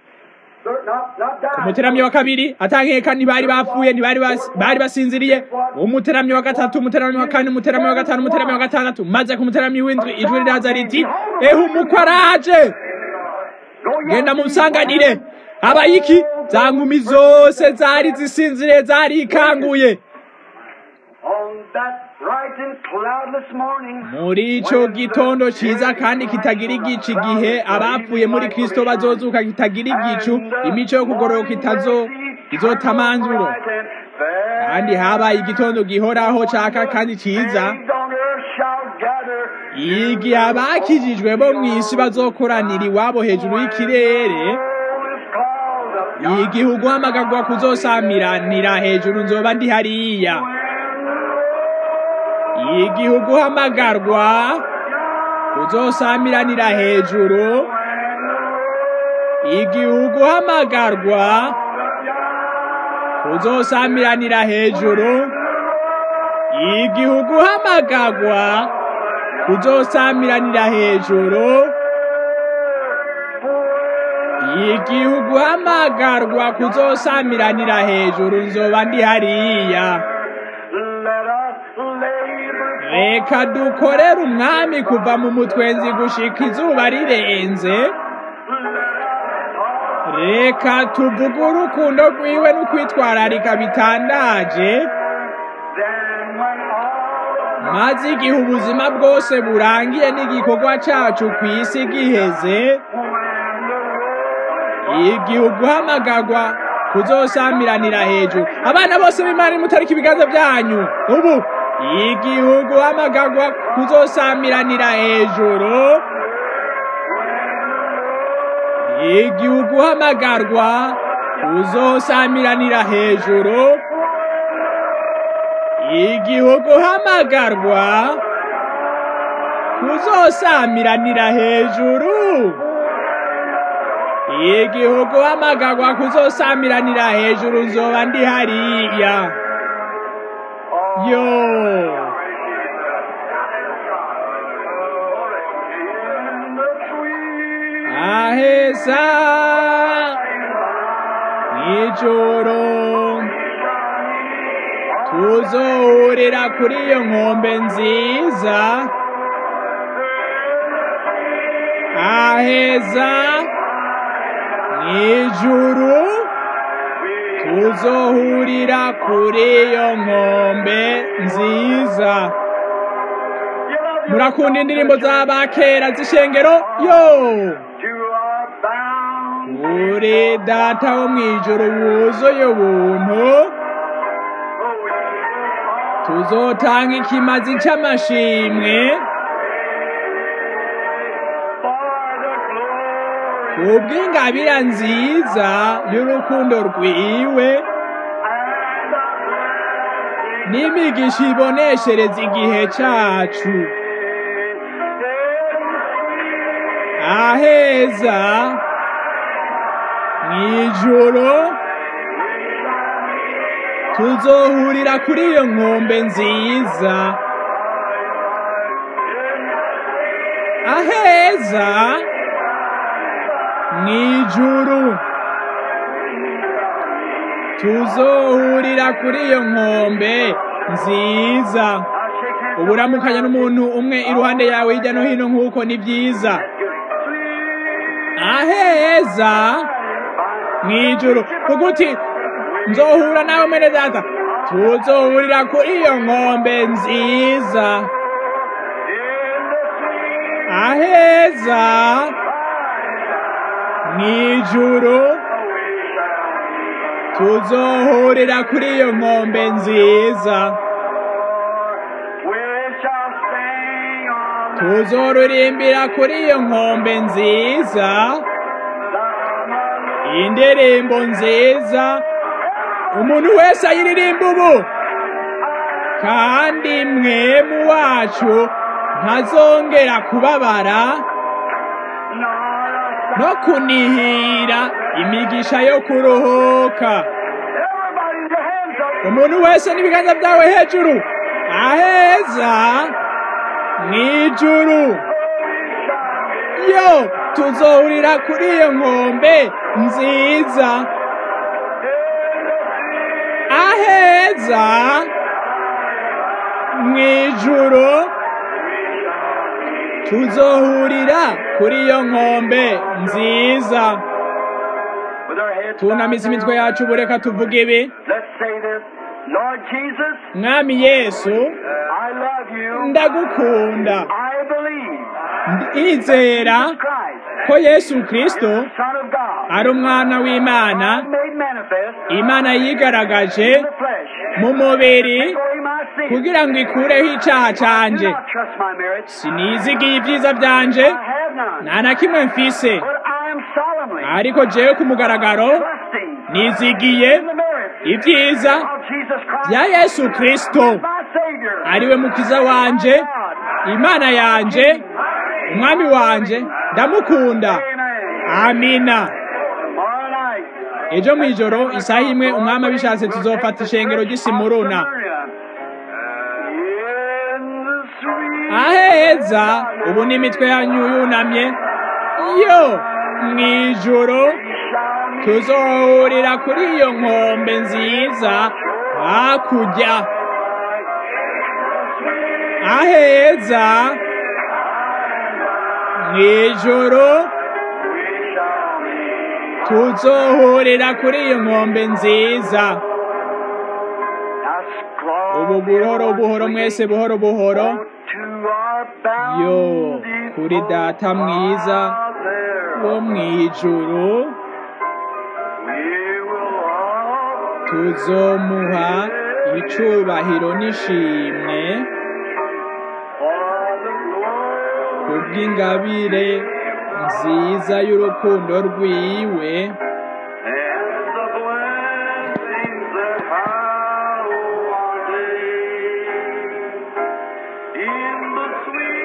ku muteramyi wa kabiri atankeka ntibari bapfuye ntibari bari basinziriye umuteramyi wa gatatu umuteramyi wa kane umuteramyi wa gatanu umuteramyi wa gatandatu maze ku muteramyi w'indwi ijwi riraza riti ehe umukwe araje genda mumusanganire abayiki za nkumi zose zari zisinziriye zari ikanguye muri ico gitondo ciza kandi kitagira igicu igihe abapfuye muri kristo bazozuka kitagira igicu imico yo kugororoka itazo izotamanzuro kandi habaye igitondo gihoraho caka kandi ciza igihe abakijijwe bo mw'isi bazokoranira iwabo hejuru y'ikirere igihe uguhamagarwa kuzosamiranira hejuru nzoba ndi hariya igihe uguhamagarwa kuzosamiranira hejuru igihe uguhamagarwa kuzosamiranira hejuru igihe uguhamagarwa kuzosamiranira hejuru igihe uguhamagarwa kuzosamiranira hejuru nzoba ndi hariya reka dukorere umwami kuva mu mutwenzi gushika izuba rirenze reka tuvuge urukundo rwiwe n'ukwitwararika bitangaje maze igihe ubuzima bwose burangiye n'igikorwa cacu ku isi giheze igihe uguhamagarwa kuzosamiranira hejuru abana bose b'imana mutarika ibiganza byanyu ubu igihe uguhamagarwa kuzosamiranira hejuru igihe uguhamagarwa kuzosamiranira hejuru igihe uguhamagarwa kuzosamiranira hejuru igihe uguhamagarwa kuzosamiranira hejuru nzoba ndi hariya yo aheza nijoro tuzohurira kuri iyo nkombe nziza aheza mwijuru tuzohurira kuri iyo nkombe nziza murakunda indirimbo z'abakera z'ishengero yo uri data wo mwijuru wuzuye ubuntu tuzotanga ikimazi c'amashimwe kubw'ingabira nziza y'urukundo rwiwe n'imigisha iboneshereza igihe cacu aheza mw'ijoro tuzohurira kuri iyo nkombe nziza aheza mw'ijuru tuzohurira kuri iyo nkombe nziza uburamukanya n'umuntu umwe iruhande yawe hirya no hino nk'uko ni byiza aheza mw'ijuru kuko uti nzohura nawe mwene data tuzohurira kuri iyo nkombe nziza aheza mw'ijuru tuzohurira kuri iyo nkombe nziza tuzorurimbira kuri iyo nkombe nziza indirimbo nziza umuntu wese ayiririmba ubu kandi mwemu wacu ntazongera kubabara no kunihira imigisha yo kuruhuka umuntu wese n'ibiganza byawe hejuru aheza mw'ijuru yo tuzohurira kuri iyo nkombe nziza aheza mw'ijuru tuzohurira kuri iyo nkombe nziza tunamiza imitwe yacu bureka tuvuga ibi mwami yesu ndagukunda ndizera ko yesu kristo ari umwana w'imana imana yigaragaje mu mubiri kugira ngo ikureho icyaha canje sinizigiye ibyiza byanje nta na kimwe mfise ariko jewe ku mugaragaro nizigiye ibyiza bya yesu kristo ariwe mukiza wanje imana yanje umwami wanje ndamukunda amina ejo mw'ijoro isaha imwe umwami abishatse tuzofata ishengero ry'isimuruna aheza ubu n'imitwe yanyu yunamye yo mw'ijoro tuzohurira kuri iyo nkombe nziza hakurya aheza mw'ijoro tuzohurira kuri iyo nkombe nziza ubu buhoro buhoro mwese buhoro buhoro yo kuri data mwiza wo mw'ijuru tuzomuha icubahiro n'ishimwe kubw'ingabire nziza y'urukundo rwiwe In the sweet